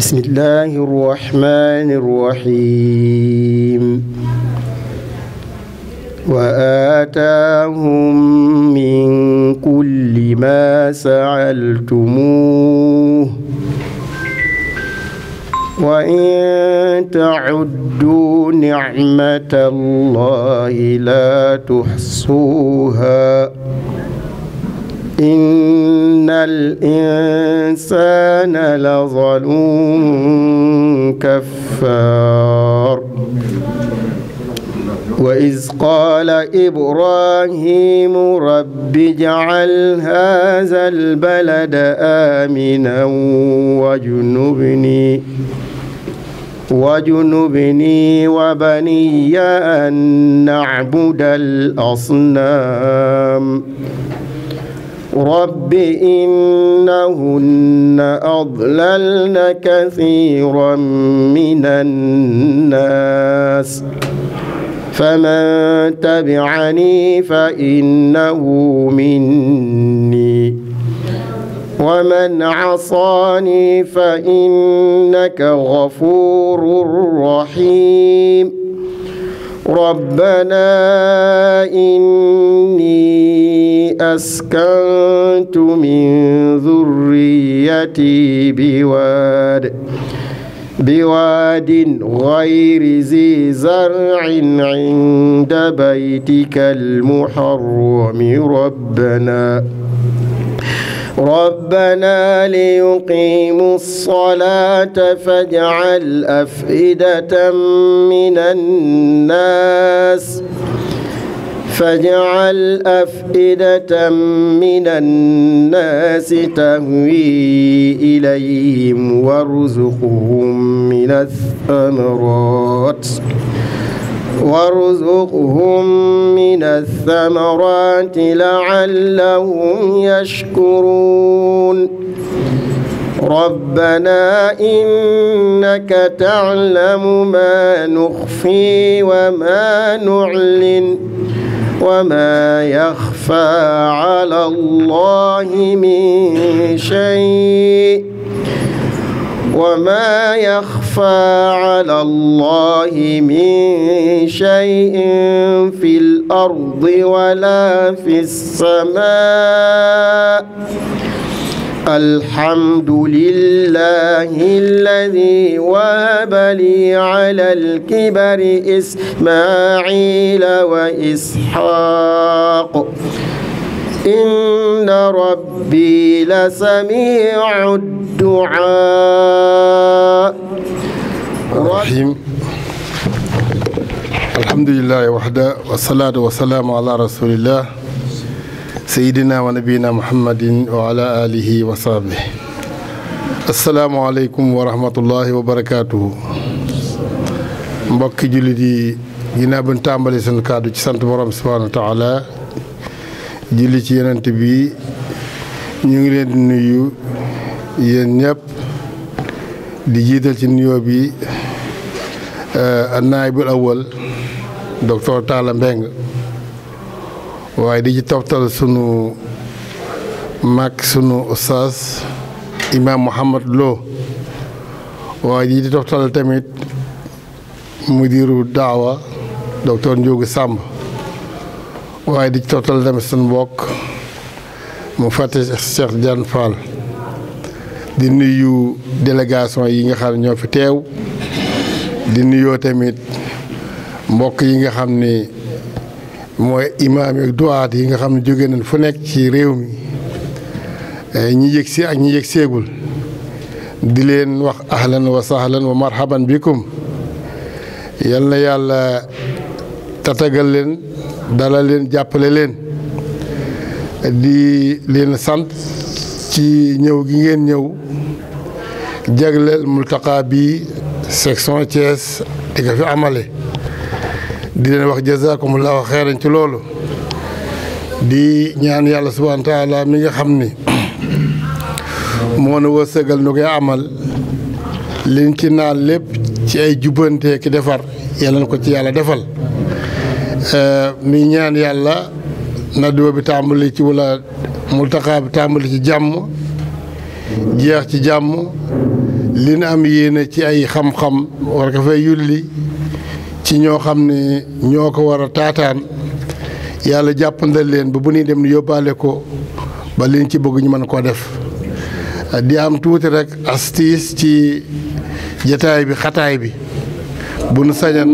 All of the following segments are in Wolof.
بسم الله الرحمن الرحيم وآتاهم من كل ما سألتموه وإن تعدوا نعمة الله لا تحصوها إن الإنسان لظلوم كفار وإذ قال إبراهيم رب اجعل هذا البلد آمنا واجنبني واجنبني وبني أن نعبد الأصنام رب إنهن أضللن كثيرا من الناس فمن تبعني فإنه مني ومن عصاني فإنك غفور رحيم ربنا إني أسكنت من ذريتي بواد بواد غير ذي زرع عند بيتك المحرم ربنا ربنا ليقيموا الصلاة فاجعل أفئدة من الناس فاجعل أفئدة من الناس تهوي إليهم وارزقهم من الثمرات وارزقهم من الثمرات لعلهم يشكرون ربنا إنك تعلم ما نخفي وما نعلن وما يخفى على الله من شيء وما يخفى على الله من شيء في الأرض ولا في السماء الحمد لله الذي وهب لي على الكبر إسماعيل وإسحاق إن ربي لسميع الدعاء الرحيم الحمد لله وحده والصلاة والسلام على رسول الله سيدنا ونبينا محمد وعلى آله وصحبه السلام عليكم ورحمة الله وبركاته mbokki jullit yi ginnaaw bi ñu tàmbali seen kàddu ci sant borom subhanahu wa taala julli ci yenent bi ñu ngi leen di nuyu yéen ñëpp di jiital ci nuyoo bi naayibul awal docteur Talla Mbeng waaye di ci toftal sunu mag sunu ustaas imaam Mouhamad Lo waaye di ci toftal tamit mudiru daawa docteur Ndiogu Samb waaye di ci toftal tamit sunu mbokk mu fàtte Cheikh Diane Fall di nuyu délégation yi nga xam ne ñoo fi teew di nuyoo tamit mbokk yi nga xam ni mooy imaam yi ak duwaat yi nga xam ne jóge nañ fu nekk ci réew mi ñi yëg si ak ñi yëg seegul di leen wax ahlan wa sahlan wa marhaban bikum yal na yàlla tatagal leen dalal leen jàppale leen di leen sant ci ñëw gi ngeen ñëw jagleel multaqa bi section Thiès di ko fi amale di leen wax jazakumullahu xeeran ci loolu di ñaan yàlla subhanahu wa taala mi nga xam ni moo na wërsëgal nu koy amal liñ ci naan lépp ci ay jubbante ki defar yàlla na ko ci yàlla defal mi ñaan yàlla nadduwa bi tàmbali ci wala multaqa bi tàmbali ci jàmm jeex ci jàmm li nu am yéene ci ay xam-xam war ko fay yulli ci ñoo xam ne ñoo ko war a taataan yàlla jàppandal leen ba bu ñuy dem ni yóbbaale ko ba liñ ci bëgg ñu mën koo def di am tuuti rek astiis ci jataay bi xataay bi bu nu sañan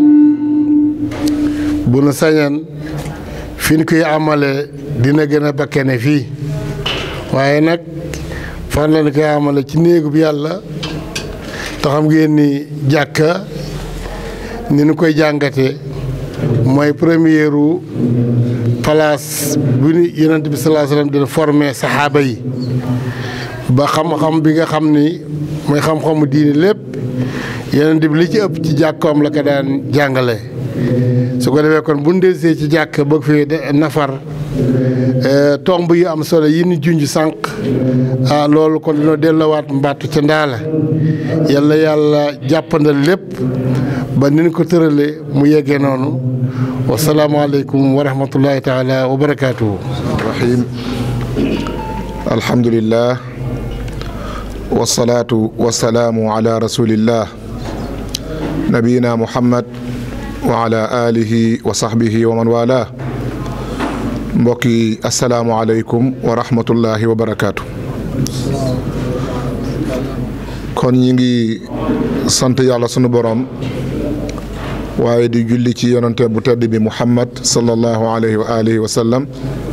bu nu sañan fi ñu koy amale dina gën a bakkene fii waaye nag fan la ñu koy amale ci néegu bi yàlla te xam ngeen ni jàkka ni nu koy jàngate mooy première place bu ñu yonent bi salaa sallam dina formé saxaaba yi ba xam-xam bi nga xam ni mooy xam-xamu diini lépp yonent bi li ci ëpp ci jàkkoom la ko daan jàngale su ko defee kon bu ñu delsee ci jàkk bëgg fi nafar tomb yu am solo yi ni junj sànq ah loolu kon dina delloowaat mbattu ca ndaala yàlla yàlla jàppandal lépp ba ni ñu ko tëralee mu yeggee noonu wasalaamaaleykum wa rahmatullahi taala wa barakaatuhu. rahim alhamdulillah wasalaatu wasalaamu ala rasulillah nabiyina muhammad wa ala alihi wa sahbihi wa man wala mbokk yi asalaamualeykum wa rahmatullahi wa barakaatu. kon ñi ngi sant yàlla sunu borom waaye di julli ci yonante bu tedd bi muhammad sallallahu alayhi wa alihi wa sallam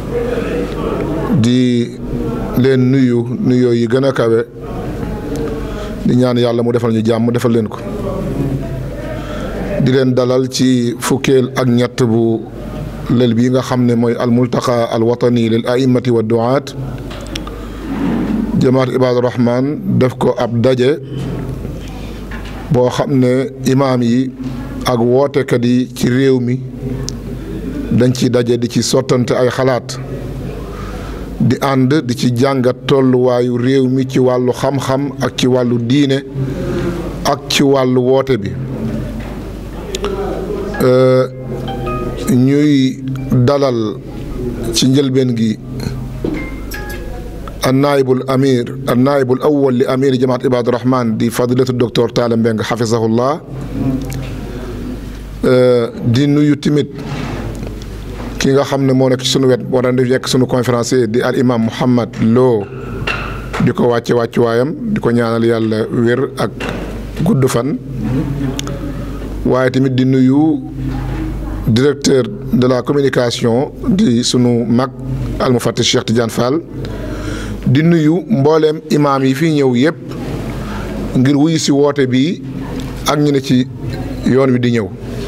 di leen nuyu nuyoo yi gën a kawe di ñaan yàlla mu defal ñu jàmm defal leen ko di leen dalal ci fukkeel ak ñett bu lël bi nga xam ne mooy almultaqa alwatani lil aimati wa duaat jamaat ibaadu rahman def ko ab daje boo xam ne imaam yi ak wootekat yi ci réew mi dañ ci daje di ci sottante ay xalaat di ànd di ci jàngat tolluwaayu réew mi ci wàllu xam-xam ak ci wàllu diine ak ci wàllu woote bi ñuy dalal ci njëlbeen gi annaayibul amir annaayibul awwal li amir jamaat ibaadu rahman di fadilatu docteur Talla Mbeng xafisahullah di nuyu timit ki nga xam ne moo nekk ci sunu wet war a nekk sunu conférencier di al imam Mouhammad Lo di ko wàcce wàccuwaayam di ko ñaanal yàlla wér ak gudd fan waaye tamit di nuyu directeur de la communication di sunu mag almufatih Cheikh Tidiane Fall di nuyu mbooleem imaam yi fi ñëw yëpp ngir wuyu si woote bi ak ñu ne ci yoon wi di ñëw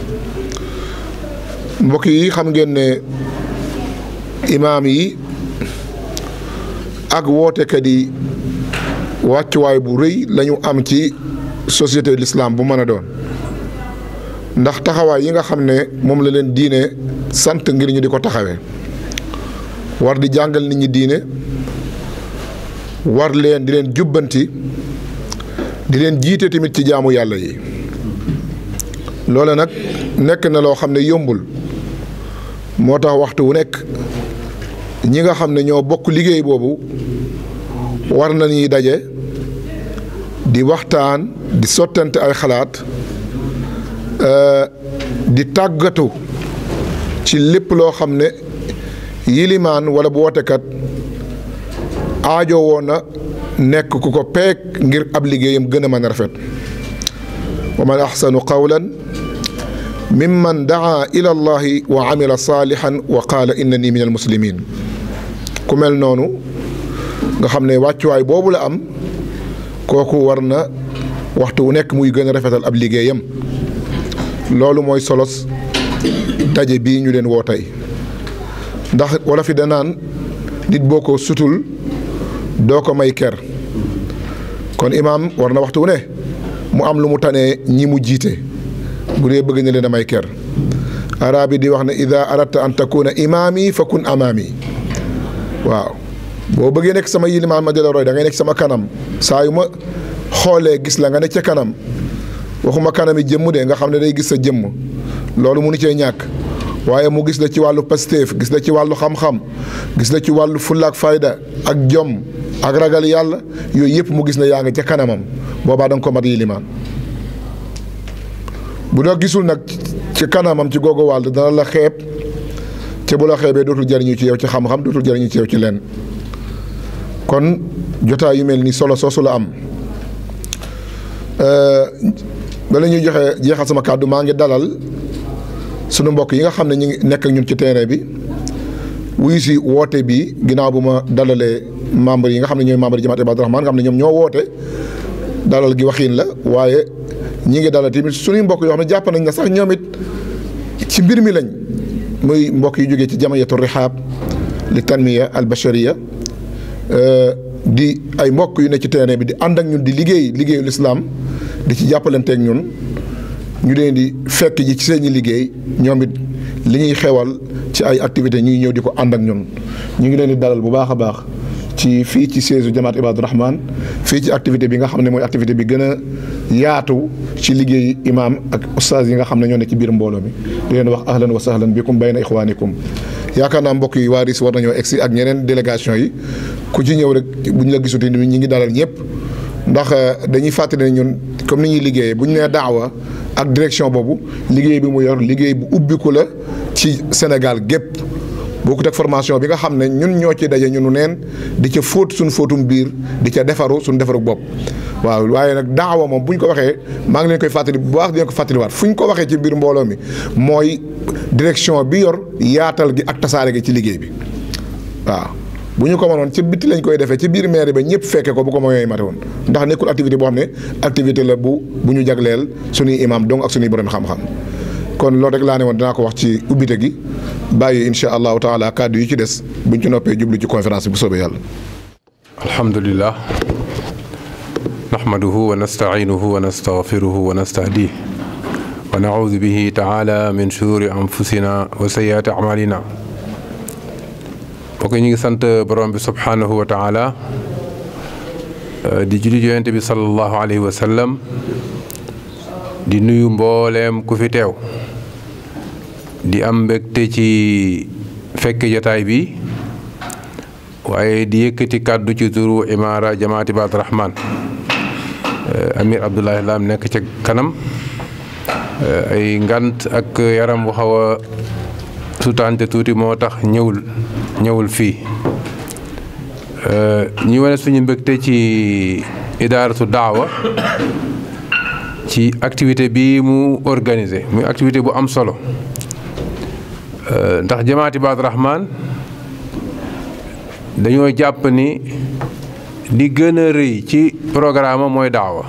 mbokk yi xam ngeen ne imaam yi ak wootekat yi wàccuwaay bu rëy lañu am ci société l'islam bu mën a doon ndax taxawaay yi nga xam ne moom la leen diine sant ngir ñu di ko taxawee war di jàngal nit ñi diine war leen di leen jubbanti di leen jiite tamit ci jaamu yàlla yi loole nag nekk na loo xam ne yombul moo tax waxtu wu nekk ñi nga xam ne ñoo bokk liggéey boobu war nañuy daje di waxtaan di sottante ay xalaat di tàggatu ci lépp loo xam ne yilimaan wala bu wootekat aajo woon na nekk ku ko peek ngir ab liggéeyam gën a mën a rafet wa man axsanu qawlan mimman daa ila allahi wa amila saalihan wa qaala innani min almuslimin ku mel noonu nga xam ne wàccuwaay boobu la am kooku war na waxtu wu nekk muy gën a rafetal ab liggéeyam loolu mooy solos daje bii ñu leen woo tey ndax wala fi danaan nit boo ko sutul doo ko may ker kon imaam war na waxtu wu ne mu am lu mu tanee ñi mu jiite bu dee bëgg na leen a may ker arab yi di wax ne ida aradta an takuna imaami fa kun amaami waaw boo bëggee nekk sama yilimaan ma di la roy da ngay nekk sama kanam saa yu ma xoolee gis la nga ne ca kanam waxuma kanam yi jëmm de nga xam ne day gis sa jëmm loolu munu cee ñàkk waaye mu gis la ci wàllu pasteef gis la ci wàllu xam-xam gis la ci wàllu fulla ak fayda ak jom ak ragal yàlla yooyu yëpp mu gis ne yaa ngi ca kanamam boobaa da nga ko mat yilimaan bu la gisul nag ci kanamam ci googu wàll dana la xeeb te bu la xeebee dootul jariñu ci yow ci xam-xam dootul jariñu ci yow ci lenn kon jotaay yu mel ni solo soosu la am bala ñuy joxe jeexal sama kàddu maa ngi dalal sunu mbokk yi nga xam ne ñu ngi nekk ak ñun ci terrain bi wuyu si woote bi ginnaaw bu ma dalalee membre yi nga xam ne ñooy membre jamaat Ibaadu Rahmaan nga xam ne ñoom ñoo woote dalal gi waxiin la waaye ñi ngi dalal tamit suñuy mbokk yoo xam ne jàpp nañ na sax ñoom it ci mbir mi lañ muy mbokk yu jógee ci jamiyatu rihaab li tanmiya al bashariya di ay mbokk yu ne ci terrain bi di ànd ak ñun di liggéey liggéeyu lislaam di ci jàppalanteeg ñun ñu leen di fekk ji ci seeni liggéey ñoom it li ñuy xewal ci ay activités ñuy ñëw di ko ànd ak ñun ñu ngi leen di dalal bu baax a baax ci fii ci siège jamaat Ibaadu Rahmaan fii ci activité bi nga xam ne mooy activité bi gën a yaatu ci liggéey imaam ak ustaas yi nga xam ne ñoo ne ci biir mbooloo mi di leen wax ahlan wa sahlan bikum bayna ixwaanikum yaakaar naa mbokk yi waa RIS war nañoo egsi ak ñeneen délégation yi ku ci ñëw rek bu ñu la gisuti ñi ngi dalal ñëpp ndax dañuy fàttali ne ñun comme ni ñuy liggéeyee bu ñu nee daawa ak direction boobu liggéey bi mu yor liggéey bu ubbiku la ci Sénégal gépp bokkut ak formation bi nga xam ne ñun ñoo ci daje ñunu neen di ca fóot suñ fóotum biir di ca defaru suñ defaru bopp waaw waaye nag daawa moom bu ñu ko waxee maa ngi leen koy fàttali bu baax di leen ko fàttaliwaat fu ñu ko waxee ci biir mbooloo mi mooy direction bi yor yaatal gi ak tasaare gi ci liggéey bi waaw bu ñu ko mënoon ci bitti lañ koy defee ci biir mairie ba ñëpp fekke ko bu ko mooy mate woon ndax nekkul activité boo xam ne activité la bu bu ñu jagleel suñuy imam donc ak suñuy borom xam-xam kon loolu rek laa ne woon dinaa ko wax ci ubbite gi bàyyi insha allahu taala kàddu yi ci des buñ ci noppee jublu ci conférence bi bu soobee yàlla alhamdulillah nahmaduhu wa nasta'inuhu wa nastaghfiruhu wa nastahdiih wa na'uudu bihi ta'ala min shururi anfusina wa sayyi'aati a'malina mbokk ñu ngi sant borom bi subhanahu wa taala di julli yonent bi sallallahu alayhi wa sallam di nuyu mbooleem ku fi teew di am mbégte ci fekk jataay bi waaye di yëkkati kàddu ci turu imaara jamaat Ibaadu Rahmaan Amir Abdoulaye Lam nekk ca kanam ay ngant ak yaram bu xaw a sutante tuuti moo tax ñëwul ñëwul fii ñu wane suñu mbégte ci idaaratu daawa ci activité bi mu organisé muy activité bu am solo ndax jamaat Ibaadu Rahmaan dañoo jàpp ni li gën a rëy ci programme mooy daawa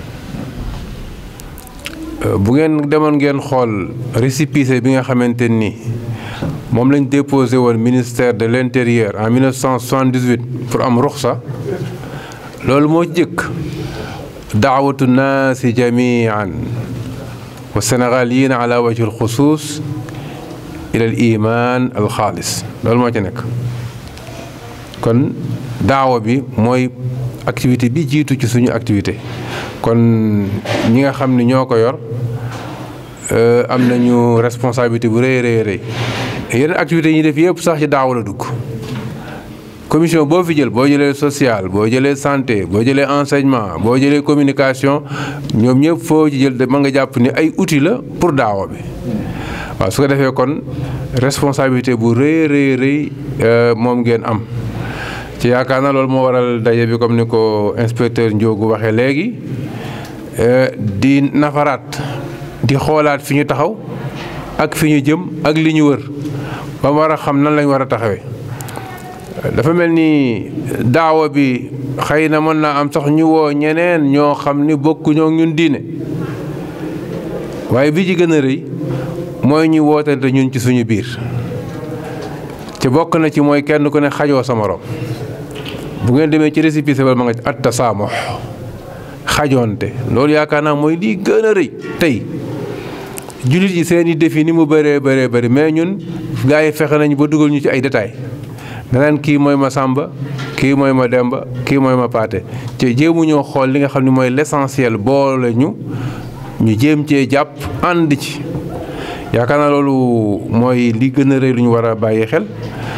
bu ngeen demoon ngeen xool récépissé bi nga xamante ni moom lañ déposé woon ministère de l'intérieur en 1978 pour am ruxsa loolu moo jëkk daawatu naasi jamian wa sénégaliyina ala wajhi alxusus ila al iman al xaalis loolu moo ci nekk kon daawa bi mooy activité bi jiitu ci suñu activité kon ñi nga xam ni ñoo ko yor am nañu responsabilité bu rëy rëy rëy yeneen activités yi ñuy def yëpp sax ci daaw la dugg commission boo fi jël boo jëlee social boo jëlee santé boo jëlee enseignement boo jëlee communication ñoom ñëpp foo ci jël ma nga jàpp ni ay outils la pour daawa bi waaw su ko defee kon responsabilité bu rëy rëy rëy moom ngeen am ci yaakaar na loolu moo waral daje bi comme ni ko inspecteur Ndiogu waxee léegi di nafaraat di xoolaat fi ñu taxaw ak fi ñu jëm ak li ñu wër ba war a xam nan lañ war a taxawee dafa mel ni daawa bi xëy na mën naa am sax ñu woo ñeneen ñoo xam ni bokkuñoo ñun diine waaye bi ci gën a rëy mooy ñu wootante ñun ci suñu biir ci bokk na ci mooy kenn ku ne xajoo sa morom bu ngeen demee ci récépissé ba ma nga ci at tasaamox xajoonte loolu yaakaar naa mooy lii gën a rëy tey jullit yi seen i défi ni mu bëree bëree bëri mais ñun gars yi fexe nañu ba dugal ñu ci ay détails danaan kii mooy ma Samba kii mooy ma Demba kii mooy ma Paate te jéemu ñoo xool li nga xam ne mooy l'essentiel boole ñu ñu jéem cee jàpp ànd ci yaakaar naa loolu mooy li gën a rëy lu ñu war a bàyyi xel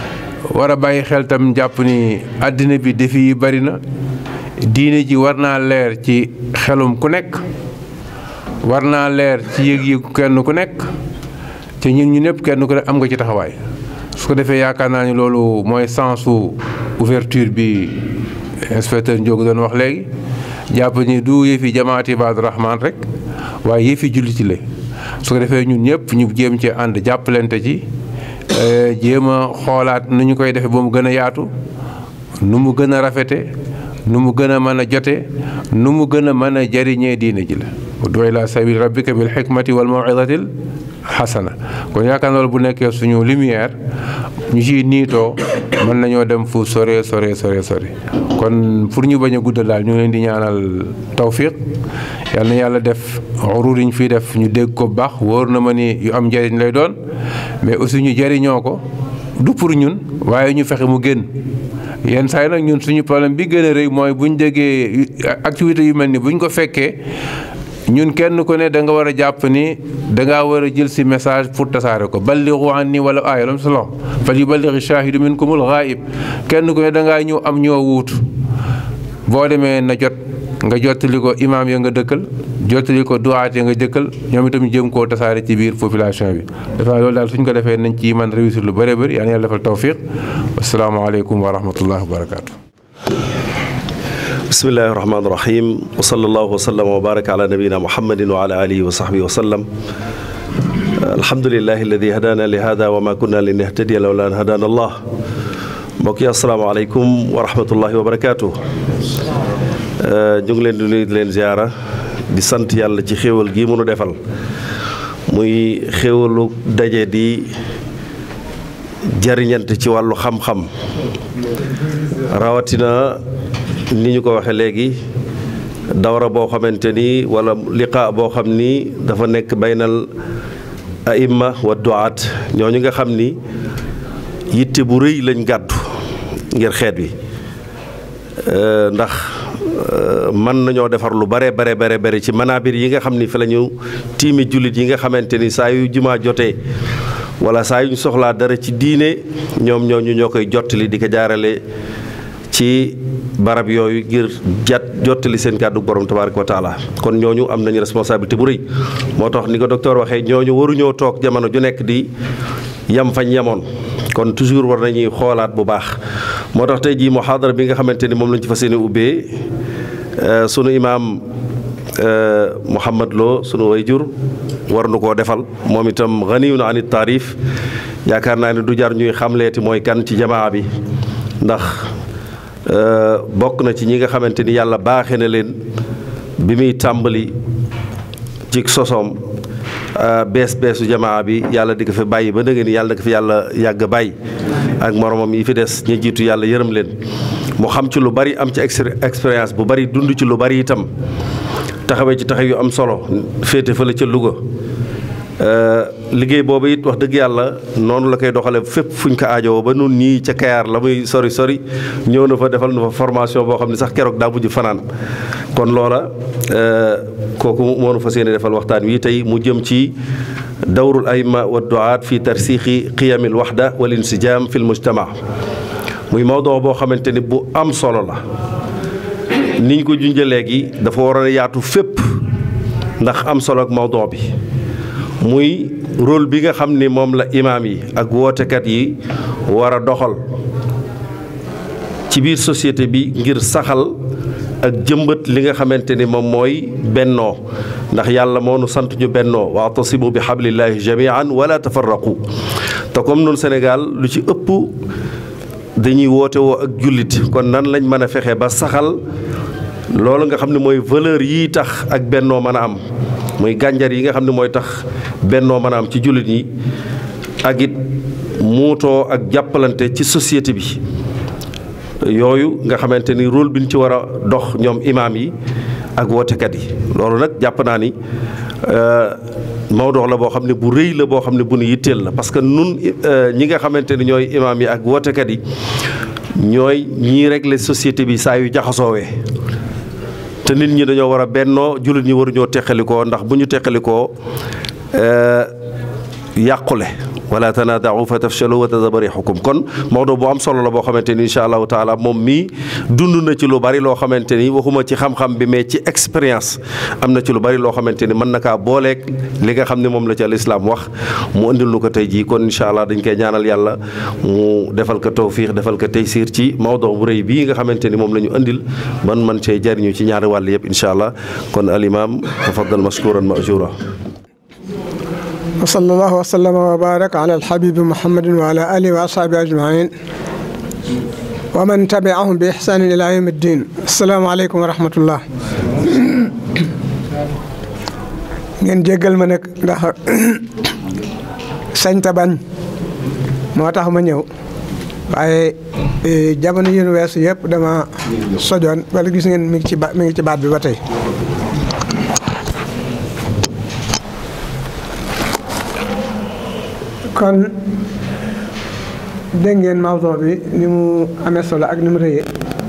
war a bàyyi xel tam jàpp ni àddina bi défi yi bari na diine ji war naa leer ci xelum ku nekk war naa leer ci yëg-yëgu kenn ku nekk te ñun ñu ñëpp kenn ku nekk am nga ci taxawaay su ko defee yaakaar naa ni loolu mooy sensu ouverture bi inspecteur Ndiogou doon wax léegi jàpp ni du yëfi jamaati Ibaadu Rahmaan rek waaye yëfi julliti la su ko defee ñun ñëpp ñu jéem ci ànd jàppalante ci jéem a xoolaat nu ñu koy defee ba mu gën a yaatu nu mu gën a rafete nu mu gën a mën a jote nu mu gën a mën a jariñee diine ji la ud'u ila sabili rabbika bil hikmati wal maw'izatil xasana kon yaakaar naa loolu bu nekkee suñu lumière ñu ciy niitoo mën nañoo dem fu sore sore sore sore kon pour ñu bañ a guddal daal ñu ngi leen di ñaanal tawfiq yal na yàlla def urur yi ñu fiy def ñu dégg ko bu baax wóor na ma ni yu am njëriñ lay doon mais aussi ñu jëriñoo ko du pour ñun waaye ñu fexe mu génn yenn saa yi nag ñun suñu problème bi gën a rëy mooy bu ñu déggee activité yu mel ni bu ñu ko fekkee ñun kenn ku ne da nga war a jàpp ni da ngaa war a jël si message pour tasaare ko ballighu anni wala aaya lam salaam fal yuballighi shaahidu minkumul ghaib kenn ku ne da ngaa ñëw am ñoo wuutu boo demee na jot nga jottali ko imaam ya nga dëkkal jottali ko duwaat ya nga dëkkal ñoom itam jëm koo tasaare ci biir population bi dafa loolu daal suñ ko defee nañ ci man réussir lu bëree bëri yaa yàlla defal tawfiq asalaamaaleykum wa rahmatullahi wa barakaatu. bismillahi irrahmani irrahim wa sallallahu wa sallam wa baraka ala nabiyina muhammadin wa ala alihi wa sahbihi wa sallam alhamdulilahi alladi hadana li hada wa ma kunna li nahtadiya lawla an hadana allah mbokk yi asalaamaaleykum wa rahmatullahi wa barakaatu ñu ngi leen di nuyu di leen ziara di sant yàlla ci xéewal gii mënu defal muy xéewalu daje di jariñante ci wàllu xam-xam rawatina ni ñu ko waxee léegi dawra boo xamante ni wala liqaa boo xam ni dafa nekk baynal aimma wa duaat ñooñu nga xam ni yitte bu rëy lañ gàddu ngir xeet wi ndax mën nañoo defar lu bare bare bare bare ci manaabir yi nga xam ni fi la ñu tiimi jullit yi nga xamante ni saa yu jumaa jotee wala saa yu ñu soxlaa dara ci diine ñoom ñooñu ñoo koy jottali di ko jaarale ci barab yooyu ngir jat jottali seen kàddu borom tabaaraka wa taala kon ñooñu am nañu responsabilité bu rëy moo tax ni ko docteur waxee ñooñu waruñoo toog jamono ju nekk di yam fañ yemoon kon toujours war nañuy xoolaat bu baax moo tax tey jii muhaadara bi nga xamante ni moom lañ ci fas yéene ubbee sunu imaam Mouhamad Lo sunu wayjur war nu koo defal moom itam ganiyun anit taarif yaakaar naa ne du jar ñuy xamleeti mooy kan ci jamaa bi ndax bokk na ci ñi nga xamante ni yàlla baaxe na leen bi muy tàmbali ci sosoom bees beesu jamaa bi yàlla di ko fi bàyyi ba dëgg ni yàlla di ko fi yàlla yàgg bàyyi ak moromam yi fi des ñi jiitu yàlla yërëm leen mu xam ci lu bari am ci expérience bu bari dund ci lu bari itam taxawee ci taxaw yu am solo féete fële ca Louga liggéey boobu it wax dëgg yàlla noonu la koy doxale fépp fuñ ko aajowoo ba nun ñii ca Kayaar la muy sori sori ñëw na fa defal na fa formation boo xam ne sax keroog daa mujj fanaan kon loola kooku moo nu fas yéene defal waxtaan wi tey mu jëm ci dawrul ayma wa duaat fi tarsixi qiyamil waxda wal insijam fi l mujtama muy mawdoo boo xamante ni bu am solo la ni ñu ko junjee léegi dafa waroon a yaatu fépp ndax am solo ak mawdoo bi muy rôle bi nga xam ni moom la imaam yi ak wootekat yi war a doxal ci biir société bi ngir saxal ak jëmbat li nga xamante ni moom mooy bennoo ndax yàlla moo nu sant ñu bennoo waatasimu bi xablillahi jamian wala tafarraqu te comme nun Sénégal lu ci ëpp dañuy woote woo ak jullit kon nan lañ mën a fexe ba saxal loolu nga xam ne mooy valeur yii tax ak bennoo mën a am muy gànjar yi nga xam ne mooy tax bennoo mën a am ci jullit yi ak it muutoo ak jàppalante ci société bi yooyu nga xamante ni rôle bi ñu ci war a dox ñoom imaam yi ak wootekat yi loolu nag jàpp naa ni mawdoo la boo xam ne bu rëy la boo xam ne bu nu yitteel la parce que nun ñi nga xamante ni ñooy imaam yi ak wootekat yi ñooy ñii régler société bi saa yu jaxasoowee te nit ñi dañoo war a bennoo jullit ñi waruñoo teqalikoo ndax bu ñu teqalikoo yàqule wala tanaadaau fa tafchalu wa tadaba rixukum kon Maodo bu am solo la boo xamante ni incha allahu taala moom mii dund na ci lu bari loo xamante ni waxuma ci xam-xam bi mais ci expérience am na ci lu bari loo xamante ni mën na kaa booleeg li nga xam ne moom la ci al islam wax mu indil nu ko tey jii kon incha allah dañ koy ñaanal yàlla mu defal ko tawfiix defal ko taysiir ci Maodo bu rëy bii nga xamante ni moom la ñu indil man man cee jariñu ci ñaari wàll yëpp incha allah kon al imam tafaddal mashkuran majura wa sallallahu wa sallama wa baraka ala alhabibi muhammadin wa ala alihi wa ashabi ajmain wa man tabiahum bi ihsanin ila yawmi ddin assalaamu aleykum wa rahmatullah ngeen jéggal ma nag ndax sañta bañ moo tax ma ñëw waaye jamono yi nu weesu yëpp dama sojoon wala gis ngeen mi ngi ci ba mi ngi ci baat bi ba tey kon dégg ngeen mawduu bi ni mu amee solo ak ni mu rëyee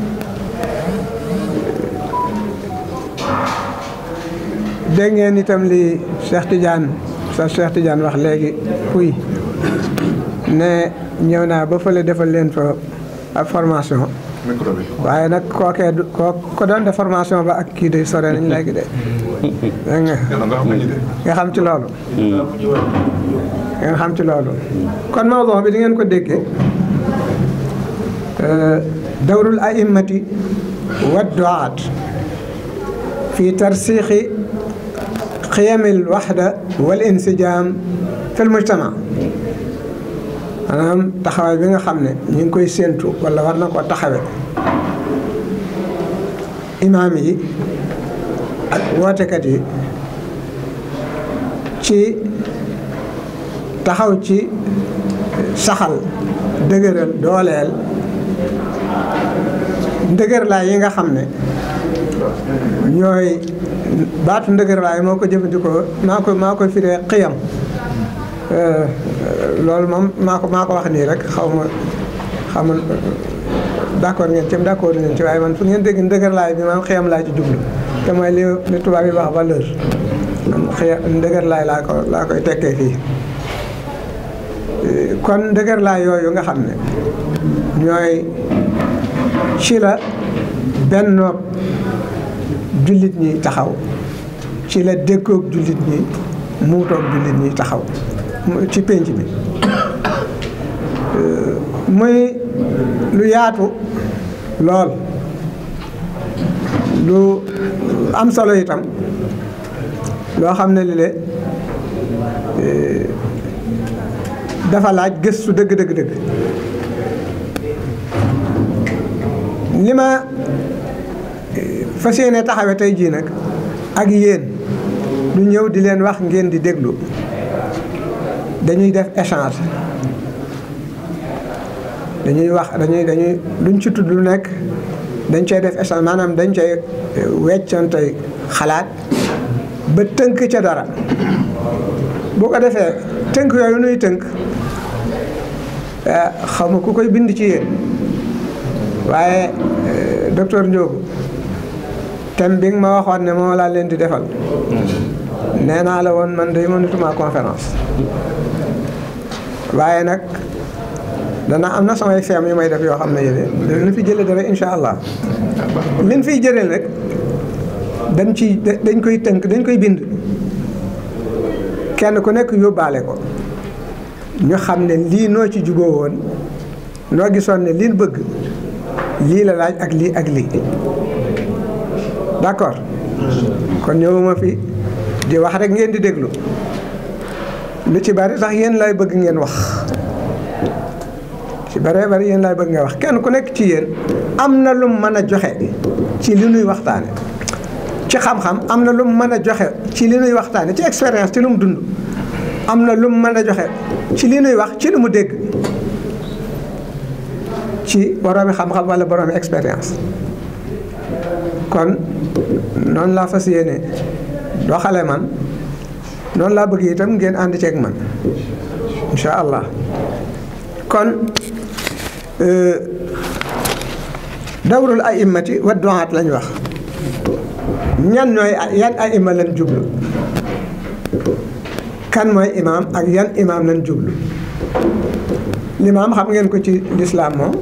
dégg ngeen itam li Cheikh Tidiane sa Cheikh Tidiane wax léegi kuy ne ñëw naa ba fële defal leen fa ab formation waaye nag kookee du koo ko doon def formation ba ak kii de sore nañ léegi de dégg nga nga xam ci loolu ngeen xam ci loolu kon mawduu bi di ngeen ko déggee dawrul a'immati wa du'aat fi tarsixi qiyamil waxda wal insijaam fil mujtama maanaam taxawaay bi nga xam ne ñu ngi koy séentu wala war na koo taxawe imaam yi ak wootekat yi ci taxaw ci saxal dëgëral dooleel ndëgërlaay yi nga xam ne ñooy baatu ndëgërlaay moo ko jëfandikoo maa ko maa ko firee xiyam loolu moom maa ko maa ko wax nii rek xaw ma xaw ma d'accord ngeen ci d'accord ngeen ci waaye man fu ngeen dégg ndëgërlaay bi man xiyam laa ci jublu te mooy li li tubaab yi wax valeur man xiyam ndëgërlaay laa ko laa koy tekkee fii kon ndëgërlaay yooyu nga xam ne ñooy ci la benn jullit ñi taxaw ci la déggoog jullit ñi muutoog jullit ñi taxaw ci pénc bi muy lu yaatu lool lu am solo itam loo xam ne li le dafa laaj gëstu dëgg dëgg dëgg li ma fas yéene taxawe tey jii nag ak yéen du ñëw di leen wax ngeen di déglu dañuy def échange dañuy wax dañuy dañuy luñ ci tudd lu nekk dañ cay def échange maanaam dañ cay weccante xalaat ba tënk ca dara bu ko defee tënk yooyu nuy tënk xaw ma ku koy bind ci yéen waaye docteur Ndiogu thème bi nga ma waxoon ne moo laa leen di defal nee naa la woon man day mënatuma conférence waaye nag dana am na samay feem yu may def yoo xam ne yéen dana fi jële dara incha allah liñ fiy jëlee rek dañ ci dañ koy tënk dañ koy bind kenn ku nekk yóbbaale ko ñu xam ne lii noo ci juboo woon noo gisoon ne liin bëgg lii la laaj ak lii ak lii d'accord kon ñëwuma fi di wax rek ngeen di déglu lu ci bari sax yéen lay bëgg ngeen wax ci bari bari yéen lay bëgg ngeen wax kenn ku nekk ci yéen am na lu mu mën a joxe ci li nuy waxtaane ci xam-xam am na lu mu mën a joxe ci li nuy waxtaane ci expérience ci lu mu dund am na lu mu mën a joxe ci li nuy wax ci lu mu dégg ci boroomi xam-xam wala boroomi expérience kon noonu laa fas yéene doxale man noonu laa bëgg itam ngeen ànd ceeg man incha allah kon dawrul a'immati wa du'aat lañ wax ñan ñooy yan a'imma lañ jublu kan mooy imaam ak yan imaam lañ jublu limaam xam ngeen ko ci lislaam moom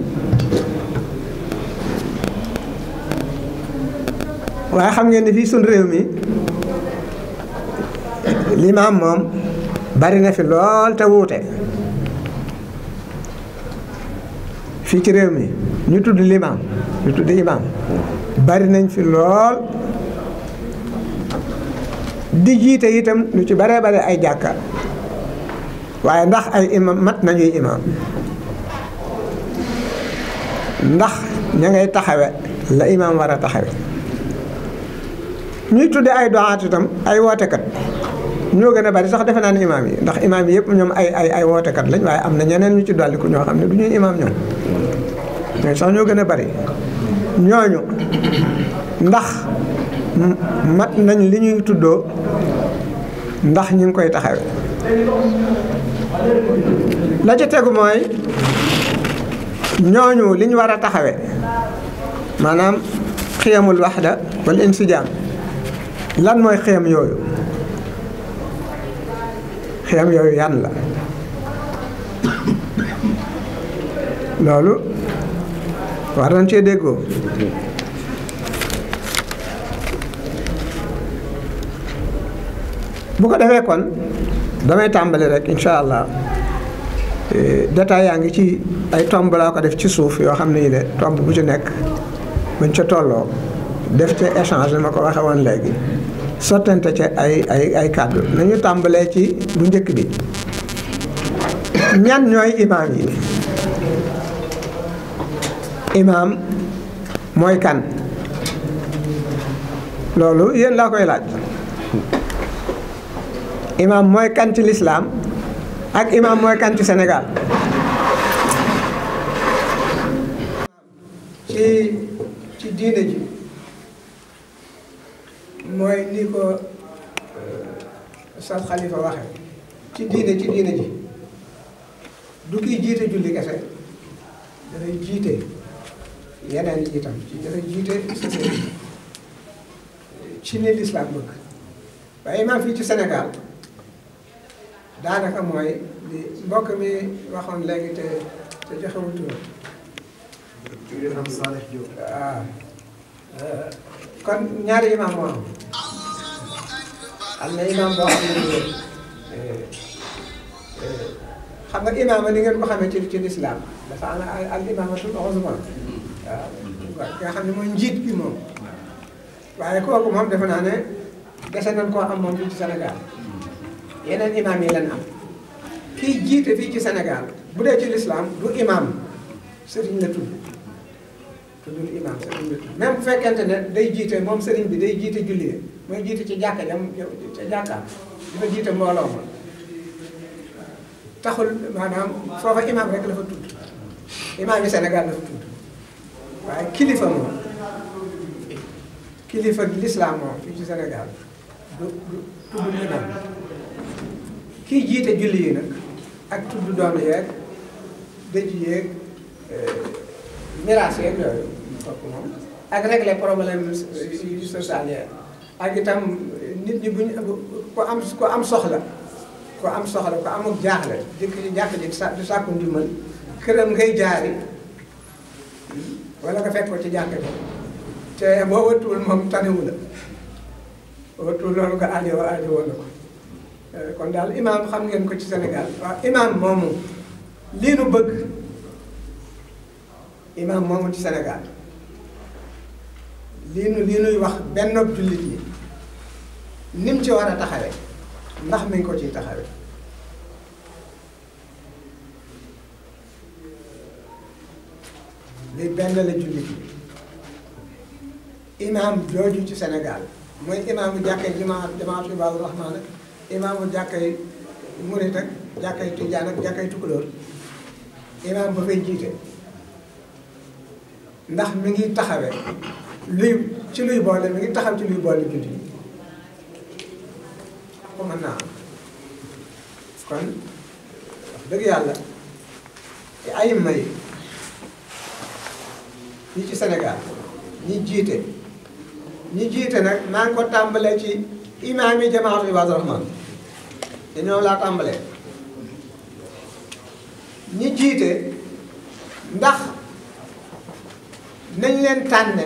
waaye xam ngeen ni fii suñ réew mi limaam moom bari na fi lool te wuute fii ci réew mi ñu tudd limaam ñu tudd imaam bari nañ fi lool di jiite itam lu ci baree bare ay jàkka waaye ndax ay imam mat nañuy imaam ndax ña ngay taxawe la imaam war a taxawe ñuy tudde ay doxaat itam ay wootekat ñoo gën a bari sax defe naa ne imaam yi ndax imaam yi yëpp ñoom ay ay ay wootekat lañ waaye am na ñeneen ñu ci dolliku ñoo xam ne du ñuy imaam ñoom ñooñu sax ñoo gën a bari ñooñu ndax mat nañ li ñuy tuddoo ndax ñu ngi koy taxawe la ci tegu mooy ñooñu li ñu war a taxawe maanaam xiyamul waxda wala insijaam lan mooy xiyam yooyu xiyam yooyu yan la loolu war nañ cee déggoo bu ko defee kon damay tàmbali rek incha allah détail yaa ngi ci ay tomb laa ko def ci suuf yoo xam ne yi de tomb bu ci nekk buñ ca tolloo def ca échange ma ko waxe woon léegi sottante ca ay ay ay kàddu nañu tàmbalee ci bu njëkk bi ñan ñooy imaam yi imaam mooy kan loolu yéen laa koy laaj imaam mooy kan ci lislaam ak imaam mooy kan ci Sénégal ci ci diine ji mooy ni ko Ustaz Xalifa waxe ci diine ci diine ji du kiy jiite julli kese dafay jiite yeneen yi itam ci dafay jiite société ci ni lislaam bëgg waaye imaam fii ci Sénégal daanaka mooy li mbokk mi waxoon léegi te te joxewul tur am Saleh Diop waaw kon ñaari imaam moo am am na imaam boo xam ne xam nga imaama ni ngeen ko xamee ci ci lislaam dafa am al imaamatul uzma waaw nga xam ne mooy njiit bi moom waaye kooku moom defe naa ne dese nañ koo am moom fii ci Sénégal yeneen imaam yi leen am kiy jiite fii ci Sénégal bu dee ci lislaam du imaam sëriñ la tudd tuddul imaam sëriñ la tudd même bu fekkente ne day jiite moom sëriñ bi day jiite julli mooy jiite ci jàkka jam ca jàkkaam dafa jiite mbooloo ma taxul maanaam foofa imaam rek la fa tudd imaam yi Sénégal la fa tudd waaye kilifa moom kilifa lislaam moom fii ci Sénégal du du tudd imaam kii jiite julli yi nag ak tudd doom yeeg dëj yeeg miraas yeeg yooyu kooku moom ak régler problème yu social yeeg ak itam nit ñi buñ ko am ko am soxla ko am soxla ko amul jaaxle jëkk ci jàkk ji sa du sàkku ndimbal këram ngay jaari wala nga fekk ko ci jàkk ji te boo wëttuwul moom tanewu la boo wëttuwul loolu nga aajo aajo woon na ko kon daal imaam xam ngeen ko ci Sénégal waaw imaam moomu lii nu bëgg imaam moomu ci Sénégal lii nu lii nuy wax benn jullit yi nim ci war a taxawe ndax mi ngi ko ciy taxawe li benn la jullit yi imaam jooju ci Sénégal mooy imaamu jàkkee jamaa jamaatu Ibaadu Rahmaan ak imaamu jàkkay murit ak jàkkay tijaan ak jàkkay tukulóor imaam ba fay jiite ndax mi ngi taxawe luy ci luy boole mi ngi taxaw ci luy boole jullit yi ko mën naa am kon wax dëgg yàlla ci ayima yi yi ci Sénégal ñi jiite ñi jiite nag maa ngi ko tàmbalee ci imaam yi jamaatu Ibaadu Rahmaan te ñoom laa tàmbalee ñi jiite ndax nañ leen tànne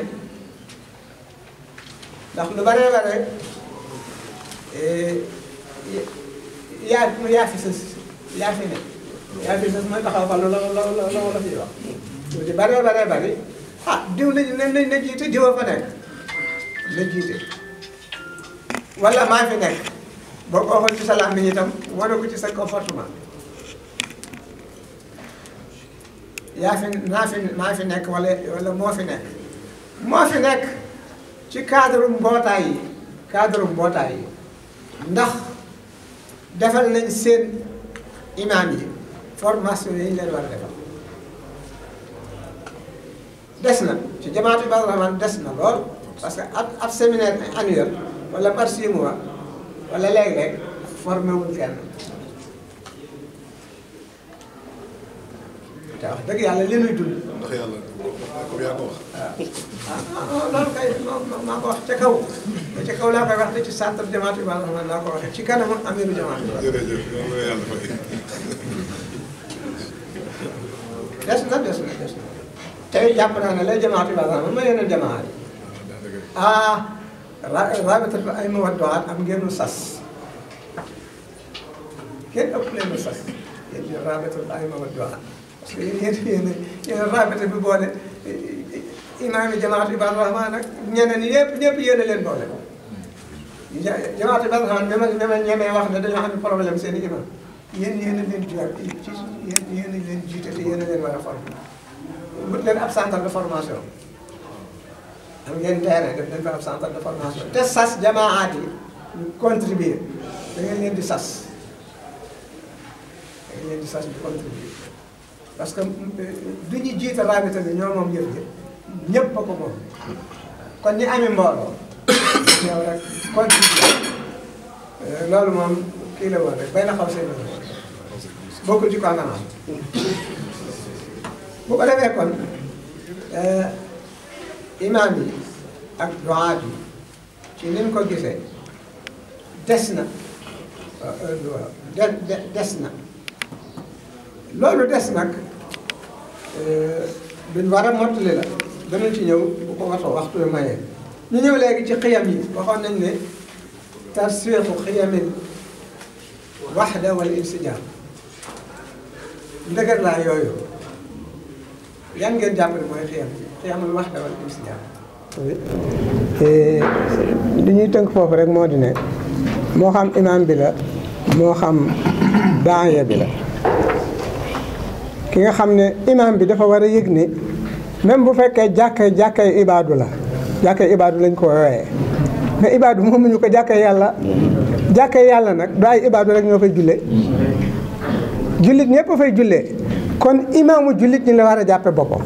ndax lu bare bare yaa yaa fi sës yaa fi ne yaa fi sës mooy taxaw fa la la la la la fi wax lu ci bare bare bari ah diw lañ nañ nañ na jiite diwa fa nekk na jiite wala maa fi nekk boo ko waxoon ci sa làmmiñ itam wane ko ci sa comportement yaa fi naa fi maa fi nekk wala wala moo fi nekk moo fi nekk ci cadre mbootaay yi cadre mbootaay yi ndax defal nañ seen imaam yi formation yi ñu leen war a defal des na ci jamaatu bi rahman des na lool parce que ab ab séminaire annuel wala par six mois wala léeg-léeg formé wuñ kenn te wax dëgg yàlla li nuy dund. ndax yàlla comme yaa ko wax. ah loolu kay maa ko wax ca kaw te ca kaw laa koy wax te ci centre jamaatu bi rahman laa ko waxee ci kanamu amiru jamaatu bi. jërëjëf yàlla yàlla fay. des na des na des na tey jàpp naa ne lay jamaatu bi rahman ma yeneen jamaat yi ah ra rabitatu ay ma wadduwaat am ngeenu sas kenn ëpp leenu sas yéen ñu rabitatu ay ma wadduwaat parce que yéen yéen yéen rabita bi boole imaam yi jamaatu bi rahman nag ñeneen ñi yëpp ñëpp yéen a leen boole jamaatu bi rahman ñeme ñeme ñemee wax ne dañoo am problème seen i imam yéen yéen a leen jiwaat ci yéen yéen a leen jiite te yéen a leen war a former wut leen ab centre de formation am ngeen terrain def leen fa ab centre de formation te sas jamaat yi ñu contribuer da ngeen leen di sas da ngeen leen di sas di contribuer parce que du ñu jiite rabita bi ñoo moom yëf gi ñëpp a ko moom kon ñi amee mbooloo ñëw rek contribuer loolu moom kii la woon rek bay na xaw seen bokkul ci konanam bu ko defee kon imaam yi ak duwaat yi ci ni ñu ko gisee des na de des na loolu des nag duñ war a mottali la danañ ci ñëw bu ko waxtoo waxtu wi mayee ñu ñëw léegi ci xiyam yi waxoon nañ ne tarsiixu xiyamil waxda wal insijaam ndëgër laa yooyu yan ngeen jàpp ne mooy xiyam xiyamul waxda wal insijaam li ñuy tënk foofu rek moo di ne moo xam imaam bi la moo xam daaya bi la ki nga xam ne imaam bi dafa war a yëg ne même bu fekkee jàkkay jàkkay ibaadu la jàkkay ibaadu lañ ko woowee mais ibaadu moomuñu ko jàkkay yàlla jàkkay yàlla nag du ay ibaadu rek ñoo fay julle jullit ñëpp fay jullee kon imaamu jullit ñi la war a jàppe boppam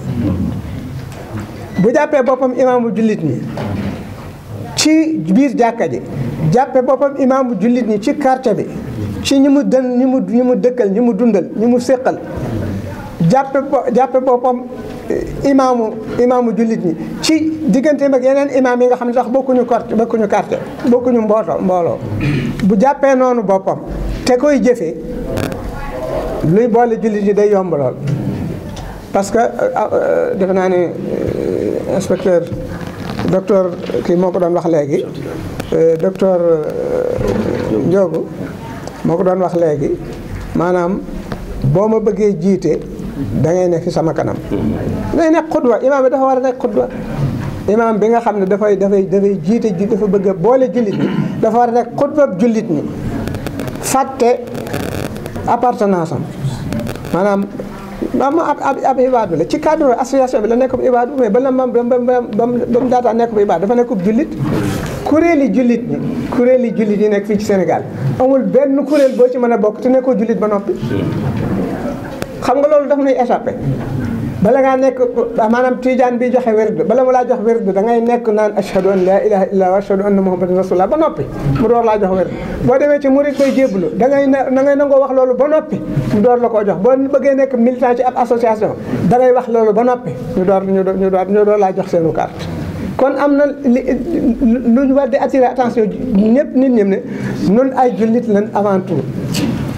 bu jàppee boppam imaamu jullit ñi ci biir jàkka ji jàppe boppam imaamu jullit ñi ci quartier bi ci ñi mu dën ñi mu ñi mu dëkkal ñi mu dundal ñi mu séqal jàppe jàppe boppam imaamu imaamu jullit ñi ci digganteem ak yeneen imaam yi nga xam ne sax bokkuñu quartier bokkuñu quartier bokkuñu mbooto mbooloo bu jàppee noonu boppam te koy jëfee luy boole jullit ñi day yomb lool parce que defe naa ne inspecteur docteur kii moo ko doon wax léegi docteur Ndiogu moo ko doon wax léegi maanaam boo ma bëggee jiite da ngay ne fi sama kanam. day nekk xudwa imaam bi dafa war a nekk xudwa imaam bi nga xam ne dafay dafay dafay jiite ji dafa bëgg a boole jullit ñi dafa war a nekk xudwa jullit ñi fàtte appartenance am maanaam. waaw ma ab ab ab ibaadu la ci cadre association bi la nekk bu ibaadu mais ba la ma ba ba ba mu daataa nekk bu ibaadu dafa nekk bu jullit kuréeli jullit ñi kuréeli jullit yi nekk fii ci Sénégal amul benn kuréel boo ci mën a bokk te nekkoo jullit ba noppi. xam nga loolu daf nuy échappé bala ngaa nekk maanaam tijaan bi joxe werd bala mu laa jox werd da ngay nekk naan ashhadu an laa ilaha illa wa ashhadu anna muhammadan rasulullah ba noppi mu door laa jox werd boo demee ci murid koy jébbalu da ngay da ngay nangoo wax loolu ba noppi mu door la koo jox boo bëggee nekk militant ci ab association da ngay wax loolu ba noppi ñu door ñu door ñu door ñu door laa jox seenu carte kon am na li lu ñu war di attirer attention ñëpp nit ñëm ne nun ay jullit lan avant tout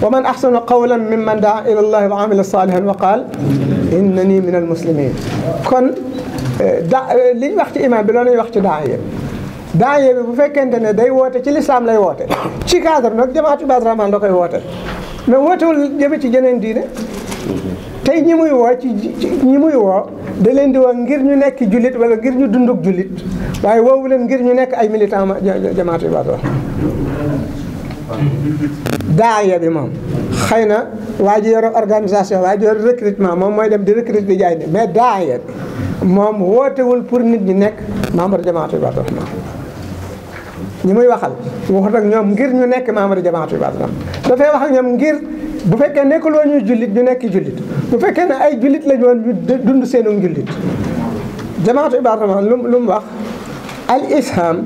wa man ahsanu qawlan mimman daa ila allahi wa amila salihan wa qaal innani min al muslimin kon da li ñu wax ci imam bi loolu lañu wax ci daaya daaya bi bu fekkente ne day woote ci lislaam lay woote ci cadre nag jamaatu Ibaadu Rahmaan la koy woote mais wootewul jëme ci jeneen diine tey ñi muy woo ci ñi muy woo da leen di woo ngir ñu nekk jullit wala ngir ñu dunduk jullit waaye woowu leen ngir ñu nekk ay militant jamaatu Ibaadu Rahmaan daaya bi moom xëy na waa ji yor organisation waa ji yor recrutement moom mooy dem di recruter di jaay ni mais daaya bi moom wootewul pour nit ñi nekk membre jamaatu Ibaadu Rahmaan ñi muy waxal waxut ak ñoom ngir ñu nekk membre jamaatu Ibaadu Rahmaan dafay wax ak ñoom ngir bu fekkee nekkul woon ñuy jullit ñu nekk jullit bu fekkee ne ay jullit lañu woon ñu dund seenu jullit jamaatu Ibaadu Rahmaan lu lu mu wax al isham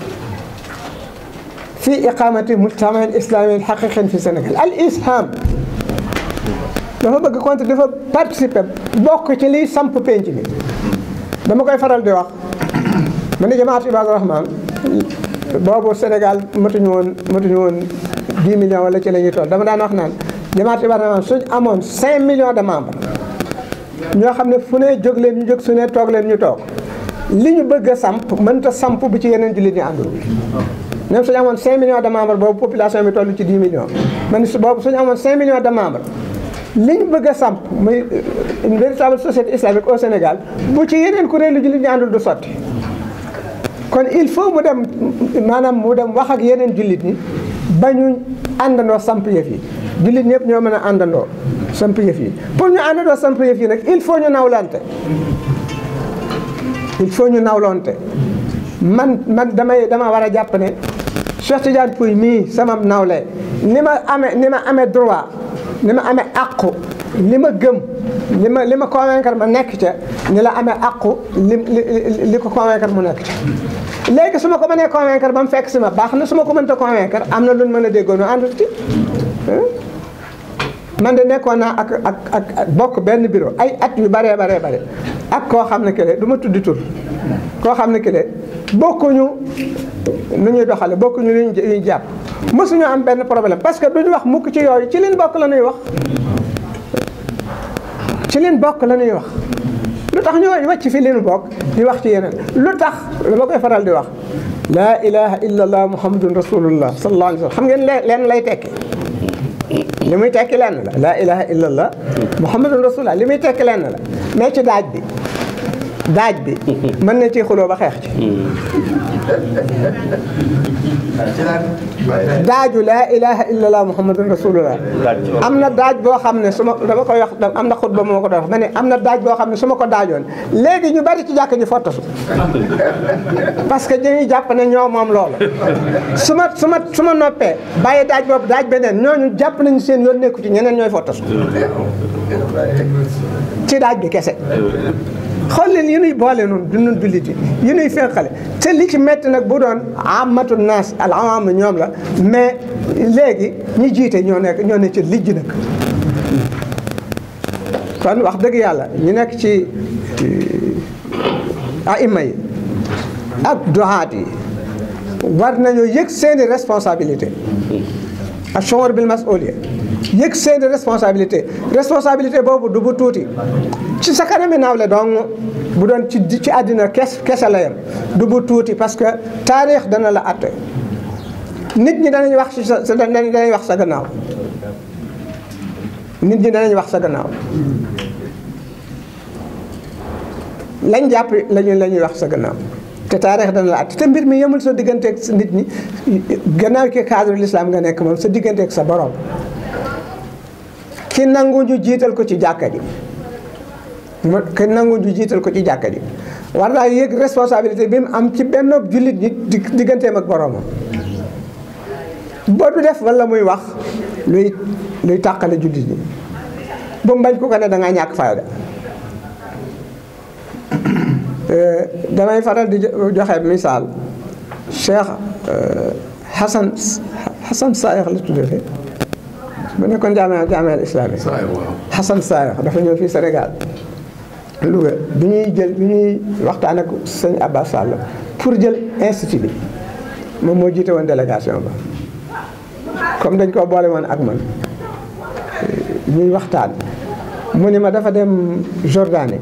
fi iqamati mujtama islami xaqiqin fi Sénégal al isham dafa bëgg compte dafa participer bokk ci liy samp penc mi dama koy faral di wax ma ne jamaatu Ibaadu Rahmaan boobu Sénégal matuñu woon matuñu woon 10 millions wala ci la ñuy toll dama daan wax naan jamaatu Ibaadu Rahmaan suñ amoon 5 millions de membres ñoo xam ne fu ne jóg leen ñu jóg su ne toog leen ñu toog li ñu bëgg a samp mënta samp bu ci yeneen jullit ñi àndul même suñu amoon 5 millions de membres boobu population bi toll ci 10 millions man boobu suñu amoon 5 millions de membres li ñu bëgg a samp muy une véritable société islamique au Sénégal bu ci yeneen kuréelu jullit ñi àndul du sotti kon il faut mu dem maanaam mu dem wax ak yeneen jullit ñi ba ñu àndandoo samp yëf yi jullit ñëpp ñoo mën a àndandoo samp yëf yi pour ñu àndandoo samp yëf yi nag il faut ñu nawlante il faut ñu nawlante man man damay dama war a jàpp ne Cheikh Tidiane Pouye mii sama nawle ni ma amee ni ma amee droit ni ma amee àqu li ma gëm li ma li ma convaincre ma nekk ca ni la amee àqu li li li ko convaincre mu nekk ca léegi su ma ko mënee convaincre ba mu fekk si ma baax na su ma ko mënta convaincre am na lu mën a déggoon ànd ci man de nekkoon naa ak ak ak bokk benn bureau ay at yu baree baree bare ak koo xam ne que du ma tuddi tur koo xam ne que bokkuñu nu ñuy doxale bokkuñu lu ñuy jàpp mësuñu am benn problème parce que duñu wax mukk ci yooyu ci leen bokk la ñuy wax ci leen bokk la ñuy wax lu tax ñu wàcc fi leen bokk di wax ci yeneen lu tax dama koy faral di wax laa ilaha illa allah muhammadun rasulullah sallallahu alayhi wa sallam xam ngeen leen lay tekki li muy tekki lenn la laa ilaha illa allah muhammadun rasulullah li muy tekki lenn la mais ci daaj bi daaj bi mën na ci xuloo ba xeex ci daaju laa ilaha illallah muhammadun rasulullah am na daaj boo xam ne su ma dama koy wax am na xutba moo ko doon wax ma ne am na daaj boo xam ne su ma ko daajoon léegi ñu bari ci jàkk ji fottasu parce que dañuy jàpp ne ñoo moom loolu su ma su ma su ma noppee bàyyi daaj boobu daaj beneen ñooñu jàpp nañu seen yoon nekku ci ñeneen ñooy fottasu ci daaj bi kese xool leen yi nuy boole noonu du nun jullit yi yi nuy fenqale te li ci métti nag bu doon amatu naas al awam ñoom la mais léegi ñi jiite ñoo nekk ñoo ne ci lijj nag kon wax dëgg yàlla ñu nekk ci aima yi ak doxaat yi war nañoo yëg seeni responsabilité ak chonor bil masuliya yëg seeni responsabilité responsabilité boobu du bu tuuti ci sa kanami nawle dong bu doon ci ci àddina kes kese la yem du bu tuuti parce que taarix dana la atte nit ñi danañ wax ci sa danañ wax sa gannaaw nit ñi danañ wax sa gannaaw lañ jàpp lañu la ñuy wax sa gannaaw te taarix dana la atte te mbir mi yemul sa digganteeg nit ñi gannaaw ki cadre l'islam nga nekk moom sa digganteeg sa borom ki nangu ñu jiital ko ci jàkka ji mo ki nangu ñu jiital ko ci jàkka ji war naa yëg responsabilité bi mu am ci benn jullit ñi digganteem ak boromam boo du def wala muy wax luy luy tàqale jullit ñi bu mu bañ ku ko ne da ngaa ñàkk fayda damay faral di joxe misaal Cheikh Hassan Hassan Sayex la tuddee bu nekkoon jaamia jaamia islamique Hassan Sayex dafa ñëw fii Sénégal Louga bi ñuy jël bi ñuy waxtaan ak sëñ Abbas Sall pour jël institut bi moom moo jiite woon délégation ba comme dañ koo boole woon ak man ñuy waxtaan mu ni ma dafa dem Jordanie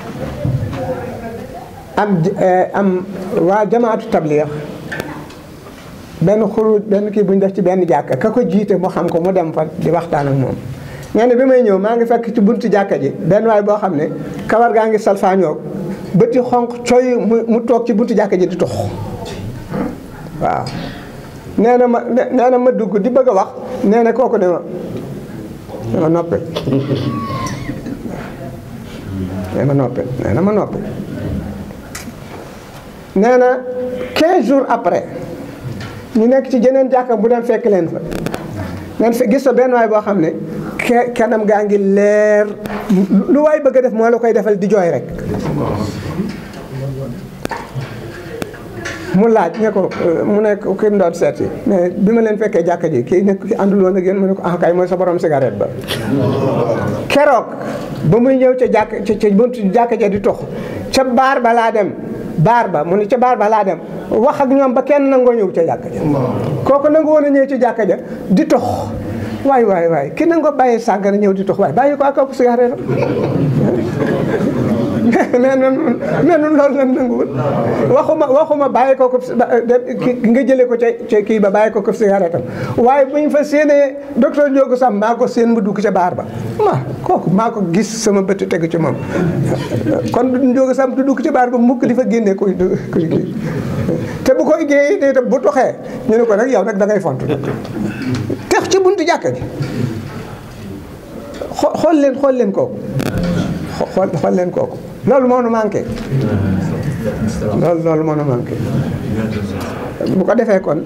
am am waa jamaatu tabliix benn xuruj benn kii bu ñu def ci benn jàkka ka ko jiite mu xam ko mu dem fa di waxtaan ak moom nee na bi may ñëw maa ngi fekk ci buntu jàkka ji benn waay boo xam ne kawar gaa ngi salfaañoo bëti xonq coy mu mu toog ci buntu jàkka ji di tux waaw nee na ma nee na ma dugg di bëgg a wax nee na kooku ne ma ne ma noppe nee ma noppe nee na ma noppe nee na 15 jours après ñu nekk ci jeneen jàkka bu dem fekk leen fa ngeen fa gis fa benn waay boo xam ne ke kanam gaa ngi leer lu waay bëgg a def moo la koy defal di jooy rek mu laaj ne ko mu nekk ki mu doon seeti mais bi ma leen fekkee jàkka ji kii nekk ki àndul woon ak yéen mu ne ko ah kay mooy sa borom cigarette ba keroog ba muy ñëw ca jàkk ca ca buntu jàkka ja di tox ca baar ba laa dem baar ba mu ne ca baar ba laa dem wax ak ñoom ba kenn nangoo ñëw ca jàkka ja kooku nangu woon a ñëw ci jàkka ja di tox waay waay waay ki nangoo bàyyi sàngara ñëw di tox waay bàyyi ko ak ak cigarette mais noonu mais noonu loolu lan nanguwul waxuma waxuma bàyyi ko ko nga jëlee ko ca ca kii ba bàyyi ko ko cigarette am waaye bu ñu fa séenee docteur Ndiogu Sam maa ko séen mu dugg ca baar ba ma kooku maa ko gis sama bët tegu ci moom kon Ndiogu Sam du dugg ca baar ba mukk di fa génnee kuy kuy kii te bu ko génnee itam bu toxee ñu ne ko nag yow nag da ngay font tex ci buntu jàkka ji xool leen xool leen kooku xool xool leen kooku loolu moo nu manqué loolu loolu moo nu manqué bu ko defee kon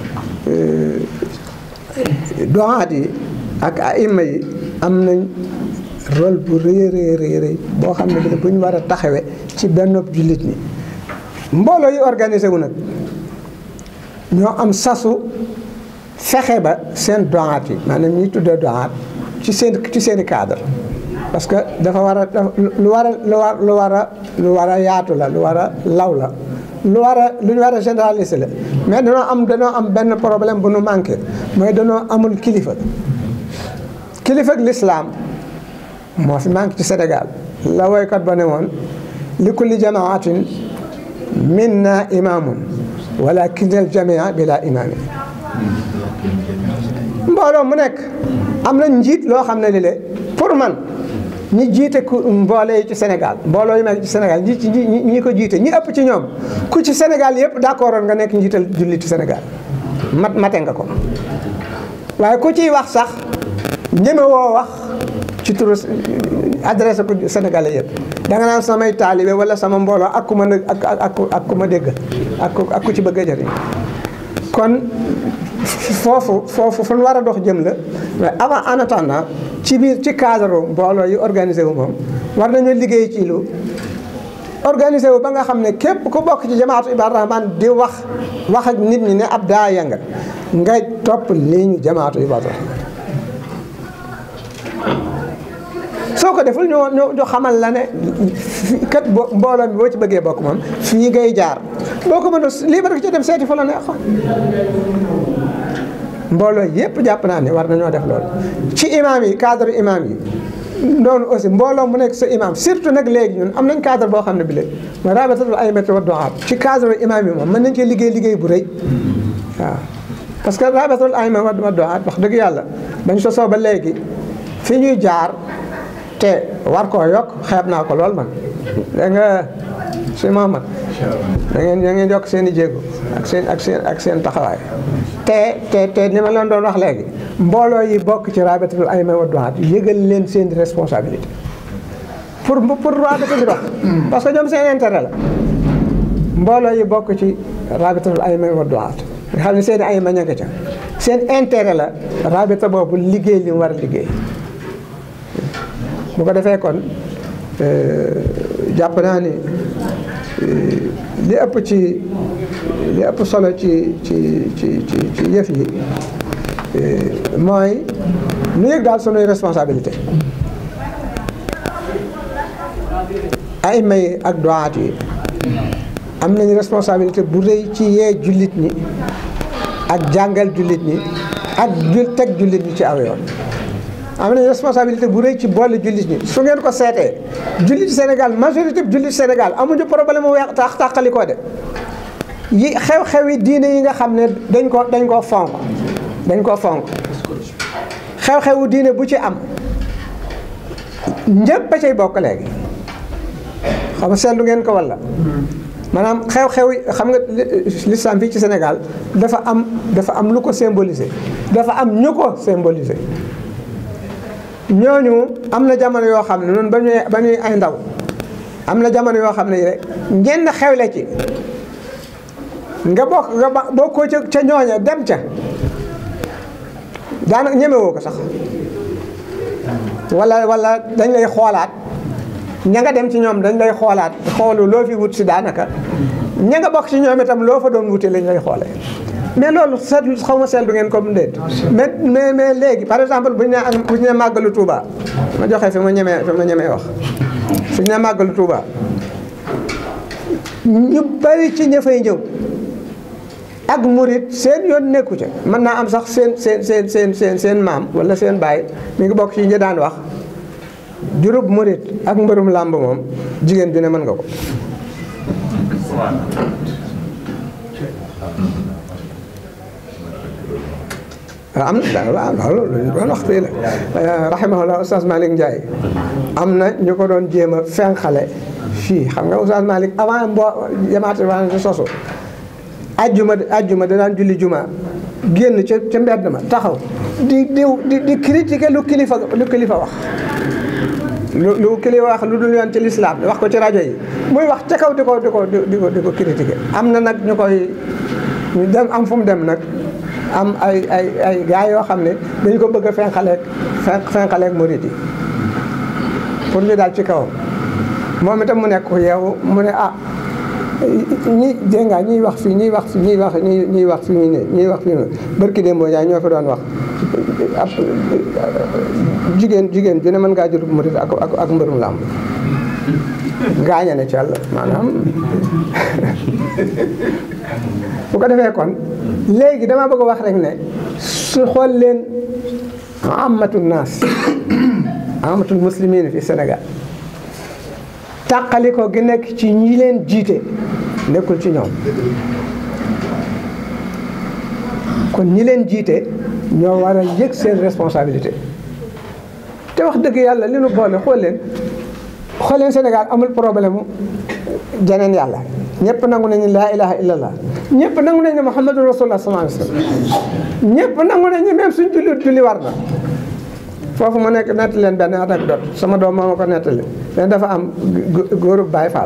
doxaat yi ak aima yi am nañ rôle bu rëy rëy rëy rëy boo xam ne bi bu ñu war a taxawee ci benn jullit ñi mbooloo yi organisé wu nag ñoo am sasu fexe ba seen doxaat yi maanaam ñuy tuddee doxaat ci seen ci seeni cadre parce que dafa war a lu war a lu war lu war a lu war a yaatu la lu war a law la lu war a lu ñu war a généraliser la mais danoo am danoo am benn problème bu nu manqué mooy danoo amul kilifa kilifa ak lislaam moo fi manqué ci Sénégal la woykat ba ne woon li kulli jamaatin minna imaamun walakin al jamia bila imaami mbooloo mu nekk am na njiit loo xam ne li le pour man ñi jiite ku mboole yi ci Sénégal mbooloo yu nekk ci Sénégal ñi ci ñi ko jiite ñi ëpp ci ñoom ku ci Sénégal yëpp d'accord nga nekk njiital julliti Sénégal mat mate nga ko waaye ku ciy wax sax ñeme woo wax ci turu adressé ko Sénégalais yëpp da nga naan samay taalibe wala sama mbooloo ak ku ma ak ak ak ku ma dégg ak ak ku ci bëgg a jëriñ kon foofu foofu fu ñu war a dox jëm la mais avant en attendant ci biir ci cadre mbooloo yi organisé wu moom war nañu liggéey ci lu organisé wu ba nga xam ne képp ku bokk ci jamaatu Ibaadu Rahmaan di wax wax ak nit ñi ne ab daaya nga ngay topp lii ñu jamaatu Ibaadu Rahmaan soo ko deful ñoo ñoo xamal la ne kat bo mbooloo mi boo ci bëggee bokk moom fii ngay jaar boo ko mën a lii ba ci dem seeti fa la neexoon mbooloo yëpp jàpp naa ne war nañoo def loolu ci imaam yi cadre imaam yi noonu aussi mbooloo mu nekk sa imaam surtout nag léegi ñun am nañ cadre boo xam ne bi léegi mooy rabitatul a'immati wa du'aat ci cadre imaam yi moom mën nañ cee liggéey liggéey bu rëy waaw parce que rabitatul a'immati wa du'aat wax dëgg yàlla bañ sosoo ba léegi fi ñuy jaar te war koo yokk xeeb naa ko lool man da nga si Mahamad da ngeen da ngeen yokk seen i jéego ak seen ak seen ak seen taxawaay te te te ni ma leen doon wax léegi mbooloo yi bokk ci rabitatul a'immati wa du'aat yëgal leen seen responsabilité pour pour rabita bi dox parce que ñoom seen intérêt la mbooloo yi bokk ci rabitatul a'immati wa du'aat nga xam ne seen i ay ma ña nga ca seen intérêt la rabita boobu liggéey li mu war a liggéey bu ko defee kon jàpp naa ni li ëpp ci li ëpp solo ci ci ci ci ci yëf yi mooy nu yëg daal sunuy responsabilité ay may ak doaat yi am nañu responsabilité bu rëy ci yee jullit ñi ak jàngal jullit ñi ak jul teg jullit ñi ci aw yoon am nañ responsabilité bu rëy ci boole jullit ñi su ngeen ko seetee jullit Sénégal majorité bi jullit Sénégal amuñu problème mu weex tax tàqali ko de yi xew-xew yi diine yi nga xam ne dañ ko dañ koo fonk dañ koo fonk xew-xewu diine bu ci am ñëpp a cay bokk léegi xam nga seetlu ngeen ko walla maanaam xew-xew yi xam nga l'islam fii ci Sénégal dafa am dafa am lu ko symboliser dafa am ñu ko symboliser ñooñu am na jamono yoo xam ne noonu ba ñuy ba ñuy ay ndaw am na jamono yoo xam ne rek ñenn xewle ci nga bokk nga bokkoo ca ca ñooña dem ca daanaka ñemewoo ko sax wala wala dañ lay xoolaat ña nga dem ci ñoom dañ lay xoolaat xoolu loo fi wut si daanaka ña nga bokk ci ñoom itam loo fa doon wute lañ lay xoolee mais loolu seetlu xaw ma seetlu ngeen comme déet mais mais mais léegi par exemple bu ñu nee bu ñu nee màggalu Touba ma joxe fi ma ñemee fi ma ñemee wax su ñu nee màggalu Touba ñu bari ci ña fay ñëw ak murit seen yoon nekku ca mën naa am sax seen seen seen seen seen seen maam wala seen baay mi ngi bokk ci ñi daan wax jurub murit ak mbërum làmb moom jigéen ju ne mën nga ko waaw am na waaw loolu lu ñu doon wax fii la rahimahullah oustaz Malick Ndiaye am na ñu ko doon jéem a fenqale fii xam nga oustaz Malick avant mbo jamaate waa di sosu ajjuma ajjuma danaan julli juma génn ca ca mbedd ma taxaw di di di di critiquer lu kilifa lu kilifa wax lu lu kilifa wax lu dul yoon ci lislaam wax ko ci rajo yi muy wax ca kaw di ko di ko di ko di ko critiquer am na nag ñu koy ñu dem am fu mu dem nag am ay ay ay gars yoo xam ne dañu ko bëgg a fenqaleeg fenqaleeg murid yi pour ñu daal ci kawam moom itam mu nekk ko yow mu ne ah ñi dégg nga ñiy wax fii ñiy wax fii ñiy wax ñi ñiy wax fii ne ñiy wax fii ne barki démb Ndiaye ñoo fi doon wax ab jigéen jigéen ju ne mën ngaa jël murid ak ak ak mbërum làmb gaañe na ci yàlla maanaam bu ko defee kon léegi dama bëgg a wax rek ne su xool leen amatul naas amatul muslimin fi Sénégal tàqali ko gi nekk ci ñi leen jiite nekkul ci ñoom kon ñi leen jiite ñoo war a yëg seen responsabilité te wax dëgg yàlla li nu boole xool leen xool leen Sénégal amul problème mu jeneen yàlla ñëpp nangu nañu laa ilaha illallah ñëpp nangu nañu ne Muhammadu rasulullah sallallahu alayhi wasallam ñëpp nangu nañu même suñ julli julli war na foofu ma nekk nettali leen benn anecdote sama doom moo ma ko nettali mais dafa am góorub Baay Faal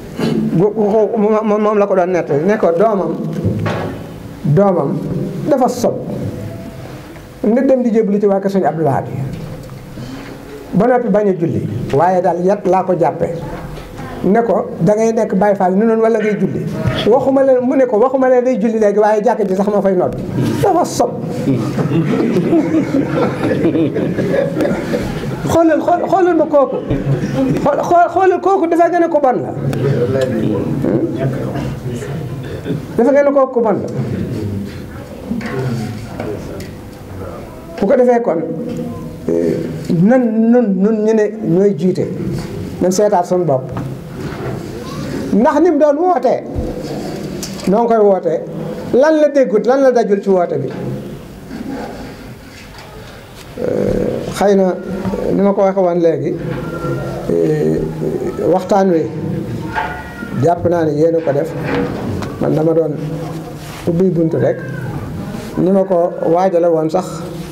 moom la ko doon nettali ne ko doomam doomam dafa sob nga dem di jébbalu ci waa kër Sëñ Abdou Lahad ba noppi bañ a julli waaye daal yat laa ko jàppe ne ko da ngay nekk Baay Faal ni noonu wala ngay julli waxuma leen mu ne ko waxuma leen day julli léegi waaye jàkk ji sax ma fay nodd dafa sob xoolal xool xoolal ma kooku xool xoolal kooku dafa gën a ko bon la dafa gën a kooku ko bon la bu ko defee kon nan nun nun ñu ne ñooy jiite nan seetaat suñu bopp ndax ni mu doon wootee noo ngi koy wootee lan la déggut lan la dajul ci woote bi xëy na ni ma ko waxe woon léegi waxtaan wi jàpp naa ne yéen ko def man dama doon ubbi buntu rek ni ma ko waajale woon sax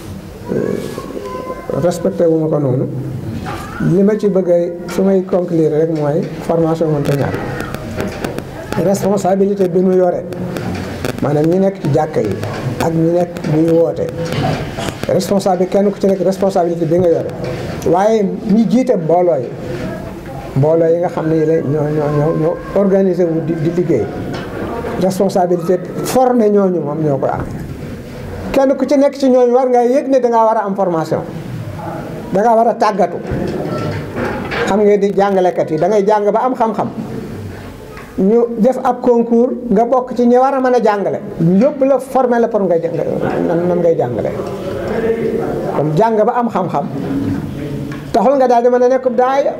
respecté wu ma ko noonu li ma ci bëgg a su may conclure rek mooy formation mënta ñàkk responsabilité bi nu yore maanaam ñi nekk ci jàkka yi ak ñi nekk ñuy woote responsable kenn ku ci nekk responsabilité bi nga yore waaye ñi jiite mbooloo yi mbooloo yi nga xam ne yi la ñoo ñoo ñoo ñoo organisé wu di di liggéey responsabilité formé ñooñu moom ñoo koy amee kenn ku ci nekk ci ñooñu war nga yëg ne dangaa war a am formation dangaa war a tàggatu xam nga di jàngalekat yi da ngay jàng ba am xam-xam ñu def ab concours nga bokk ci ñi war a mën a jàngale yóbbu la formé la pour ngay nan ngay jàngale kon jàng ba am xam-xam taxul nga daal di mën a nekk daaya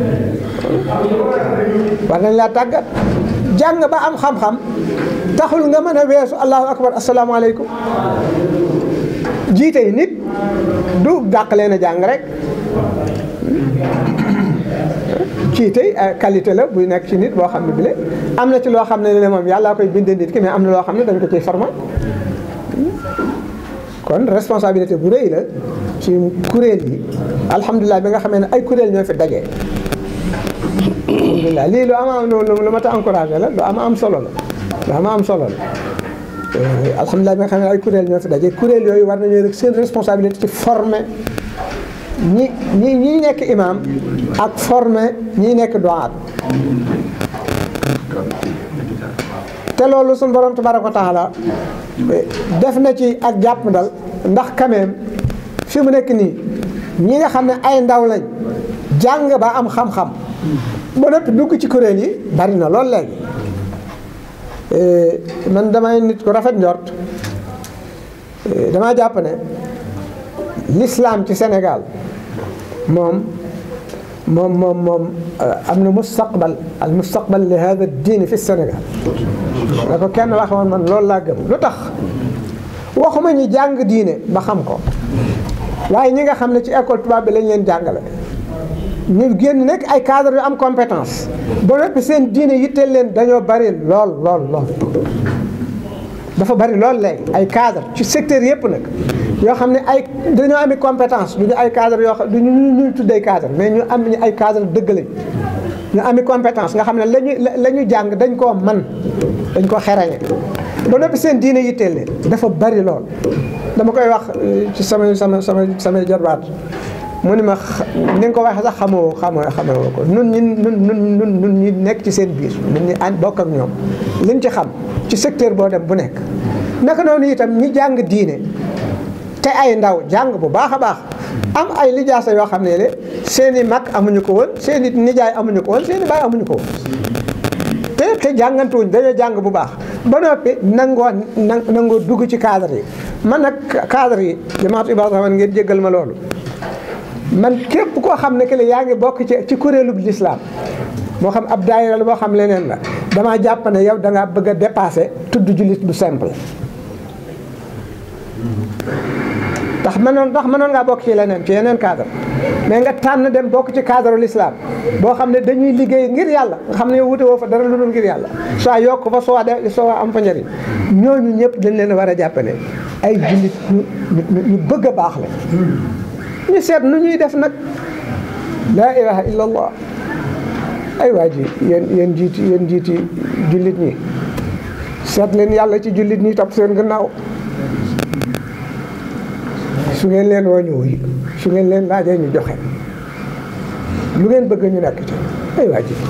war nañ laa tàggat jàng ba am xam-xam taxul nga mën a weesu allahu akbar asalaamaaleykum jiite yi nit du dàq leen a jàng rek jiite qualité la buy nekk ci nit boo xam ne bile am na ci loo xam ne ne moom yàllaa koy bindee nit ki mais am na loo xam ne dañ ko ciy former kon responsabilité bu rëy la ci kuréel yi alhamdulilah bi nga xamee ne ay kuréel ñoo fi daje. alhamdulilah lii lu am am lu mat a encouragé la lu am am solo la lu am am solo la alhamdulilah bi nga xam ne ay kuréel ñoo fi daje kuréel yooyu war nañoo rek seen responsabilité ci former ñi ñi ñi nekk imam ak former ñi nekk doaat te loolu suñu borom tabaraka wa taala def na ci ak jàpp ndal ndax quand même fi mu nekk nii ñi nga xam ne ay ndaw lañ jàng ba am xam-xam ba noppi dugg ci kuréel yi bari na lool léegi man damay nit ku rafet njort damaa jàpp ne l'islam ci Sénégal moom moom moom moom am na mustaqbal al mustaqbal li hada diini fi Sénégal da ko kenn wax woon man loolu laa gëm lu tax waxuma ñi jàng diine ba xam ko waaye ñi nga xam ne ci école tubaab bi lañ leen jàngale ñu génn nekk ay cadre yu am compétence ba noppi seen diine yitteel leen dañoo bari lool lool lool dafa bari lool léegi ay cadre ci secteur yëpp nag yoo xam ne ay dañoo ami compétence du ñu ay cadre yoo xam du ñu ñuy tuddee cadre mais ñu am ñu ay cadre dëgg lañ ñu ami compétence nga xam ne lañu la ñu jàng dañ koo man dañ ko xerañe ba noppi seen diine yitteel leen dafa bari lool dama koy wax ci sama sama sama samay jarbaat mu ni ma ni nga ko waxee sax xamoo xamoo xamoo ko nun ñi nun nun nun nun ñi nekk ci seen biir nun ñi ànd bokk ak ñoom liñ ci xam ci secteur boo dem bu nekk naka noonu itam ñi jàng diine te ay ndaw jàng bu baax a baax am ay lijaasa yoo xam ne le seen i mag amuñu ko woon seen i nijaay amuñu ko woon seen i baay amuñu ko woon te te jàngantuwuñ dañoo jàng bu baax ba noppi nangoo nangoo dugg ci cadre yi man nag cadre yi jamaatu Ibaadu Rahmaan ngeen jéggal ma loolu man képp koo xam ne que yaa ngi bokk ci ci kuréelub lislaam moo xam ab daayira la moo xam leneen la damaa jàpp ne yow da ngaa bëgg a dépassé tudd jullit bu simple. ndax mënoon ndax mënoon ngaa bokk ci leneen ci yeneen cadre mais nga tànn dem bokk ci cadre l'islam boo xam ne dañuy liggéey ngir yàlla nga xam ne wute woo fa dara lu dul ngir yàlla soit yokk fa soit de soit am fa njëriñ ñooñu ñëpp dañ leen war a jàppale ay jullit ñu ñu bëgg a baax la. ñu seet nu ñuy def nag laa ilaha illa allah ay waa ji yéen yéen jiiti yéen jiiti jullit ñi seet leen yàlla ci jullit ñi topp seen gannaaw su ngeen leen woo ñu wuyu su ngeen leen laajee ñu joxe lu ngeen bëgg ñu nekk ci ay waa ji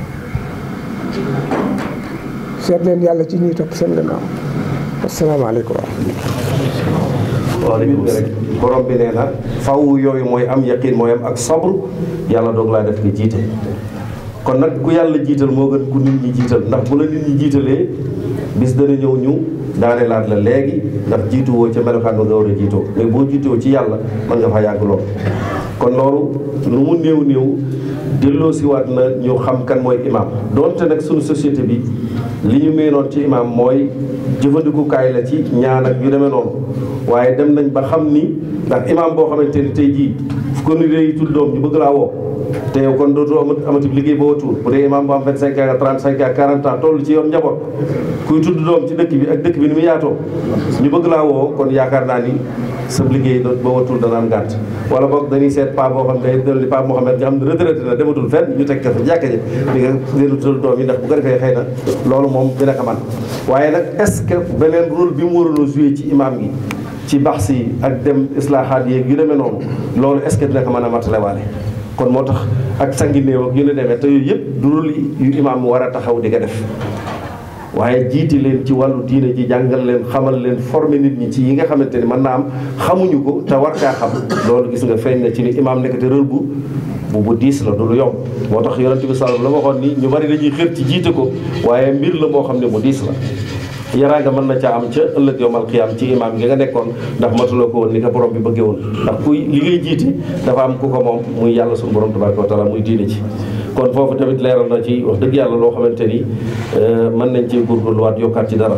seet leen yàlla ci ñi topp seen gannaaw asalaamaaleykum wa rahmatullah waaleykum salaam borom bi nee na faw yooyu mooy am yaqin mooy am ak sabru yàlla doog laa def nga jiite kon nag ku yàlla jiital moo gën ku nit ñi jiital ndax bu la nit ñi jiitalee bis dana ñëw ñu daane laat la léegi ndax jiitu woo ca melokaan ba nga war a jiitoo mais boo jiitoo ci yàlla mën nga fa yàgg lool kon loolu lu mu néew néew delloo si waat na ñu xam kan mooy imam donte nag suñu société bi li ñu meenoon ci imam mooy jëfandikukaay la ci ñaan ak yu demee noonu waaye dem nañ ba xam ni ndax imam boo xamante ni tey jii fu ko nit yi tudd doom ñu bëgg laa woo te yow kon dootoo amati amati liggéey ba watuur bu dee imam bu am 25 ans 35 ans 40 ans toll ci yoon njaboot kuy tudd doom ci dëkk bi ak dëkk bi ni mu yaatoo ñu bëgg laa woo kon yaakaar naa ni sa liggéey doot ba watuur dana am gàtt wala boog dañuy seet pa boo xam ne dal ni pa Mohamed nga xam ne retraité na dematul fenn ñu teg ko fa jàkka ji di nga leen tudd doom yi ndax bu ko defee xëy na loolu moom dina ko man waaye nag est-ce que beneen rôle bi mu waroon a joué ci imam gi ci baxs yi ak dem islaahaat yeeg yu demee noonu loolu est-ce que dina ko mën a matale waale kon moo tax ak sangi néew ak yu ne demee te yooyu yëpp du rôle yu imaam war a taxaw di ko def waaye jiiti leen ci wàllu diine ji jàngal leen xamal leen former nit ñi ci yi nga xamante ni mën naa am xamuñu ko te war kaa xam loolu gis nga feeñ na ci ni imaam nekkate rôle bu bu bu diis la du lu yomb moo tax yonent bi sallallahu la waxoon ni ñu bari dañuy xër ci jiite ko waaye mbir la moo xam ne mu diis la yaraanga mën na caa am ca ëllëg yowmal xiyaam ci imaam gi nga nekkoon ndax matuloo ko woon ni ko borom bi bëggee woon ndax kuy li ngay jiite dafa am ku ko moom muy yàlla suñu borom tabaraka wa taala muy diine ci kon foofu tamit leeral na ci wax dëgg yàlla loo xamante ni mën nañ cee góorgóorluwaat yokkaat ci dara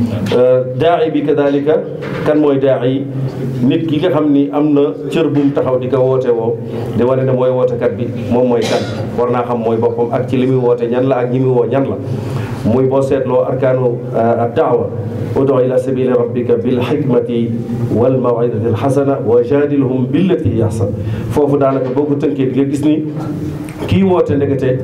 daa'i bi kadalika kan mooy daa'i nit ki nga xam ni am na cër bu mu taxaw di ko woote woo di wane ne mooy wootekat bi moom mooy kan war naa xam mooy boppam ak ci li muy woote ñan la ak ñi muy woo ñan la muy boo seetloo arkaanu ad daawa udu ila sabili rabbika bil hikmati wal mawidati alxasana wa jadilhum billati hiya ahsan foofu daanaka boo ko tënkee di nga gis ni kii woote ndekete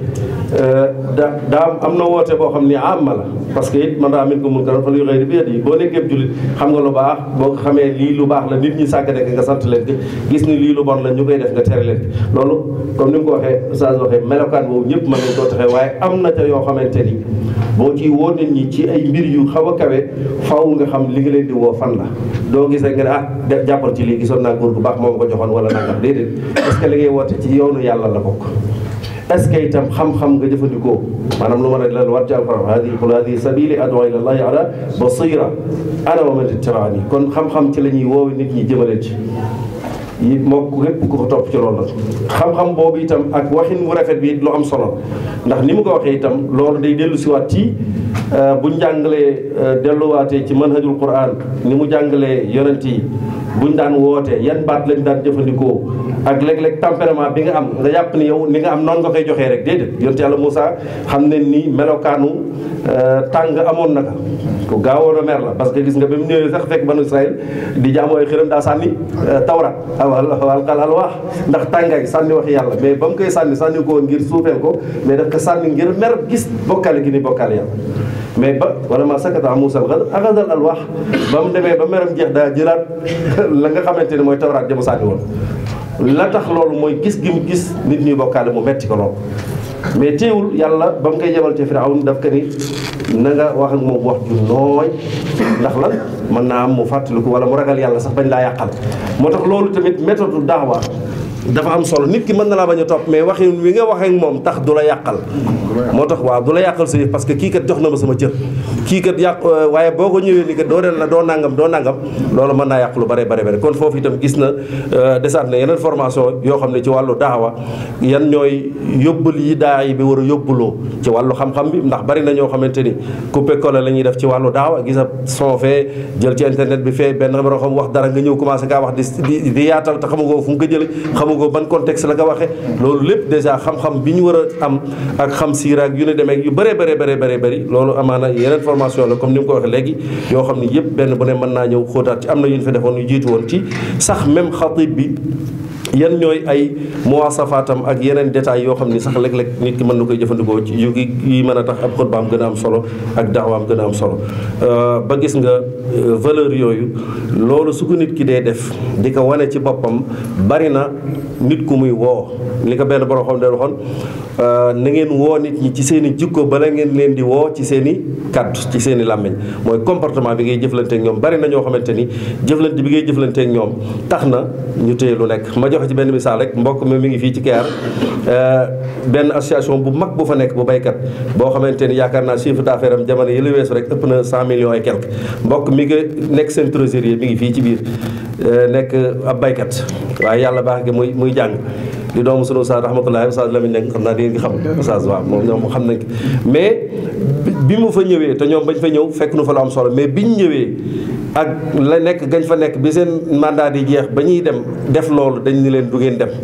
da daa am na woote boo xam ni amma la parce que it man raa min ko mun karan fal yu xëy bi yi boo nekkee jullit xam nga lu baax boo ko xamee lii lu baax la nit ñi sàgg nekk nga sant leen gis ni lii lu bon la ñu koy def nga tere leen loolu comme ni mu ko waxee Oustaz waxee melokaan boobu ñëpp mën nañ koo taxee waaye am na ca yoo xamante ni boo ciy woo nit ñi ci ay mbir yu xaw a kawe faw nga xam li nga leen di woo fan la doo gis rek nga ne ah jàppal ci lii gisoon naa góor gu baax moom ko joxoon wala nangam déedéet est-ce que li ngay woote ci yoonu yàlla la bokk est-ce que itam xam-xam nga jëfandikoo maanaam lu ma ne la war ci alquran hadihi qul hadihi sabili adu ila allahi ala basira ana wa man ittabaani kon xam-xam ci la ñuy woowe nit ñi jëmale ci yi moo képp ku ko topp ci loolu la xam-xam boobu itam ak waxin mu rafet bi lu am solo ndax ni mu ko waxee itam loolu day dellu siwaat ci buñ jàngalee delluwaatee ci manhajul quran ni mu jàngalee yonent yi buñ daan wootee yan baat lañ daan jëfandikoo ak léeg-léeg tempérament bi nga am nga jàpp ni yow ni nga am noonu nga koy joxee rek déedéet yonent yàlla Moussa xam ne ni melokaanu tàng amoon na ko ku gaawoon a mer la parce que gis nga ba mu ñëwee sax fekk banu Israël di jaamu ay xiram daa sànni tawrat walqal alwaax ndax tàngaay sànni waxi yàlla mais ba mu koy sànni sànni ko woon ngir suufeel ko mais daf ko sànni ngir mer gis bokkaale gi ni bokkaale yàlla mais ba wala ma sakata Moussa al axadal alwaax ba mu demee ba meram jeex daa jëlaat la nga xamante ne mooy tawraat ja mu sànni woon la tax loolu mooy gis gi mu gis nit ñuy bokkaale mu metti ko loolu mais teewul yàlla ba mu koy yebal ci Firawun daf ko ni na nga wax ak moom wax ju nooy ndax lan mën naa am mu fàttaliku wala mu ragal yàlla sax bañ laa yàqal moo tax loolu tamit méthode daawa dafa am solo nit ki mën na laa bañ a topp mais waxin wi nga waxee ak moom tax du la yàqal moo tax waaw du la yàqal sa yëf parce que kii kat jox na ma sama cër kii kat yàq waaye boo ko ñëwee ni kat doo den la doo nangam doo nangam loolu mën naa yàq lu bare bare bare kon foofu itam gis na desaat na yeneen formation yoo xam ne ci wàllu daawa yan ñooy yóbbal yi daa yi bi war a yóbbuloo ci wàllu xam-xam bi ndax bari na ñoo xamante ni coupé collé la ñuy def ci wàllu daawa gis a son fee jël ci internet bi fee benn xabaroo xam wax dara nga ñëw commencé kaa wax di di yaatal te xamagoo fu mu ko jële xamagoo ban contexte la nga waxee loolu lépp dèjà xam-xam bi ñu war a am ak xam siira ak yu ne demee yu bëree bëree bëree bëree bëri loolu amaana yeneen formation la comme ni mu ko waxee léegi yoo xam ni yëpp benn bu ne mën naa ñëw xóotaat ci am na yu ñu fi defoon yu jiitu woon ci sax même xatib bi yan ñooy ay muwasafaatam ak yeneen détails yoo xam ni sax léeg-léeg nit ki mën na koy jëfandikoo ci yu yi mën a tax ab xutbaam gën a am solo ak daawaam gën a am solo ba gis nga valeur yooyu loolu su ko nit ki dee def di ko wane ci boppam bari na nit ku muy woo li ko benn borom xam ne waxoon na ngeen woo nit ñi ci seen i jikko bala ngeen leen di woo ci seen i kaddu ci seen i làmmiñ mooy comportement bi ngay jëflante ak ñoom bari na ñoo xamante ni jëflante bi ngay jëflante ak ñoom tax na ñu téye lu nekk ma joxe ci benn misaal rek mbokk mi mi ngi fii ci Kayar benn association bu mag bu fa nekk bu baykat boo xamante ni yaakaar naa chiffre d'affaires am jamono yële weesu rek ëpp na cent millions et quelque mbokk mi ngi nekk seen trésorier mi ngi fii ci biir nekk ab baykat waaye yàlla baax gi muy muy jàng di doomu sunu Oustaz rahmatullahi Oustaz Lamine Niang xam naa di ngeen xam Oustaz waaw moom ñoom xam nañ mais bi mu fa ñëwee te ñoom bañ fa ñëw fekk nu fa lu am solo mais biñ ñëwee ak la nekk gañ fa nekk bi seen mandat di jeex ba ñuy dem def loolu dañ ni leen du ngeen dem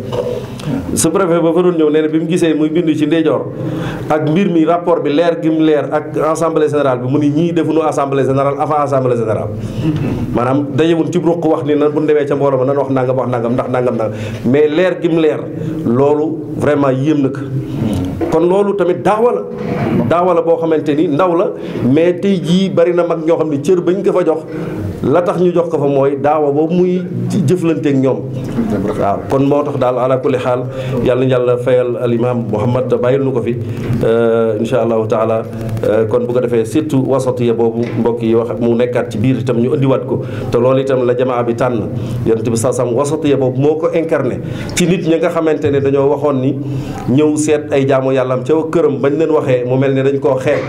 su préfet ba fa doon ñëw nee na bi mu gisee muy bindu ci ndeyjoor ak mbir mi rapport bi leer gi mu leer ak assemblée générale bi mu ni ñii defuñu assemblée générale avant assemblée générale maanaam dajewun ci ruq wax ni nan bu ñu demee ca mbooloo ma nan wax nangam wax nangam ndax nangam nangam mais leer gi mu leer loolu vraiment yéem na ko kon loolu tamit daawa la daawa la boo xamante ni ndaw la mais tey jii bari na mag ñoo xam ne cër bañ ko fa jox la tax ñu jox ko fa mooy daawa boobu muy jëflanteek ñoom waaw kon moo tax daal ala kulli xaal yàlla na yàlla fayal al imam Muhammad bàyyil nu ko fi insha allahu taala kon bu ko defee surtout wasatiya boobu mbokk yi wax mu nekkaat ci biir itam ñu indiwaat ko te loolu itam la jamaa bi tànn yonent bi saa sam wasatiya boobu moo ko incarné ci nit ñi nga xamante ne dañoo waxoon ni ñëw seet ay jaamu yàlla am ca këram bañ leen waxee mu mel ne dañ koo xeeb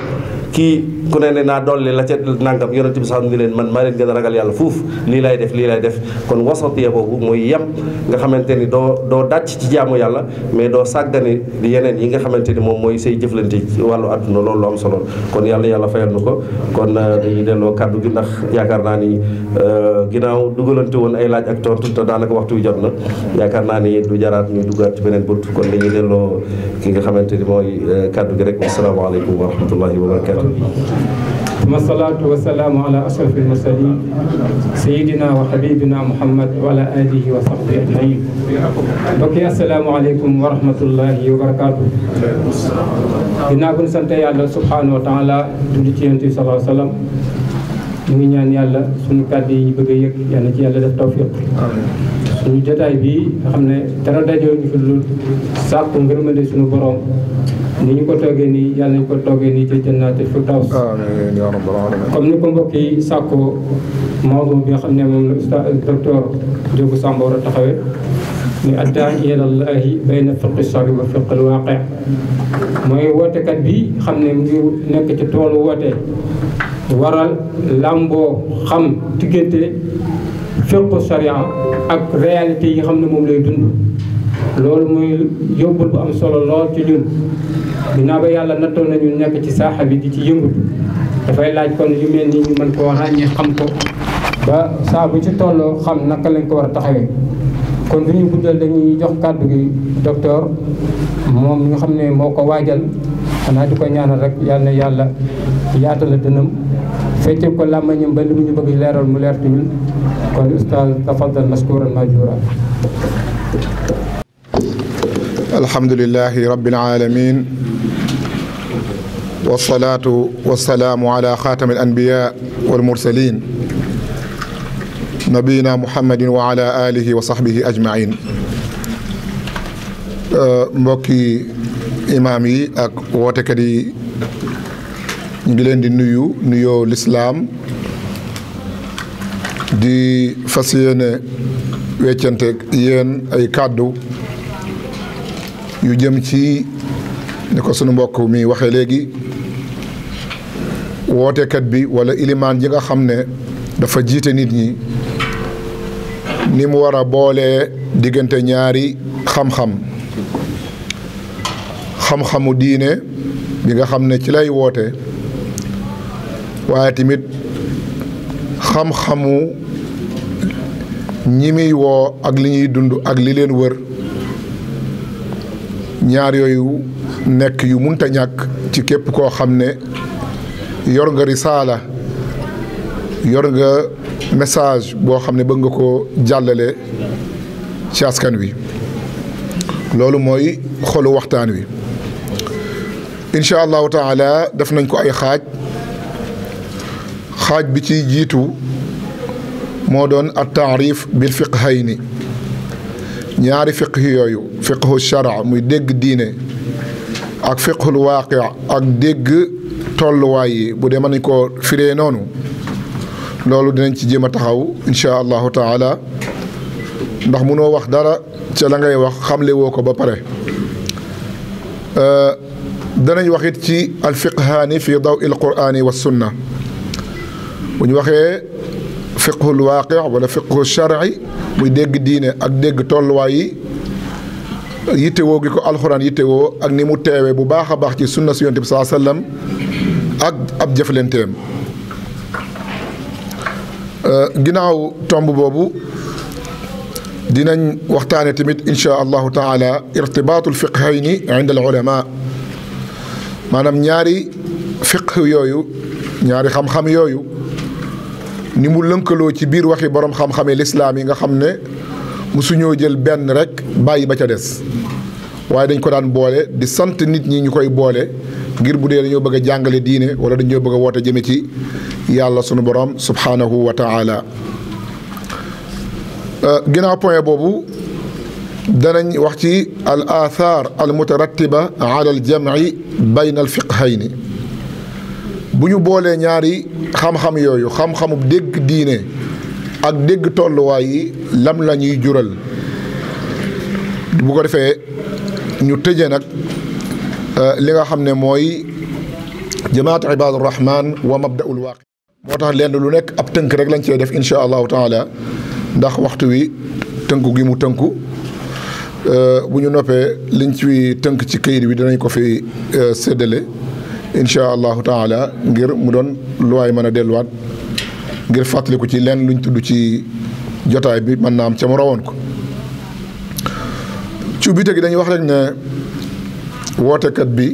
kii ku ne ne naa dolli la ca nangam yonent bi sax ni leen man maa leen gën a ragal yàlla fuuf lii lay def lii lay def kon wasatiya boobu mooy yem nga xamante ni doo doo dàcc ci jaamu yàlla mais doo sàggane di yeneen yi nga xamante ni moom mooy say jëflante ci wàllu àdduna loolu lu am solo kon yàlla yàlla fayal nu ko kon dañuy delloo kàddu gi ndax yaakaar naa ni ginnaaw dugalante woon ay laaj ak tontu te daanaka waxtu wi jot na yaakaar naa ni du jaraat ñuy duggaat ci beneen bunt kon dañuy delloo ki nga xamante ni mooy kàddu gi rek asalaamaaleykum wa rahmatullahi wa barakatu ثم الصلاة والسلام على أشرف المرسلين سيدنا وحبيبنا محمد وعلى آله وصحبه أجمعين بكي السلام عليكم ورحمة الله وبركاته ginnaaw bu ñu sant yàlla subhanahu wa taala julli ci yonent bi sallallahu alayhi wa sallam ñu ngi ñaan yàlla suñu kàddu yi ñu bëgg a yëg yal na ci yàlla def tawfiq suñu jotaay bii nga xam ne dara dajoo ñu fi lu sàkku ngërëmande suñu borom ni ñu ko toogee nii yàlla nañu ko toogee nii ci jannaatul firdaws amiin yaa rabbal aalamiin comme ni ko mbokk yi sàkkoo mawdu bi nga xam ne moom la ustaz docteur Diop Samba war a taxawee ni addaa ilallaahi bayna fiqi sari wa fiqil waaqi mooy wootekat bi xam ne mu ngi nekk ci toolu woote waral làmboo xam diggante fiqu sharia ak réalité yi nga xam ne moom lay dund loolu mooy yóbbul bu am solo lool ci ñun ginnaaw ba yàlla nattoo nañu nekk ci saaxa bi di ci yëngatu dafay laaj kon yu mel nii ñu mën koo ràññee xam ko ba saa bu ci tolloo xam naka lañ ko war a taxawee kon du ñu guddal dañuy jox kàddu gi docteur moom mi nga xam ne moo ko waajal xanaa di ko ñaanal rek yàlla na yàlla yaatal dënam fecce ko làmmañam ba li mu ñu bëgg leeral mu leer ci ñun kon ustaz tafaddal mashkuran majura alhamdulilahi rabbil alamin wasalaatu wasalaamu ala xaatami alanbiya walmursalin nabiyina muhammadin wa ala alihi wa sahbihi ajmain mbokki imaam yi ak wootekat yi ñu ngi leen di nuyu nuyoo lislaam di fas yéene weccante yéen ay kàddu yu jëm ci ni ko sunu mbokk mi waxee léegi wootekat bi wala ilimaan ji nga xam ne dafa jiite nit ñi ni mu war a boolee diggante ñaari xam-xam xam-xamu diine bi nga xam ne ci lay woote waaye tamit xam-xamu ñi muy woo ak li ñuy dund ak li leen wër ñaar yooyu nekk yu munta ñàkk ci képp koo xam ne yor nga risaala yor nga message boo xam ne bëgg nga ko jàllale ci askan wi loolu mooy xolu waxtaan wi incha allahu taala def nañ ko ay xaaj xaaj bi ci jiitu moo doon at taarif bil fiqhayni ñaari fiqh yooyu fiqhu shara muy dégg diine ak fiqhul waaqi ak dégg tolluwaay yi bu dee mën nañ koo firee noonu loolu dinañ ci jéem a taxaw incha allahu taala ndax munoo wax dara ca la ngay wax xamle woo ko ba pare danañ wax it ci alfiqhaani fi daw il quraani wa sunna bu ñu waxee fiqhul waaqi wala fiqhu shar'i muy dégg diine ak dégg tolluwaay yi yittewoo gi ko alxuraan yittewoo ak ni mu teewee bu baax a baax ci sunna si yonent bi saa sallam ak ab jëflanteem ginnaaw tomb boobu dinañ waxtaane tamit insha allahu taala irtibaatul fiqhayni inda al ulama maanaam ñaari fiqh yooyu ñaari xam-xam yooyu ni mu lënkaloo ci biir waxi borom xam-xame lislaam yi nga xam ne musuñoo jël benn rek bàyyi ba ca des waaye dañ ko daan boole di sant nit ñi ñu koy boole ngir bu dee dañoo bëgg a jàngale diine wala dañoo bëgg a woote jëme ci yàlla sunu borom subhanahu wa taala ginnaaw point boobu danañ wax ci al athar al mutarattiba ala al jamci bayna al fiqhayni bu ñu boolee ñaari xam-xam yooyu xam-xamu dégg diine ak dégg tolluwaay yi lam la ñuy jural bu ko defee ñu tëje nag li nga xam ne mooy jamaat ibaadu rahman wa mabdaul waaqi moo tax lenn lu nekk ab tënk rek lañ cee def insha allahu taala ndax waxtu wi tënku gi mu tënku bu ñu noppee liñ ci tënk ci këyit bi dinañ ko fi séddale insha allahu taala ngir mu doon luwaay mën a delluwaat ngir fàttaliku ci lenn luñ tudd ci jotaay bi mën naa am ca mu rawoon ko ci ubbite gi dañuy wax rek ne wootekat bi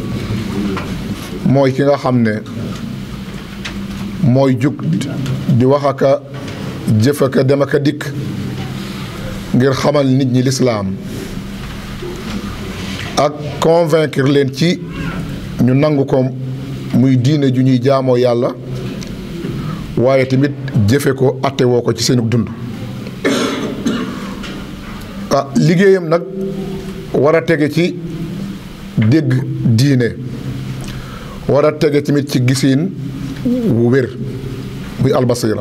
mooy ki nga xam ne mooy jug di wax aka jëf aka dem aka dikk ngir xamal nit ñi lislaam ak convaincre leen ci ñu nangu ko muy diine ju ñuy jaamoo yàlla waaye tamit jëfe ko atte woo ko ci seenu dund ah liggéeyam nag war a tege ci dégg diine war a tege tamit ci gisiin wu wér muy albasira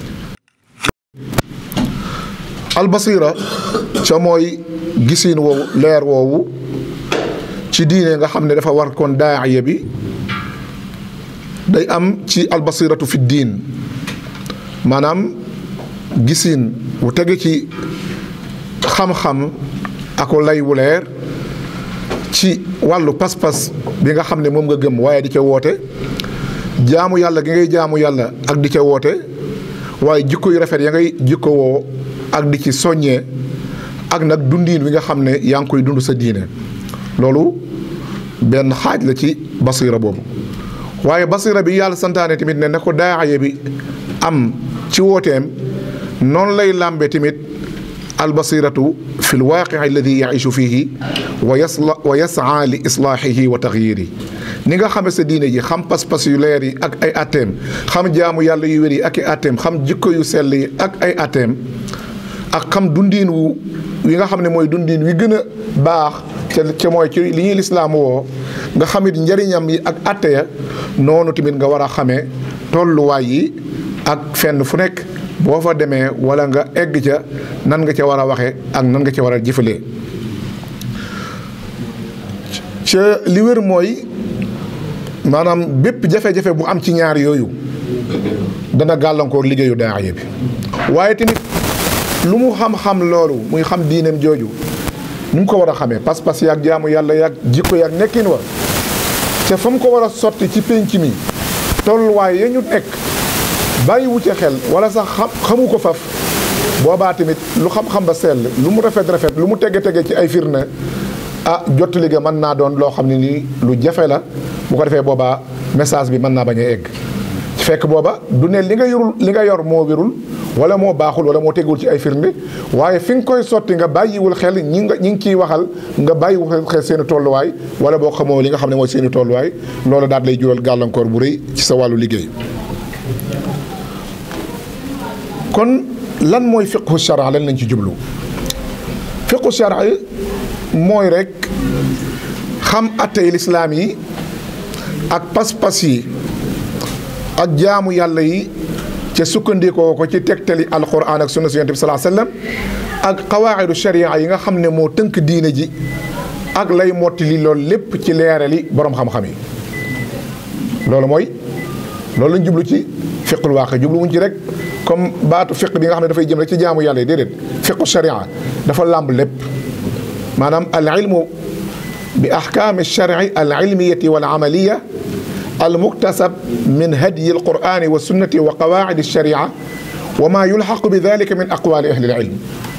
albasira ca mooy gisiin woowu leer woowu ci diine nga xam ne dafa war kon daaya bi day am ci albasiratu fi diin maanaam gisiin wu tege ci xam-xam ako lay wu leer ci wàllu pas-pas bi nga xam ne moom nga gëm waaye di ca woote jaamu yàlla gi ngay jaamu yàlla ak di ca woote waaye jikko yu rafet ya ngay jikko woo ak di ci soññee ak nag dundiin wi nga xam ne yaa ngi koy dund sa diine loolu benn xaaj la ci basira boobu waaye basira bi yàlla santaane tamit ne na ko daaye bi am ci wooteem noonu lay làmbe tamit albasiratu fi lwaaqi alladi yaishu fihi wa yasla wa yasaa li islaahihi wa taxyiri ni nga xame sa diine ji xam pas-pas yu leer yi ak ay atteem xam jaamu yàlla yu wér yi ak i atteem xam jikko yu sell yi ak ay atteem ak xam dundiin wu wi nga xam ne mooy dundiin wi gën a baax ca ca mooy ci li ñuy lislaam woo nga xamit njariñam yi ak atte ya noonu tamit nga war a xamee tolluwaay yi ak fenn fu nekk boo fa demee wala nga egg ca nan nga ca war a waxe ak nan nga ca war a jëfalee ca li wér mooy maanaam bépp jafe-jafe bu am ci ñaar yooyu dana gàllankoor liggéeyu daaya bi waaye tamit lu mu xam-xam loolu muy xam diineem jooju ni mu ko war a xamee pas-pas yaag jaamu yàlla yaag jikko yaag nekkin wa te fa mu ko war a sotti ci pénc mi tolluwaay ya ñu nekk bàyyiwu ca xel wala sax xam xamu ko faf boobaa tamit lu xam-xam ba sell lu mu rafet rafet lu mu tege tege ci ay firnde ah jottali ga mën naa doon loo xam ne nii lu jafe la bu ko defee boobaa message bi mën naa bañ a egg ci fekk booba du ne li nga yorul li nga yor moo wérul wala moo baaxul wala moo tegul ci ay firnde waaye fi nga koy sotti nga bàyyiwul xel ñi nga ñi ngi ciy waxal nga bàyyiwul xel seen i tolluwaay wala boo xamoo li nga xam ne mooy seen i tolluwaay loolu daal lay jural gàllankoor bu rëy ci sa wàllu liggéey. kon lan mooy fiqhu shara lan lañ ci jublu fiqhu shara mooy rek xam attey lislaam yi ak pas-pas yi ak jaamu yàlla yi ca sukkandikoo ko ci tegtali alquran ak sunna si yonent bi salaa sallam ak qawaayidu sharia yi nga xam ne moo tënk diine ji ak lay mottali loolu lépp ci leerali borom xam-xam yi loolu mooy loolu lañ jublu ci fiqul waaqi jublu wuñ ci rek comme baatu fiq bi nga xam ne dafay jëm rek ci jaamu yàlla yi déedéet fiqu sharia dafa làmb lépp maanaam al ilmu bi ahkaami sharci al ilmiyati wal amaliya al muktasab min hadyi al qur'ani wa sunnati wa qawaacid al sharia wa ma yulxaqu bi dalika min aqwaali ahli al ilm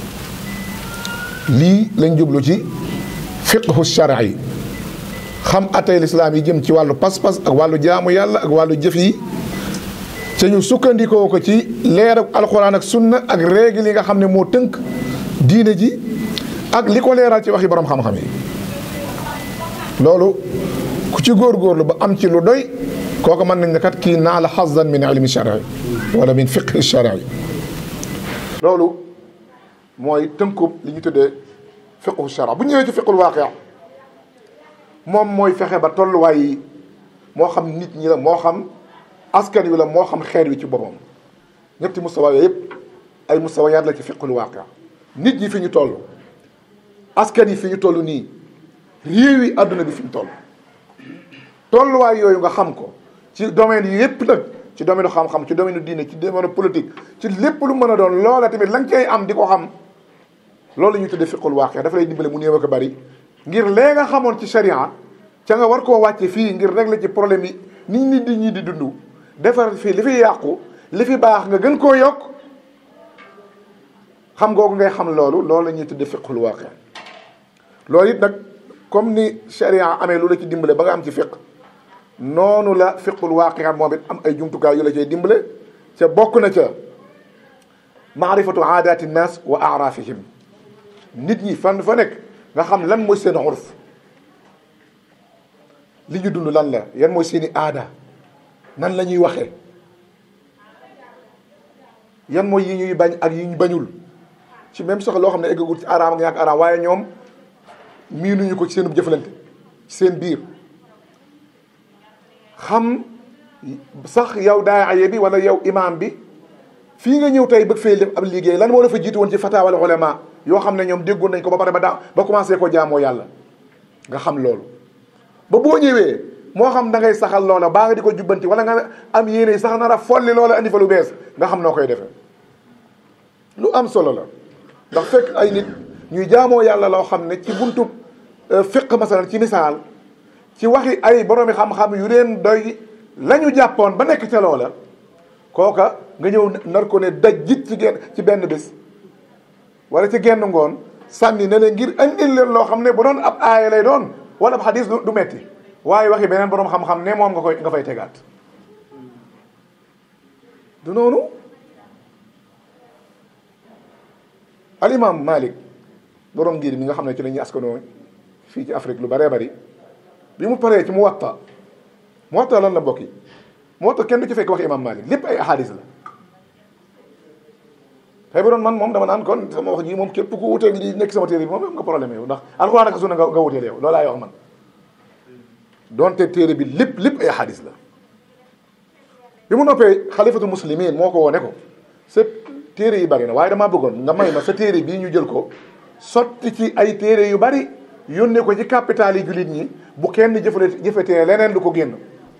lii lañ jublu ci fiqhu sharci xam atay lislaam yi jëm ci wàllu pas-pas ak wàllu jaamu yàlla ak wàllu jëf yi te ñu sukkandikoo ko ci leer ak alquran ak sunna ak règle yi nga xam ne moo tënk diine ji ak li ko leeral ci waxi borom xam-xam yi loolu ku ci góorgóorlu ba am ci lu doy kooku mën nañ ne kat kii naa la xazan min ilmi shari wala min fiqhi shari loolu mooy tënkub li ñu tuddee fiqhu shara bu ñëwee ci fiqul waaqia moom mooy fexe ba tolluwaay yi moo xam nit ñi la moo xam askan wi la moo xam xeet wi ci boppam ñetti mustawa yooyu yëpp ay mustawayaat la ci fiqul waaqia nit ñi fi ñu toll askan yi fi ñu toll nii réew yi àdduna bi fi ñu toll tolluwaay yooyu nga xam ko ci domaine yi yépp nag ci domaine xam-xam ci domaine diine ci domaine politique ci lépp lu mën a doon loola tamit la nga cay am di ko xam loolu la ñuy tuddee fiqul waaqi dafa lay dimbale mu néew ak a bari ngir lee nga xamoon ci sharia ca nga war koo wàcce fii ngir régler ci problème yi nit nit di ñi di dund defar fii li fi yàqu li fi baax nga gën koo yokk xam googu ngay xam loolu loolu la ñuy tuddee fiqul waaqi loolu it nag comme ni sharia amee lu la ci dimbale ba nga am ci fiq noonu la fiqul waaqi moom it am ay jumtukaay yu la cay dimbale ca bokk na ca maarifatu aadaati nnaas wa aarafihim nit ñi fan fa nekk nga xam lan mooy seen urf li ñu dund lan la yan mooy seeni aada nan la ñuy waxee yan mooy yi ñuy bañ ak yi ñu bañul ci même sax loo xam ne eggagul ci araam ak ñàkk araam waaye ñoom miinuñu ko ci seen jëflante ci seen biir xam sax yow daaya bi wala yow imaam bi fii nga ñëw tey bëgg fee def ab liggéey lan moo la fa jiitu woon ci fataawal ulama yoo xam ne ñoom déggoon nañ ko ba pare ba daa ba commencé ko jaamoo yàlla nga xam loolu ba boo ñëwee moo xam da ngay saxal loola baa nga di ko jubbanti wala nga am yéene sax nar a folli loola andi fa lu bees nga xam noo koy defee lu am solo la ndax fekk ay nit ñuy jaamoo yàlla loo xam ne ci buntu fiq masalan ci misaal ci waxi ay boroomi xam-xam yu leen doy la ñu jàppoon ba nekk ca loola kooka nga ñëw nar ko ne daj jit ci genn ci benn bés wala ci genn ngoon sànni ne leen ngir andil leen loo xam ne bu doon ab aaya lay doon wala ab xadis du metti waaye waxi beneen boroom xam-xam ne moom nga koy nga fay tegaat du noonu al imam Malik borom ngir mi nga xam ne ci la ñuy askanoo fii ci Afrique lu bëree bëri bi mu paree ci Muwatta Muwatta lan la bokk yi Muwatta kenn du ci fekk wax imam Malik lépp ay ahadis la tey bu doon man moom dama naan kon sama wax ji moom képp ku wutee li nekk sama téere bi moom am nga problème yow ndax alxuraan ak sunna nga nga wuteel yow loolu laay wax man donte téere bi lépp lépp ay ahadis la bi mu noppee xalifatul muslimin moo ko woo ne ko sa téere yi bari na waaye damaa bëggoon nga may ma sa téere bii ñu jël ko sotti ci ay téere yu bari yónnee ko ci capital yi jullit ñi bu kenn jëfale jëfetee leneen lu ko génn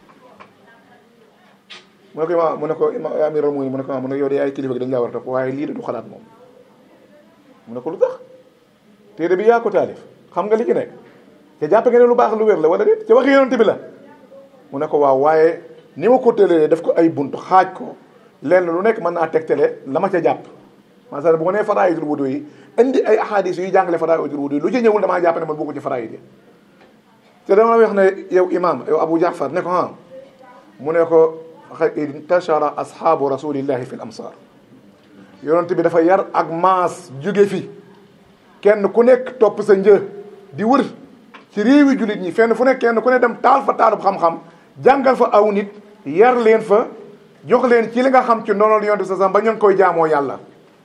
mu ne ko ima mu ne ko ima amiral mu mu ne ko mu ne yow de ay kilifa gi dañ laa war a topp waaye lii de du xalaat moom mu ne ko lu tax téere bi yaa ko taalif xam nga li ci nekk te jàpp nga ne lu baax lu wér la wala déet ci waxi yonent bi la mu ne ko waaw waaye ni ma ko tëlee def ko ay bunt xaaj ko lenn lu nekk mën naa tegtale la ma ca jàpp masalan bu ma nee faraaidul wudu yi indi ay ahadis yuy jàngale faraaidul wudu yi lu ci ñëwul damaa jàpp ne man bokku ci faraid yi te dama wax ne yow imam yow Abu Jaafar ne ko ah mu ne ko intashara ashaabu rasulillahi fi l amsar yonent bi dafa yar ak maas jóge fi kenn ku nekk topp sa një di wër ci réewi jullit ñi fenn fu nekk kenn ku ne dem taal fa taalub xam-xam jàngal fa aw nit yar leen fa jox leen ci li nga xam ci ndonol yonent sa sam ba ñu ngi koy jaamoo yàlla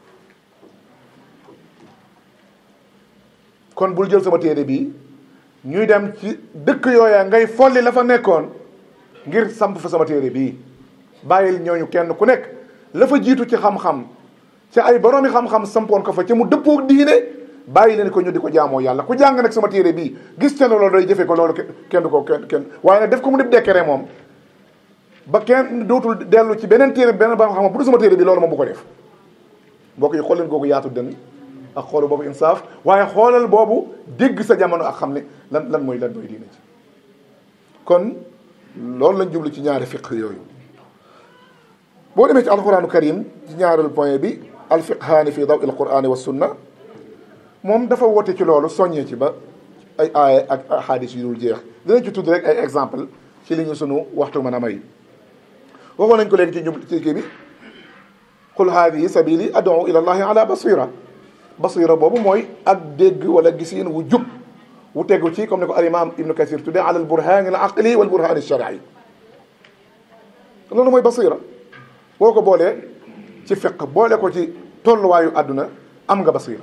kon bul jël sama téere bi ñuy dem ci dëkk yooya ngay folli la fa nekkoon ngir samp fa sama téere bii bàyyil ñooñu kenn ku nekk la fa jiitu ci xam-xam ci ay boroomi xam-xam sampoon ko fa ci mu dëppoo diine bàyyi leen ko ñu di ko jaamoo yàlla ku jàng nag sama téere bii gis te loolu day jëfee ko loolu kenn du ko kenn kenn waaye nag def ko mu def dekkere moom ba kenn dootul dellu ci beneen téere beneen ba xam bu du sama téere bi loolu moom bu ko def mbokk yi xool leen googu yaatu dënn ak xoolu boobu insaaf waaye xoolal boobu dégg sa jamono ak xam ne lan lan mooy lan mooy diine ci kon loolu lañ jublu ci ñaari fiq yooyu boo demee ci alquranu karim ci ñaareelu point bi alfiqhaani fi daw il qurani wa sunna moom dafa woote ci loolu soññee ci ba ay aaya ak ahadis yu dul jeex dinañ ci tudd rek ay exemple ci li ñu sunu waxtu mën a may waxoon nañ ko léegi ci jub ci kii bi qul haadihi sabili ad'u ila allahi ala basira basira boobu mooy ak dégg wala gisiin wu jub wu tegu ci comme ni ko al imam ibnu kasir tuddee ala al burhani al aqli wal burhani shar'i loolu mooy basira boo ko boolee ci fiq boole ko ci tolluwaayu àdduna am nga basira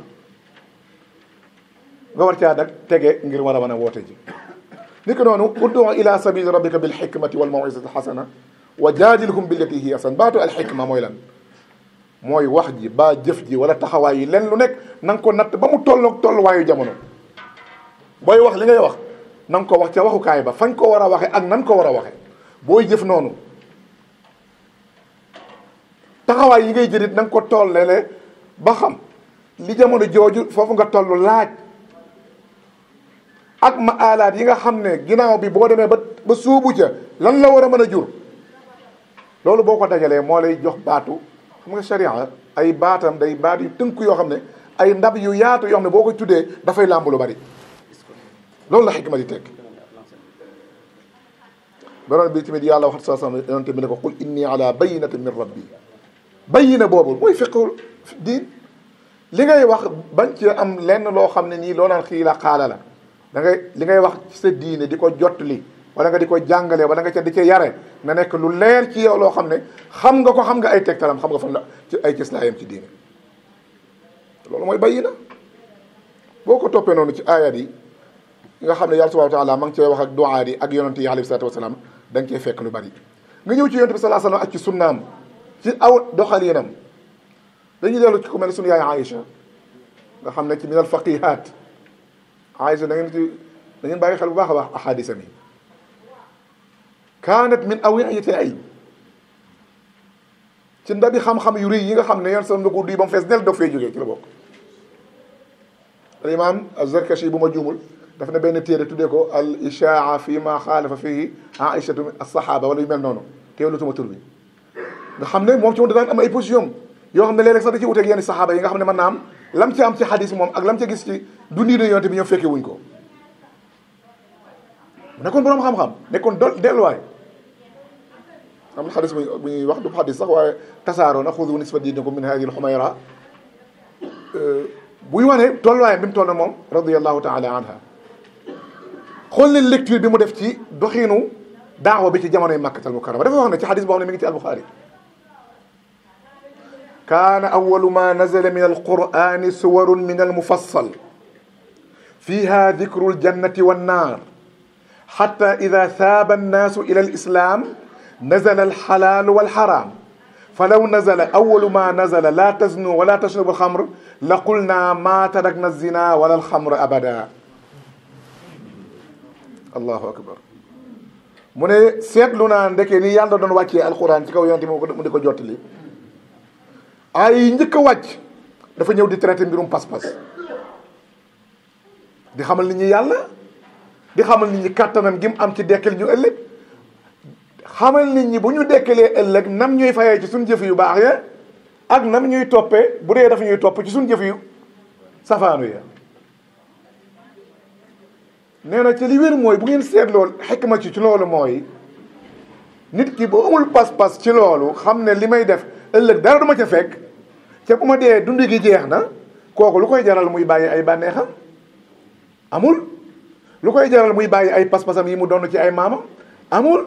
nga war caa nag tege ngir war a mën a woote ji ni ko noonu uddu ila sabili rabbika bil hikmati wal mawizati hasana wa jaadilhum billati hiya ahsan baatu al hikma mooy lan mooy wax ji ba jëf ji wala taxawaay yi len lu nekk na nga ko natt ba mu tolloog tolluwaayu jamono booy wax li ngay wax na nga ko wax ca waxukaay ba fañ ko war a waxe ak nan ko war a waxe booy jëf noonu taxawaay yi ngay jërit na nga ko tollele ba xam li jamono jooju foofu nga toll laaj ak ma alaat yi nga xam ne ginnaaw bi boo demee ba ba suubu ca lan la war a mën a jur loolu boo ko dajalee moo lay jox baatu xam nga sharia ay baatam day baat yu tënk yoo xam ne ay ndab yu yaatu yoo xam ne boo koy tuddee dafay làmb lu bari loolu la xikma di tekk borom bi tamit yàlla wax sa sama yonente bi ne ko qul inni ala bayinatin min rabbi bayina boobu mooy fiqul diin li ngay wax bañ ci am lenn loo xam ne nii loo naan xii la xaala la da ngay li ngay wax ci sa diine di ko jottali wala nga di ko jàngale wala nga ca di ca yare na nekk lu leer ci yow loo xam ne xam nga ko xam nga ay tegtalam xam nga fan la ci ay cëslaayam ci diine loolu mooy bayina boo ko toppee noonu ci ayat yi nga xam ne yàlla subhanahu wa taala ma ngi cee wax ak duaa yi ak yonente yi alayhi salatu wasalaam da nga cee fekk lu bari nga ñëw ci yonente bi salaa sallam ak ci sunnaam ci aw doxalinam dañuy dellu ci ku mel ne sunu yaay Aïcha nga xam ne ci minal faqihat Aïcha da ngeen ci da ngeen bàyyi xel bu baax a baax ahadisa mi kaanat min awiyati ay ci ndabi xam-xam yu rëy yi nga xam ne yoon sa na ko duy ba mu fees del dog fee jógee ci la bokk al imam az-Zarkashi bu ma juumul daf ne benn téere tuddee ko al ishaa fi ma xaalafa fihi aïchatu as-sahaba wala yu mel noonu teewlu tuma tur bi nga xam ne moom ci moom da daan am ay position yoo xam ne léeg-léeg sax da ci wuteeg yenn saxaaba yi nga xam ne mën naa am lam ci am ci xadis moom ak lam ca gis ci dundi na yonte bi ñoom fekkee wuñ ko nekkoon boroom xam-xam nekkoon do delluwaay am na xadis bu bu ñuy wax du xadis sax waaye tasaaroo na xudu nisfa diinikum min hadihi al-xumayra buy wane tolluwaayam bi mu toll moom radiyallahu taala anha xool leen lecture bi mu def ci doxiinu daawa bi ci jamonoy makkatal mukarrama dafa wax ne ci xadis boo xam ne mi ngi ci albuxaari kaana awalu ma nazala min alqurani suwarun min almufassal fiha dikru aljannati wannar xata ida saaba annaasu ila alislam nazala alxalaalu walxaram falaw nazala awalu ma nazala la taznu wala tashrabu alxamr la qulna ma tarakna alzina wala alxamr abada allahu akbar mu ne seetlu naa ndeke ni yàlla doon wàccee alxuraan ci kaw yonte mu di ko jottali ay njëkk a wàcc dafa ñëw di traité mbirum pas-pas di xamal nit ñi yàlla di xamal nit ñi kàttanam gi mu am ci dekkal ñu ëllëg xamal nit ñi bu ñu dekkalee ëllëg nam ñuy fayee ci suñu jëf yu baax ya ak nam ñuy toppee bu dee dafa ñuy topp ci suñu jëf yu safaanu ya nee na ci li wér mooy bu ngeen seetloo xikma ci ci loolu mooy nit ki bu amul pas-pas ci loolu xam ne li may def ëllëg dara du ma ca fekk ca bu ma dee dund gi jeex na kooku lu koy jaral muy bàyyi ay bànneexam amul lu koy jaral muy bàyyi ay pas-pasam yi mu doon ci ay maamam amul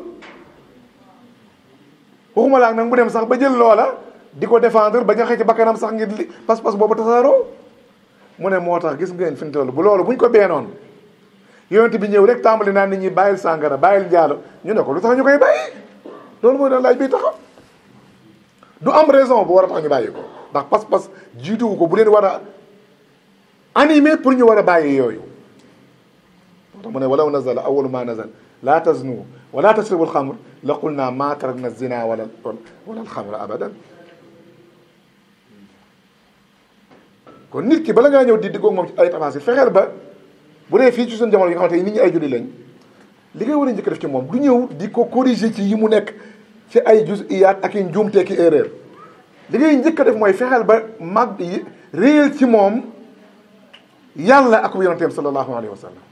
waxuma laak nag mu dem sax ba jël loola di ko défendre ba ñaxee ci bakkanam sax ngir li pas-pas boobu tasaaroo mu ne moo tax gis ngeen fi mu toll bu loolu buñ ko beenoon yonent bi ñëw rek tàmbali naa nit ñi bàyyil sàngara bàyyil njaalo ñu ne ko lu tax ñu koy bàyyi loolu mooy doon laaj bi taxaw du am raison bu war a tax ñu bàyyi ko ndax pas-pas jiituwu ko bu leen war a animé pour ñu war a bàyyi yooyu moo tax mu ne walaw nazala awalu ma nazal laa taznu wala tasribu alxamr la qul naa ma tarakna zina wala wala alxamra abadan kon nit ki bala ngaa ñëw di diggoog moom ci ay tafasil fexeel ba bu dee fii ci suñu jamono yi nga xamante ni nit ñi ay julli lañ li ngay war a njëkk def ci moom du ñëw di ko corriger ci yi mu nekk ci ay juziyaat ak i njuumte ki erreur li ngay njëkk a def mooy fexeel ba mag yi réel ci moom yàlla ak yonenteem sallallahu alayhi wa sallam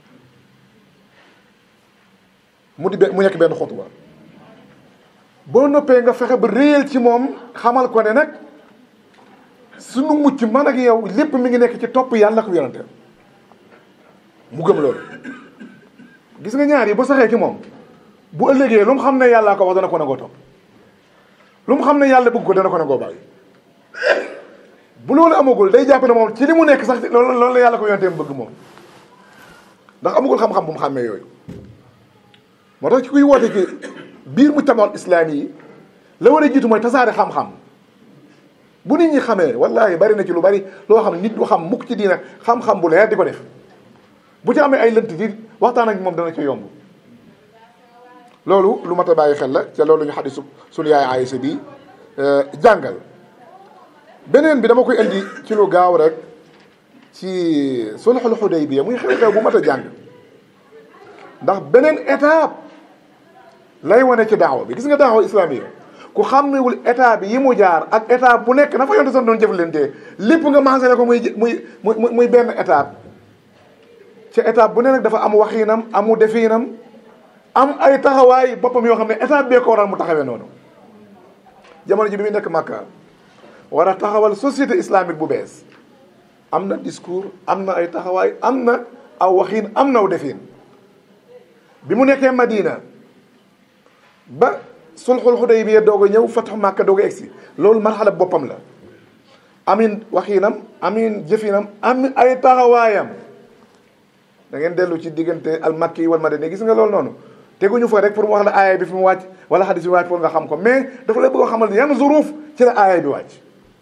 mu di mu nekk benn xutba boo noppee nga fexe ba réel ci moom xamal ko ne nag sunu mucc man ak yow lépp mi ngi nekk ci topp yàlla ak yonenteem mu gëm loolu gis nga ñaar yi ba saxee ci moom bu ëllëgee lu mu xam ne yàllaa ko wax dana ko nangoo topp lu mu xam ne yàlla bëgg ko dana ko nangoo bàyyi bu loolu amagul day jàpp ne moom ci li mu nekk sax loolu loolu la yàlla ko yonteem bëgg moom ndax amagul xam-xam bu mu xàmmee yooyu moo tax ci kuy woote ci biir mu tamal islaam yi la war a jiitu mooy tasaare xam-xam bu nit ñi xamee wallahi bari na ci lu bari loo xam nit du xam mukk ci diina xam-xam bu leer di ko def bu ci amee ay lënt di waxtaan ak moom dana ci yomb loolu lu mat a bàyyi xel la ca loolu ñu xadisu sunu yaay Aysa bi jàngal beneen bi dama koy indi ci lu gaaw rek ci sulhul Hudaybiya muy xew-xew bu mat a jàng ndax beneen étape lay wane ci daawa bi gis nga daawa islamique ku xàmmewul état bi yi mu jaar ak étape bu nekk na fa yonte sax doon jëflante lépp nga maasale ko muy muy muy muy benn étape ci étape bu ne nag dafa am waxiinam amu defiinam am ay taxawaay boppam yoo xam ne étape bee ko waral mu taxawee noonu jamono ji bi muy nekk Makka war a taxawal société islamique bu bees am na discours am na ay taxawaay am na aw waxiin am na aw defiin bi mu nekkee Madina ba sulxul Xudaybiya doog a ñëw fatxu Màkka doog a egsi loolu marxala boppam la amin waxiinam amin jëfinam am ay taxawaayam da ngeen dellu ci diggante al makki wal madani gis nga loolu noonu teguñu fa rek pour mu wax la aaya bi fi mu wàcc wala xadis bi wàcc pour nga xam ko mais dafa la bëgg a xamal yan zuruuf ci la aaya bi wàcc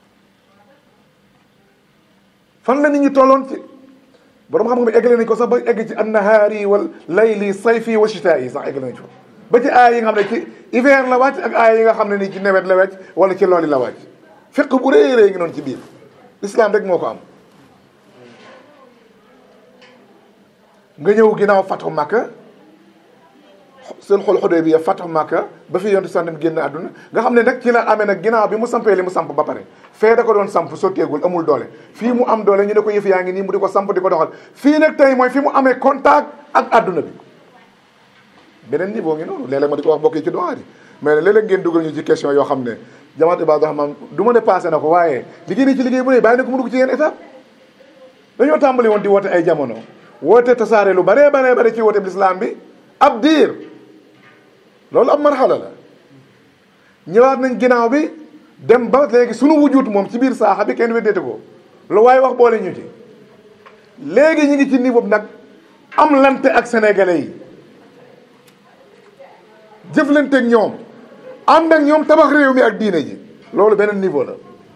fan la nit ñi tolloon ci borom xam-xam yi eggale nañ ko sax ba egg ci annahaari wal layli sayfi wa chitaa yi sax eggale nañ ko ba ci aaya yi nga xam ne ci hiver la wàcc ak aaya yi nga xam ne nii ci nawet la wàcc wala ci loolu la wàcc fiq bu rëy rëy ngi noonu ci biir islam rek moo ko am nga ñëw ginnaaw fatu Makka seen xol xodee bi ya fatu Makka ba fi yontu sax dem génn àdduna nga xam ne nag ci la amee nag ginnaaw bi mu sampee li mu samp ba pare fee da ko doon samp sotteegul amul doole fii mu am doole ñu ne ko yëf yaa ngi nii mu di ko samp di ko doxal fii nag tey mooy fi mu amee contact ak àdduna bi beneen niveau ngi noonu léeg-léeg ma di ko wax bokk yi ci doxaat yi mais léeg-léeg ngeen dugal ñu ci question yoo xam ne jamaat Ibaadu Rahmaan du ma ne passé na ko waaye liggéey ni ci liggéey bu ne bàyyi na ko mu dugg ci yenn étape dañoo tàmbali woon di woote ay jamono woote tasaare lu baree baree bare ci woote lislaam bi ab diir loolu ab marxala la ñëwaat nañ ginnaaw bi dem ba léegi sunu wujut moom ci biir saaxa bi kenn weddeete ko lu waaye wax boole ñu ci léegi ñu ngi ci niveau nag am lante ak sénégalais yi jëflante ak ñoom ànd ak ñoom tabax réew mi ak diine ji loolu beneen niveau la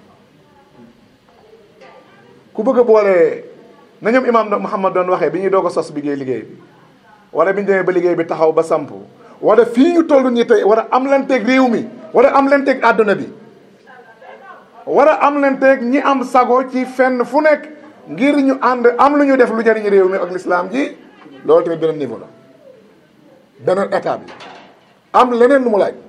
ku bëgg a boole na ñoom imaam Muhammad doon waxee bi ñuy doog a sos liggéey liggéey bi wala bi ñu demee ba liggéey bi taxaw ba samp wala fii ñu toll nii tey war a am lanteeg réew mi war a am lanteeg àdduna bi war a am lanteeg ñi am sago ci fenn fu nekk ngir ñu ànd am lu ñu def lu jariñ réew mi ak lislaam ji loolu tamit beneen niveau la beneen état bi am leneen lu mu laaj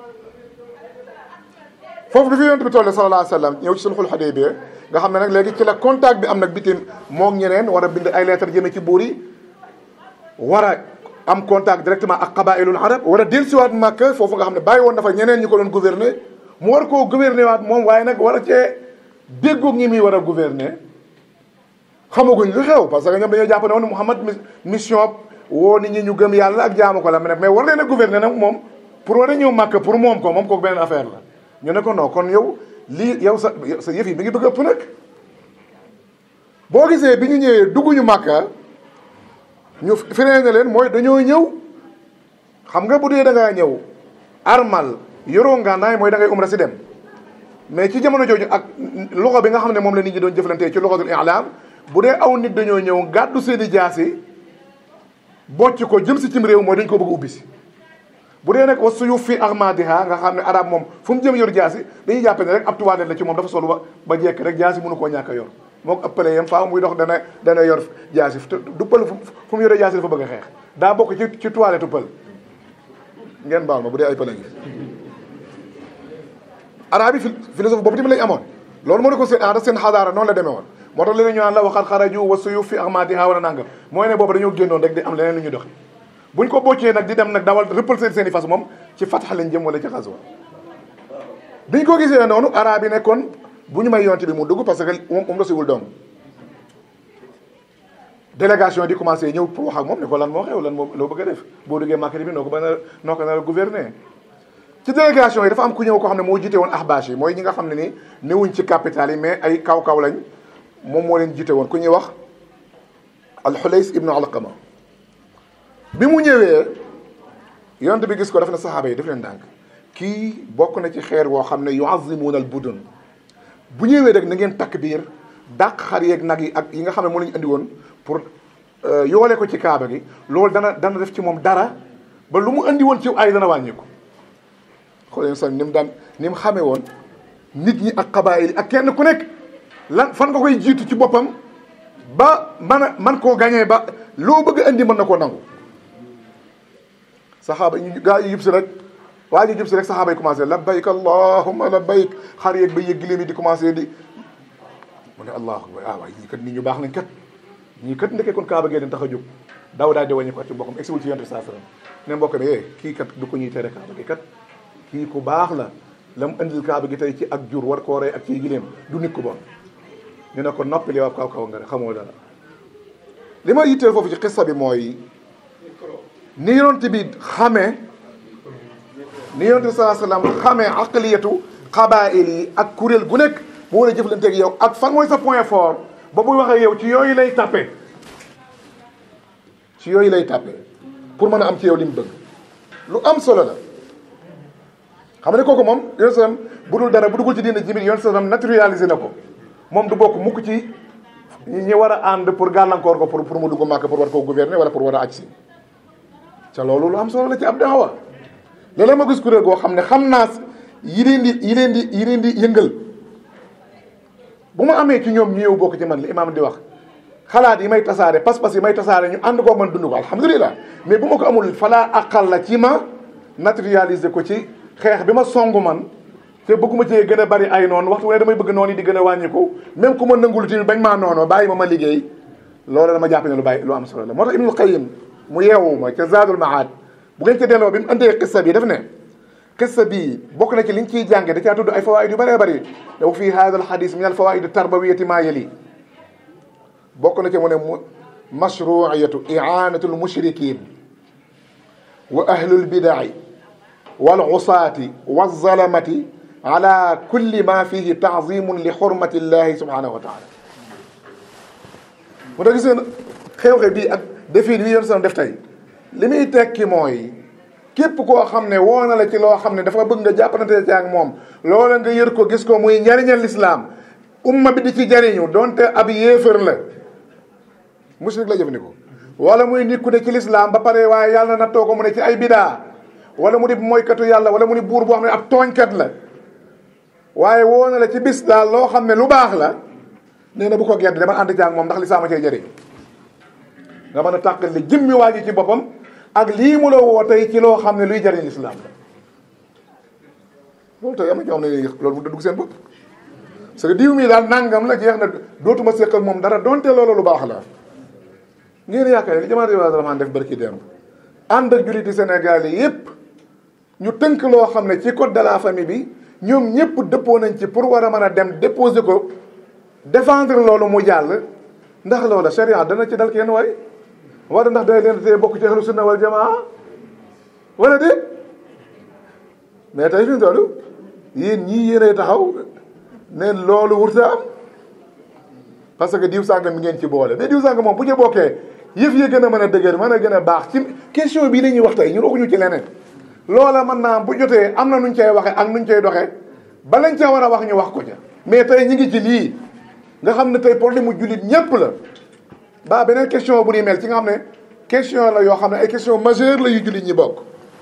foofu bi fi yonent bi toll sallallahu alayhi wa sallam ñëw ci sulxul Xudaybiya nga xam ne nag léegi ci la contact bi am nag bitim moom ñeneen war a bind ay lettre jëme ci buur yi war a am contact directement ak qabailul arab war a dellusiwaat Makka foofu nga xam ne bàyyi woon dafa ñeneen ñi ko doon gouverner mu war koo gouverner waat moom waaye nag war a cee déggoog ñi muy war a gouverner xamaguñ lu xew parce que ñoom dañoo jàpp ne woon Muhammad mission woo nit ñi ñu gëm yàlla ak jaamu ko la mais war leen a gouverner nag moom pour war a ñëw Makka pour moom ko moom kooku beneen affaire la ñu ne ko non kon yow lii yow sa sa yëf yi mi ngi bëgg ëpp nag boo gisee bi ñu ñëwee dugguñu Makka ñu firee na leen mooy dañoo ñëw xam nga bu dee da ngaa ñëw armal yoroo ngànnaay mooy da ngay umra si dem mais ci jamono jooju ak loxo bi nga xam ne moom la nit ñi doon jëflantee ci loxo dul i'lam bu dee aw nit dañoo ñëw gàddu seeni jaasi bocc ko jëm si cim réew mooy dañ ko bëgg ubbi si bu dee nag wa suyu fi armadiha nga xam ne arab moom fu mu jëm yor jaasi dañuy jàppe ne rek ab tubaab la ci moom dafa solu ba ba jekk rek jaasi mënu koo ñàkk a yor moo ko ëppale yam faaw muy dox dana dana yor jaasi du pël fu mu yore jaasi dafa bëgg a xeex daa bokk ci ci toilette pël ngeen baal ma bu dee ay pël ngi arab yi philosophe boobu tamit lañ amoon loolu moo ne ko seen aada seen xadaara noonu la demee woon moo tax leneen ñu naan la waxat xaraju wa suyu fi armadiha wala nangam mooy ne boobu dañoo génnoon rek di am leneen lu ñu doxi buñ ko boccee nag di dem nag dawal rëppal seen seen i fas moom ci fatax lañ jëm wala ci xaswa biñ ko gisee noonu arab yi nekkoon bu ñu may yonte bi mu dugg parce que moom moom la siwul doom délégation di commencé ñëw pour wax ak moom ne ko lan moo xew lan moo loo bëgg a def boo duggee Makka bi noo ko ba noo ko nar a gouverner ci délégation yi dafa am ku ñëw koo xam ne moo jiite woon ahbash yi mooy ñi nga xam ne ni newuñ ci capital yi mais ay kaw-kaw lañ moom moo leen jiite woon ku ñuy wax alxulays ibnu alqama bi mu ñëwee yonte bi gis ko daf ne saxaaba yi daf leen dànk kii bokk na ci xeer woo xam ne yuazimuuna al budun bu ñëwee rek na ngeen takk biir dàq xar yeeg nag yi ak yi nga xam ne moo la ñu andi woon pour yoole ko ci kaaba gi loolu dana dana def ci moom dara ba lu mu andi woon ci ay dana wàññeeku xool yéen sax ni mu daan ni mu xamee woon nit ñi ak xabaayil yi ak kenn ku nekk lan fan nga koy jiitu ci boppam ba man a man koo gañee ba loo bëgg a indi mën na koo nangu saxaaba ñu gaa yi yëpp si rek waa ji jub si rek saxaaba yi commencé labbayk allahumma labbayk xar yeeg ba yëg giléem yi di commencé di mu ne allahu akbar ah waay ñii kat nit ñu baax nañ kat ñii kat ndekee kon kaaba gee leen tax a jóg daw daal di wàññi ko at ci mbokkam egsiwul ci yonent saa sallam ne mbokk mi eh kii kat du ko ñuy tere kaaba gi kat kii ku baax la la mu indil kaaba gi tey ci ak jur war koo rey ak ci giléem du nit ku bon ñu ne ko noppali waaw kaw kaw nga rek xamoo dara li ma yitteel foofu ci xissa bi mooy ni yonent bi xamee ni yonent bi saa sallam xamee aqliyatu xabaayil yi ak kuréel gu nekk bu war a jëflanteeg yow ak fan mooy sa point fort ba muy waxee yow ci yooyu lay tàppe ci yooyu lay tàppe pour mën a am ci yow li mu bëgg lu am solo la xam ne kooku moom yoon sallam bu dul dara bu dugul ci diina jimit yoon sallam naturalisé na ko moom du bokk mukk ci ñi war a ànd pour gàllankoor ko pour pour mu dugg màkk pour war koo gouverner wala pour war a aj si ca loolu lu am solo la ci ab daawa léeg-léeg ma gis kuréel goo xam ne xam naa yi leen di yi leen di yi leen di yëngal bu ma amee ci ñoom ñu ñëw bokk ci man li imaam di wax xalaat yi may tasaare pas-pas yi may tasaare ñu ànd koo man dund ko alhamdulilah mais bu ma ko amul falaa aqal la ci ma naturaliser ko ci xeex bi ma songu man te bëgguma cee gën a bari ay noonu waxtu ne damay bëgg noonu yi di gën a wàññiku même ku ma nangul tamit bañ maa noonu bàyyi ma ma liggéey loolu dama jàpp ne lu bàyyi lu am solo la moo tax Ibnul Qayyim mu yeewu ma ca Zaadul Maad bu ngeen ca delloo bi mu andee xissa bi daf ne xissa bii bokk na ci liñ ciy jànge da caa tudd ay fawaid yu bëree bëri daw fii hada al hadis min al fawaid tarbawiyati maa yali bokk na ci mu ne mu mashruiyatu i'anatu al mushrikin wa ahlul bidai wal usaati wa zalamati ala kulli ma fihi taazimun li xurmati llahi subhanahu wa taala mu tax gis ngeen xew-xew bii ak defin wi yoon son def tey li muy tekki mooy képp koo xam ne woo na la ci loo xam ne dafa bëgg nga jàppante ci ak moom loola nga yër ko gis ko muy njariñal lislaam umma bi di ci jariñu donte ab yéefar la mushrik la jëfandikoo wala muy nit ku ne ci lislaam ba pare waaye yàlla na too ko mu ne ci ay bidaa wala mu di mooykatu yàlla wala mu di buur boo xam ne ab tooñkat la waaye woo na la ci bis daal loo xam ne lu baax la nee na bu ko gedd dama ànd ci ak moom ndax lislaam a cee jëriñ nga mën a tàqal li jëmmi waa ji ci boppam ak lii mu la woo tey ci loo xam ne luy jëriñ lislaam la loolu tey am na ñoo xam ne loolu mu dugg seen bopp parce que diw mi daal nangam la jeex na dootuma séq ak moom dara donte loolu lu baax la ngeen yaakaar li jamaat Ibaadu Rahmaan def barki démb ànd ak julliti Sénégal yi yépp ñu tënk loo xam ne ci code de la famille bi ñoom ñëpp dëppoo nañ ci pour war a mën a dem déposer ko défendre loolu mu jàll ndax loola sharia dana ci dal kenn waay wala ndax day leen tee bokk ci ahlu sunna wal jamaa wala déet mais tey fi mu toll yéen ñii yéenay taxaw ne loolu wurta am parce que diw sàngam mi ngeen ci boole mais diw sàngam moom bu ñu bokkee yëf yi gën a mën a dëgër mën a gën a baax ci question bii la ñuy wax tey ñun waxuñu ci leneen loola mën naa bu jotee am na nuñ cay waxee ak nuñ cay doxee ba lañ ca war a wax ñu wax ko ca mais tey ñi ngi ci lii nga xam ne tey problème mu jullit ñépp la ba beneen question bu ni mel ci nga xam ne question la yoo xam ne ay question majeure la yu jullit ñi bokk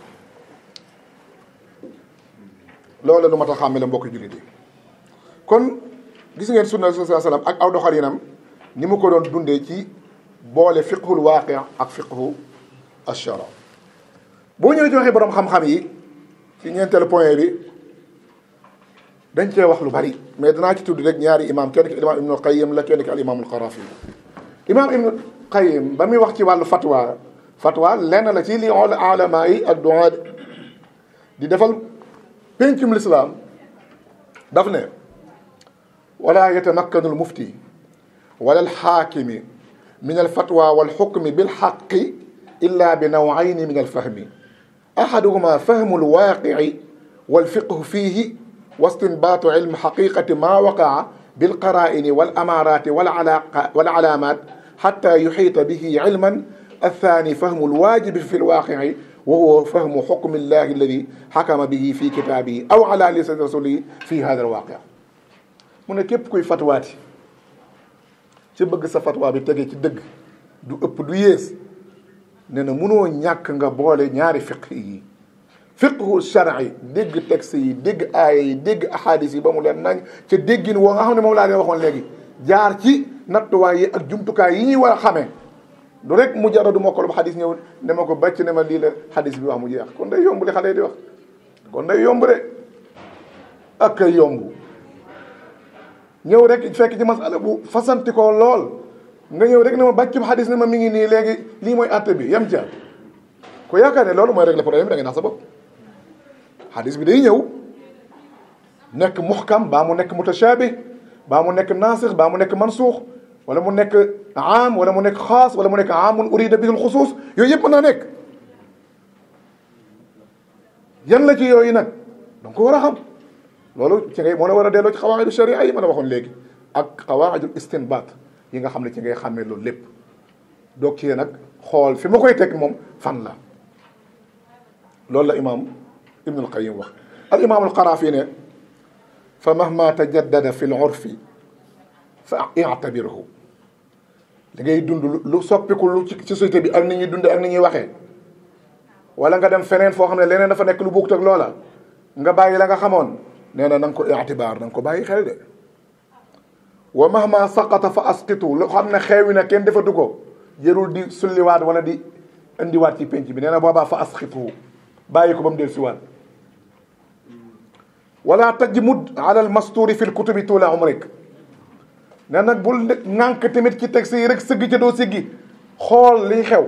loolu la lu mat a xàmme la mbokk jullit yi kon gis ngeen sunna sallallahu alayhi wasallam ak aw doxalinam ni mu ko doon dundee ci boole fiqhul waaqi ak fiqhu ashara boo ñëwee ci waxee borom xam-xam yi ci ñeenteelu point bi dañ cee wax lu bari mais danaa ci tudd rek ñaari imam kenn ki imam ibnu qayyim la kenn ki al imamul qarafi imam ibnu qayyim ba muy wax ci wàllu fatwa fatwa lenn la ci li ulama yi ak duaat di defal pencum lislaam daf ne wala yatamakkanu al mufti wala al xaakimi min al fatwa wal xukmi bil xaqi illa bi nawayni min al fahmi ahaduhuma fahmu al waaqici wal fiqhu fiihi واستنباط علم حقيقة ما وقع بالقرائن والأمارات والعلاق والعلامات حتى يحيط به علما الثاني فهم الواجب في الواقع وهو فهم حكم الله الذي حكم به في كتابه أو على لسان رسوله في هذا الواقع mu ne képp kuy fatwaati ci bëgg sa fatwa bi tege ci dëgg du ëpp du yées nee na mënoo ñàkk nga boole ñaari fiq yi fiqhu shar'i dégg texte yi dégg aaya yi dégg ahadis yi ba mu leen nañ ca déggin woo nga xam ne moom laa leen waxoon léegi jaar ci nattuwaay yi ak jumtukaay yi ñuy war a xamee du rek mu jaradu mokkal ba xadis ñëw ne ma ko bàcc ne ma lii la xadis bi wax mu jeex kon day yomb li xale yi di wax kon day yomb de ak a yomb ñëw rek fekk ci masala bu fasanti ko lool nga ñëw rek ne ma bàcc xadis ne ma mi ngi nii léegi lii mooy àtte bi yem ca ko yaakaar ne loolu mooy régler problème bi da ngay nax sa bopp xadis bi day ñëw nekk muxkam baa mu nekk mutashabih baa mu nekk naasix baa mu nekk mansuux wala mu nekk aam wala mu nekk xaas wala mu nekk aamun urida bihi lxusuus yooyu yëpp mën naa nekk yan la ci yooyu nag danga ko war a xam loolu ci ngay moo la war a delloo ci xawaayidu sharia yi ma la waxoon léegi ak xawaayidul istinbaat yi nga xam ne ci ngay xàmmee loolu lépp doog ci nag xool fi ma koy teg moom fan la loolu la imaam ibn alqayim wax al imaam alqaraafi ne fa mahma tajaddada fi l urfi fa i'tabirhu li ngay dund lu soppiku lu ci société bi ak ni ñuy dund ak ni ñuy waxee wala nga dem feneen foo xam ne leneen dafa nekk lu bokkut ak loola nga bàyyi la nga xamoon nee na na nga ko i'tibaar na nga ko bàyyi xel de wa mahma saqata fa asqitu lu xam ne xeewi na kenn defatu ko jërul di sulliwaat wala di indiwaat ci penc bi nee na boobaa fa asqitu bàyyi ko ba mu del siwaat wala tajmud ala al masturi fi l kutubi tuula umrik ne nag bul ŋànk tamit ci texte yi rek sëgg ca doo siggi xool liy xew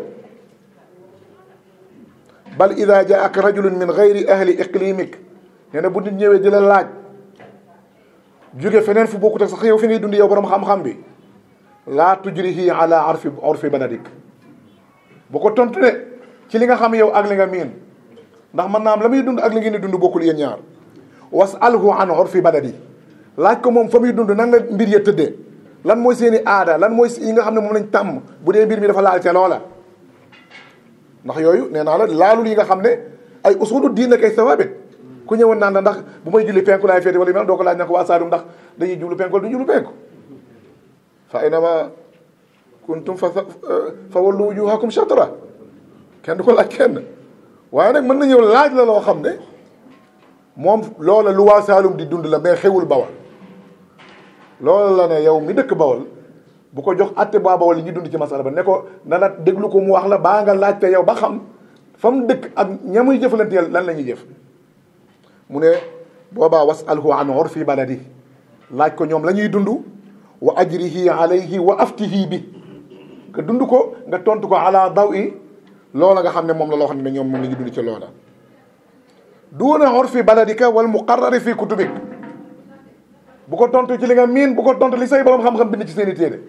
bal ida jaaka rajulun min gayri ahli iqlimik nee na bu nit ñëwee di la laaj jóge feneen fu bokkut ak sax yow fi ngay dund yow borom xam-xam bi laa tujrihi ala arfi urfi baladik bu ko tontu ne ci li nga xam yow ak li nga miin ndax mën naa am la muy dund ak li ngeen di dund bokkul yéen ñaar wasalhu an urfi baladi laaj ko moom fa muy dund nan la mbir ya tëddee lan mooy seen i aada lan mooy yi nga xam ne moom lañ tàmm bu dee mbir mi dafa laal ca loola ndax yooyu nee naa la laalul yi nga xam ne ay usulu diin la kay sawaabit ku ñëwoon naan la ndax bu may julli penku laay féete wala yu mel doo ko laaj na ko waa Saalum ndax dañuy jublu penku wala du jublu penku fa aynama kuntum fa fa wallu wujuhakum shatra kenn du ko laaj kenn waaye nag mën na ñëw laaj la loo xam ne moom loola lu waa Saalum di dund la mais xewul bawal loola la ne yow mi dëkk bawal bu ko jox atte baa bawal li ñuy dund ci masala ba ne ko na la déglu ko mu wax la baa nga laajte yow ba xam fa mu dëkk ak ñamuy jëfalanteel lan la ñuy jëf mu ne boobaa wasalhu an urfi baladi laaj ko ñoom la ñuy dund wa ajrihi alayhi wa aftihi bi nga dund ko nga tontu ko ala daw i loola nga xam ne moom la loo xam ne ñoom moom la ñuy dund ci loola duuna urfi baladika wal muqarrari fi kutubik bu ko tontu ci li nga miin bu ko tontu li say borom xam-xam bind ci seen i téere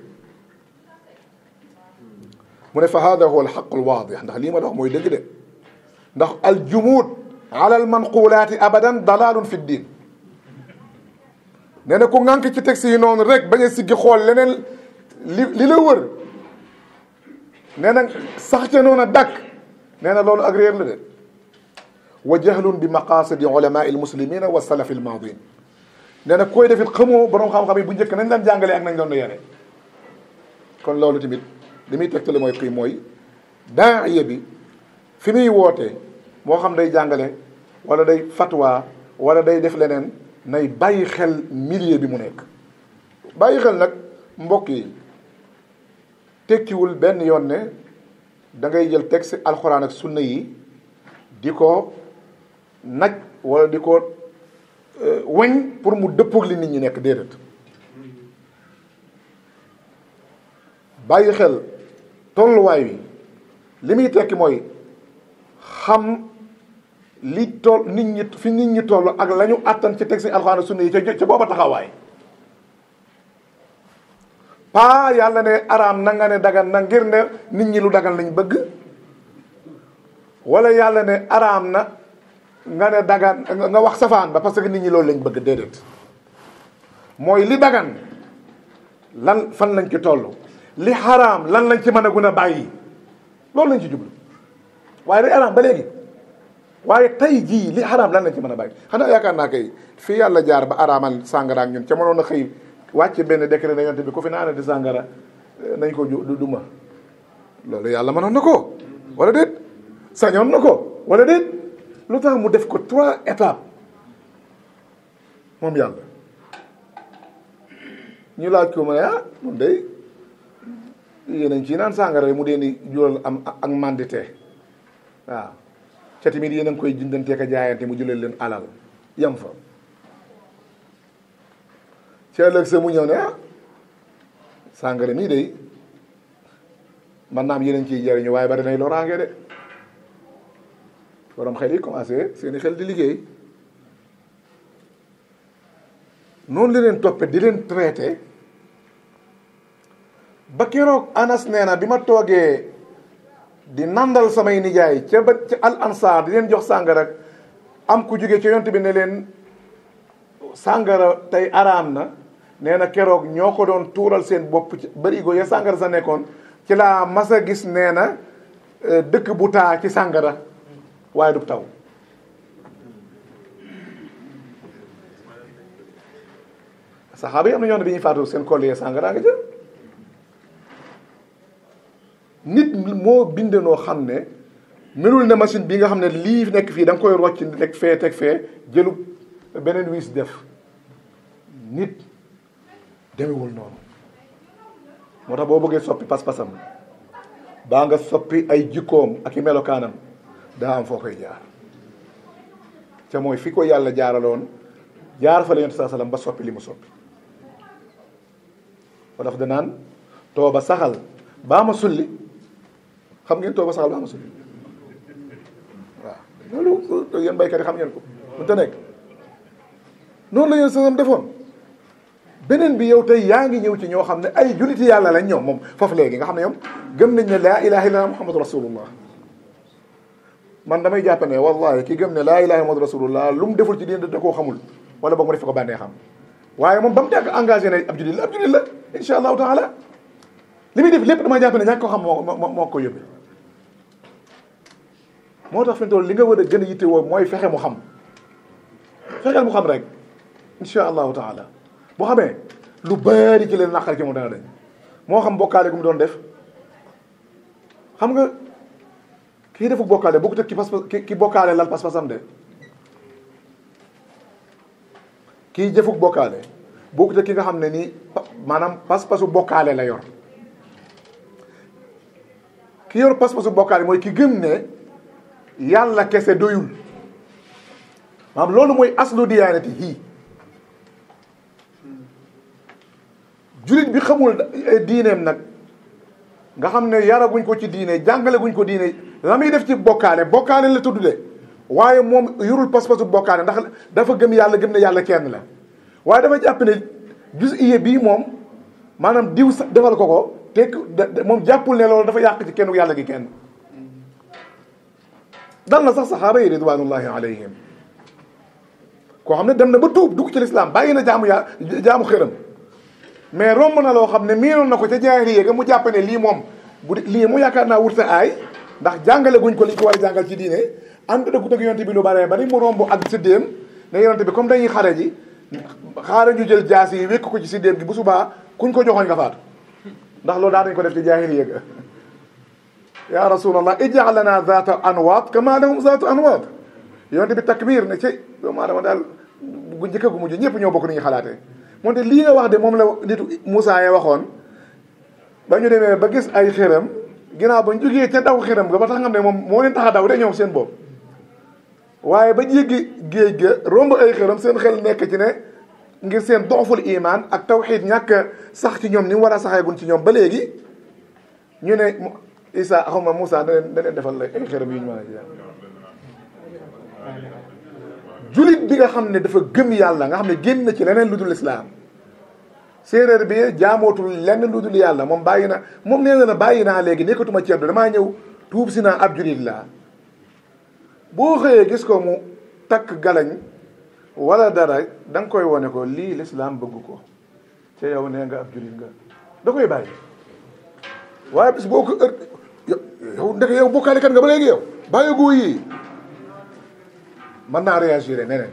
mu ne fa hada huwa alxaq alwaadix ndax lii ma la wax mooy dëgg de ndax aljumuud ala almanqulaati abadan dalalun fi ddin nee na ku ŋànk ci texte yi noonu rek bañ a siggi xool leneen li li la wër nee na sax ca noonu a dàkk nee na loolu ak réer la de wa jahlun bi maqasidi ulamai almuslimina wa salafi almaadin nee na koy defit xamoo borom xam-xam yi bu njëkk nañ daan jàngalee ak nañ doon yare kon loolu tamit li muy tegtale mooy kii mooy daaiya bi fi muy wootee moo xam day jàngale wala day fatwa wala day def leneen nay bàyyi xel milieu bi mu nekk bàyyi xel nag mbokk yi tekkiwul benn yoon ne da ngay jël texte alxuraan ak sunna yi di ko naj wala di ko weñ pour mu dëppoog li nit ñi nekk déedéet bàyyi xel tolluwaay wi li muy tekki mooy xam li toll nit ñi fi nit ñi toll ak la ñu àttan ci texte alxuraan sunna yi ca ca booba taxawaay paa yàlla ne araam na nga ne dagan na ngir ne nit ñi lu dagan lañ bëgg wala yàlla ne araam na nga ne dagan nga wax safaan ba parce que nit ñi loolu lañ bëgg déedéet mooy li dagan lan fan lañ ci toll li xaraam lan lañ ci mën a gun a bàyyi loolu lañ ci jublu waaye li araam ba léegi waaye tey jii li xaraam lan lañ ci mën a bàyyi xanaa yaakaar naa kay fii yàlla jaar ba araamal sàngara ak ñun ca mënoon a xëy wàcce benn décret na yonte bi ku fi naana di sàngara nañ ko ju duma loolu yàlla mënoon na ko wala déet sañoon na ko wala déet lu tax mu def ko trois étapes moom yàlla ñu laaj ko mu ne ah mun day yéen ci naan sàngara mu dee ni jural am ak mandité waaw ca tamit yéen a ngi koy jëndantee ka jaayante mu jëlal leen alal yam fa ci ëllëg sa mu ñëw ne ah sàngara mii day man naam yéen a ngi ciy jariñu waaye bari nay loraange de borom xel yi commencé seeni xel di liggéey noonu la leen toppe di leen traité ba keroog anas nee na bi ma toogee di nandal samay nijaay ca ba ca al ansar di leen jox sàngara am ku jóge ca yont bi ne leen sàngara tey araam na nee na keroog ñoo ko doon tuural seen bopp ci barigo ya sàngara sa nekkoon ci laa mas a gis nee na dëkk bu taa ci sàngara waaye du taw saxaaba yi am na ñoo ne bi ñuy faatu seen collier sàngara nga jël nit moo binde noo xam ne melul ne machine bi nga xam ne lii nekk fii da nga koy rocc teg fee teg fee jëlu beneen wiis def nit demewul noonu moo tax boo bëggee soppi pas-pasam baa nga soppi ay jikkoom ak i melokaanam daa am foo koy jaar ca mooy fi ko yàlla jaaraloon jaar fa la yonent saa sallam ba soppi li mu soppi ba daf danaan tooba saxal baa ma sulli xam ngeen tooba saxal baa ma sulli waaw loolu yéen baykat yi xam ngeen ko mun ta nekk noonu la yéen sasam defoon beneen bi yow tey yaa ngi ñëw ci ñoo xam ne ay juliti yàlla lañ ñoom moom foofu léegi nga xam ne ñoom gëm nañ ne laa ilaha illallah muhammadu rasulullah man damay jàpp ne wallahi ki gëm ne laa ilaha muhammadu rasulullah lu mu deful ci diine da koo xamul wala boog mu def ko bànnee xam waaye moom ba mu tàgg engagé ne ab julit la ab julit la insha allahu taala li muy def lépp dama jàpp ne ñàkk ko xam moo moo moo ko yóbbee moo tax fi mu toll li nga war a gën a yitte woo mooy fexe mu xam fexeel mu xam rek insha allahu taala boo xamee lu bari ci leen naqar ci moom dana dañ moo xam bokkaale gu mu doon def xam nga kii defu bokkaale bokkut ak ki pas ki bokkaale lal pas-pasam de kii jëfuk bokkaale bokkut ak ki nga xam ne nii maanaam pas-pasu bokkaale la yor ki yor pas-pasu bokkaale mooy ki gëm ne yàlla kese doyul maanaam loolu mooy aslu diyaanati hii julit bi xamul diineem nag nga xam ne yaraguñ ko ci diine jàngale guñ ko diine la muy def ci bokkaale bokkaale la tudd de waaye moom yorul pas-pasu bokkaale ndax dafa gëm yàlla gëm ne yàlla kenn la waaye dafa jàpp ne jus iye bii moom maanaam diw sax defal ko ko te moom jàppul ne loolu dafa yàq ci kenn yàlla gi kenn dal na sax saxaaba yi ridwanullahi alayhim koo xam ne dem na ba tuub dugg ci lislaam bàyyi na jaamu yaa jaamu xëram mais romb na loo xam ne miinoon na ko ca jaahiliya ga mu jàpp ne lii moom bu lii mu yaakaar naa wurta aay ndax jàngale guñ ko liñ ko war a jàngal ci diine ànd dëggu dëgg yonte bi lu bare bari mu romb ak siddéem ne yonte bi comme dañuy xare ji xaara ñu jël jaas yi wékk ko ci siddéem gi bu subaa kuñ ko joxoñ nga faatu ndax loolu daa dañ ko def ci jaahiliya ga ya rasulallah ij'al lana zaata anwaat kama lahum zaatu anwaat yonte bi takbir ne ci doomu aadama daal gu njëkk gu mujj ñëpp ñoo bokk ni ñuy xalaatee moonte lii nga wax de moom la nitu Moussa ya waxoon ba ñu demee ba gis ay xëram ginnaaw ba ñu jógee ca daw xëram ga ba tax nga xam ne moom moo leen tax a daw de ñoom seen bopp waaye ba jéggi géej ga romb ay xëram seen xel nekk ci ne ngir seen doxful iman ak tawxiid ñàkk sax ci ñoom ni mu war a saxeegun ci ñoom ba léegi ñu ne Isa xaw ma Moussa da leen da leen defal la ay xëram yu ñu mën a julit bi nga xam ne dafa gëm yàlla nga xam ne génn na ci leneen lu dul islaam séeréer bi jaamootul lenn lu dul yàlla moom bàyyi na moom nee na bàyyi naa léegi nekkatuma ceddo damaa ñëw tuub si naa ab julit laa boo xëyee gis ko mu takk galañ wala dara da nga koy wone ko lii lislaam bëgg ko ca yow nee nga ab julit nga da koy bàyyi waaye bis boo ko ër yow ndeke yow bokkaale kat nga ba léegi yow bàyyi goo yii mën naa réagir neneen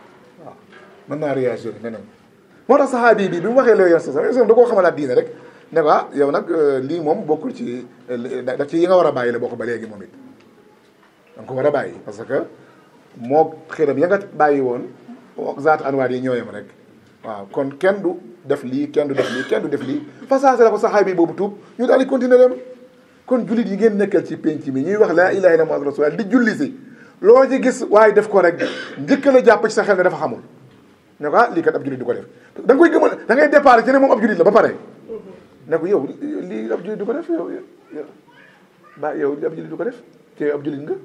waaw mën naa réagir neneen moo tax saxaabi bi bi mu waxee loolu yoon sa da koo xamalaat diine rek ne ko ah yow nag lii moom bokkul ci da ci yi nga war a bàyyi la bokk ba léegi moom it danga ko war a bàyyi parce que moo xiram ya nga bàyyi woon zaat anwaar yi ñooyam rek waaw kon kenn du def lii kenn du def lii kenn du def lii façage la ko saxaay bi boobu tuub ñu daal di continuer dem kon jullit yi ngeen nekkal ci penc mi ñuy wax laa ilaha illa muhammadu rasulullah di julli si loo ci gis waaye def ko rek njëkk la jàpp ci sa xel ne dafa xamul ne ko ah lii kat ab jullit du ko def da nga koy gëmal da ngay départ ci ne moom ab jullit la ba pare ne ko yow lii ab jullit du ko def yow yow ba yow ab jullit du ko def te yow ab jullit nga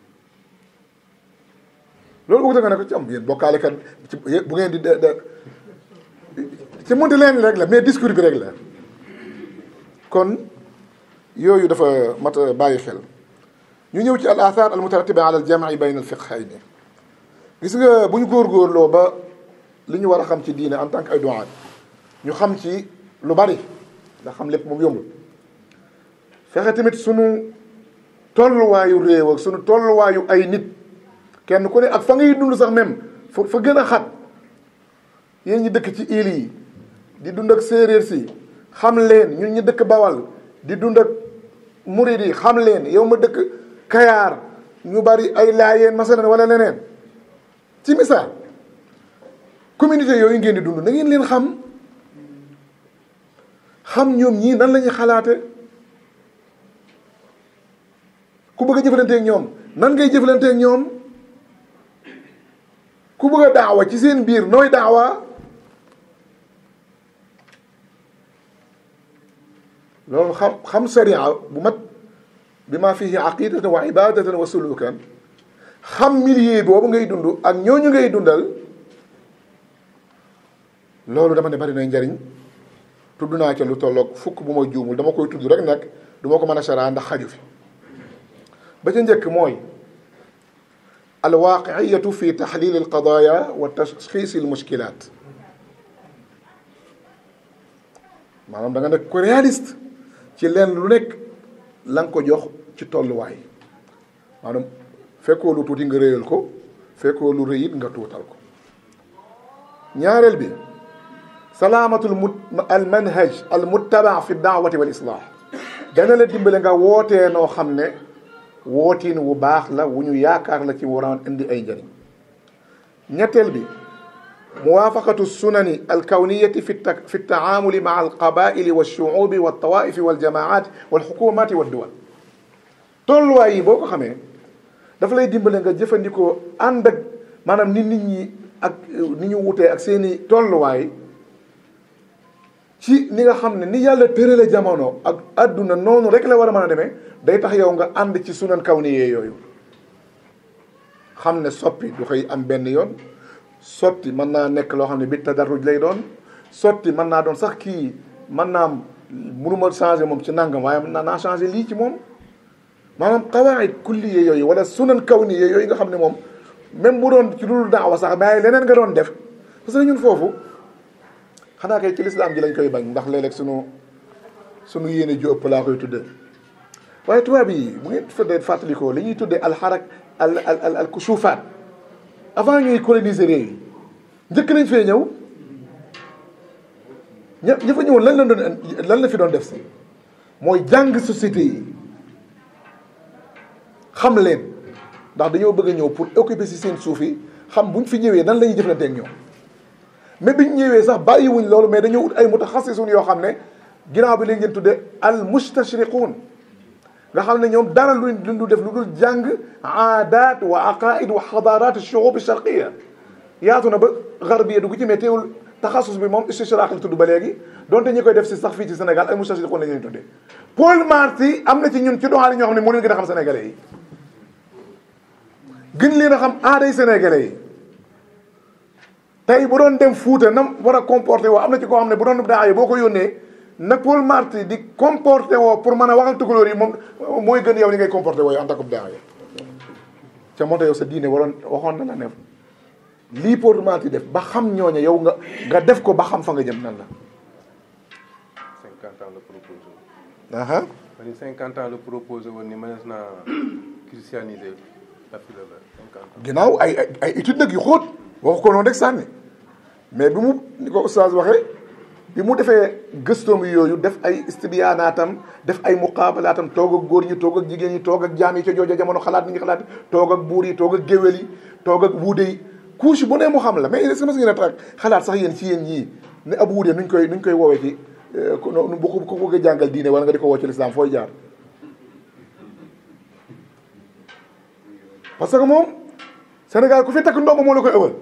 loolu wuute nga ne ko ci am yéen bokkaale kat ci bu ngeen di de ci mënti leen rek la mais discours bi rek la kon yooyu dafa mat a bàyyi xel ñu ñëw ci al athar al mutaratiba ala al jam'i bayna al fiqhayni gis nga bu ñu góorgóorloo ba li ñu war a xam ci diine en tant que ay duwaat ñu xam ci lu bari ndax xam lépp moom yombul fexe tamit sunu tolluwaayu réew ak sunu tolluwaayu ay nit kenn ku ne ak fa ngay dund sax même fa fa gën a xat yéen ñi dëkk ci île yi di dund ak séeréer si xam leen ñun ñi dëkk bawal di dund ak murid yi xam leen yow ma dëkk kayaar ñu bari ay laayeen masalan wala leneen ci misaal communauté yooyu ngeen di dund na ngeen leen xam xam ñoom ñii nan la ñuy xalaate ku bëgg a jëflanteeg ñoom nan ngay jëflanteeg ñoom ku bëgg a daawa ci seen biir nooy daawa loolu xam xam sariya bu mat bi ma fihi aqidatan wa ibadatan wa sulukan xam milieu boobu ngay dund ak ñooñu ngay dundal loolu dama ne bari na njariñ tudd naa ca lu tolloog fukk bu ma juumul dama koy tudd rek nag du ma ko mën a saraa ndax xaju fi ba ca njëkk mooy alwaaqiyatu fi taxlil alqadaya wa tashxis almushkilat maanaam da nga nekk ko réaliste ci leen lu nekk la nga ko jox ci tolluwaay maanaam fekkoo lu tuuti nga réyal ko fekkoo lu rëyit nga tuutal ko ñaareel bi salaamatul mu al manhaj al muttaba fi daawati wal islah dana la dimbale nga wootee noo xam ne wootiin wu baax la wu ñu yaakaar la ci waraan indi ay njëriñ ñetteel bi muwaafaqatu sunani alkawniyati fi ta fi taamuli maa alqabaili walshuubi waltawaifi waljamaat walxukumati walduwal tolluwaay yi boo ko xamee dafa lay dimbale nga jëfandikoo ànd ak maanaam ni nit ñi ak ni ñu wutee ak seeni tolluwaay ci ni nga xam ne ni yàlla tërale jamono ak àdduna noonu rek la war a mën a demee day tax yow nga ànd ci sunan kawniyee yooyu xam ne soppi du xëy am benn yoon sotti mën naa nekk loo xam ne bi tadarruj lay doon sotti mën naa doon sax kii mën naa am mënuma changé moom ci nangam waaye mën naa naa changé lii ci moom maanaam qawaid kulliye yooyu wala sunan kawniye yooyu nga xam ne moom même bu doon ci loolu daawa sax mais leneen nga doon def parce que ñun foofu xanaa kay ci lislaam ji lañ koy bañ ndax léeg-léeg sunu sunu yéene ju ëpp laa koy tudde waaye tubaab yi bu ngeen fëddee fàttalikoo li ñuy tuddee alxarak al al al kusufaat avant ñuy coloniser réew yi njëkk nañ fee ñëw ña ña fa ñëwoon lan la doon lan la fi doon def si mooy jàng société yi xam leen ndax dañoo bëgg a ñëw pour occuper si seen suuf yi xam buñ fi ñëwee nan la ñuy jëflante ak ñoom mais biñ ñëwee sax bàyyiwuñ loolu mais dañoo ut ay mutaxassisun yoo xam ne ginnaaw bi léegi ngeen tudde al mustashriqun nga xam ne ñoom dara luñ lu def lu dul jàng aadaat wa aqaid wa xadarat shuub sharqiya yaatu na ba garbiya dugg ci mais teewul taxasus bi moom istishraq la tudd ba léegi donte ñi koy def si sax fii ci Sénégal ay mustashriqun la ñuy tuddee Paul Marty am na ci ñun ci doxaani ñoo xam ne moo leen gën a xam sénégalais yi gën leen a xam aaday sénégalais yi tey bu doon dem Fuuta nam war a comporté woo am na ci koo xam ne bu doon daa boo ko yónnee na Paul Marty di comporté woo pour mën a waxal tukulóor yi moom mooy gën yow ni ngay comporté woo yow en tant que daa ca moo tax yow sa diine waroon waxoon na la ne lii Paul Marty def ba xam ñooña yow nga nga def ko ba xam fa nga jëm nan la. 50 ans la proposé woon. aha ma ni 50 ans la proposé woon ni mënees naa christianiser l'Afrique de l'Ouest 50 ans. ginnaaw ay ay ay études nag yu xóot waxu ko noonu rek sànni mais bi mu ni ko oustaz waxee bi mu defee gëstoom yooyu def ay istibiyaanaatam def ay muqaabalaatam toog ak góor ñi toog ak jigéen ñi toog ak jaam yi ca jooja jamono xalaat ni ñu xalaat toog ak buur yi toog ak géwél yi toog ak wuude yi couche bu ne mu xam la mais est-ce que mas ngeen a tax xalaat sax yéen ci yéen ñii ne ab wuude nuñ koy nuñ koy woowee ci bu ko bëgg a jàngal diine wala nga di ko woo ci lislaam fooy jaar parce que moom Sénégal ku fi takk ndomba moo la koy ëwal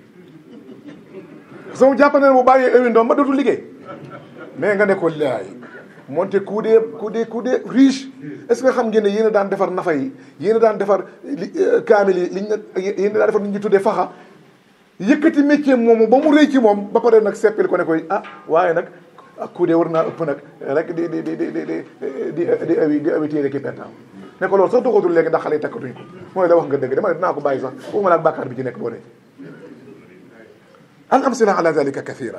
parce que mu jàpp na ne bu bàyyee ëwi ndomba dootul liggéey mais nga ne ko laay moonte ku dee ku dee ku dee riche est ce que xam ngeen ne yéen a daan defar nafa yi yéen a daan defar li kaamil yi liñ yéen a daan defar nit ñi tuddee faxa yëkkati métier moomu ba mu rëy ci moom ba pare nag seppil ko ne koy ah waaye nag ku dee war naa ëpp nag rek di di di di di di di awi di awi téere ki pertaaw ne ko loolu sax doxatul léegi ndax xale yi takkatuñ ko mooy la wax nga dëgg dama ne dinaa ko bàyyi sax waxuma la ak bàkkaar bi ci nekk boo ne al amsila ala dalika kathira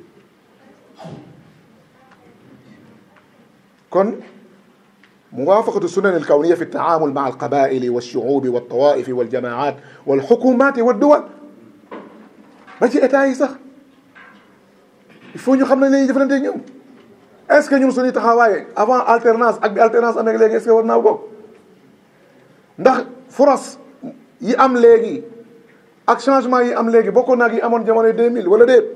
kon muwafaqatu sunan alkawniya fi taamul maa alqabaili walshuubi waltawaifi waljamaat walxukumat walduwal ba ci état yi sax il faut ñu xam ne lañuy jëflante ñoom est ce que ñun suñuy taxawaaye avant alternance ak bi alternance amee léegi est ce que war naa bokk ndax foras yi am léegi ak changement yi am léegi bokkoon naag yi amoon jamono 2000 wala déet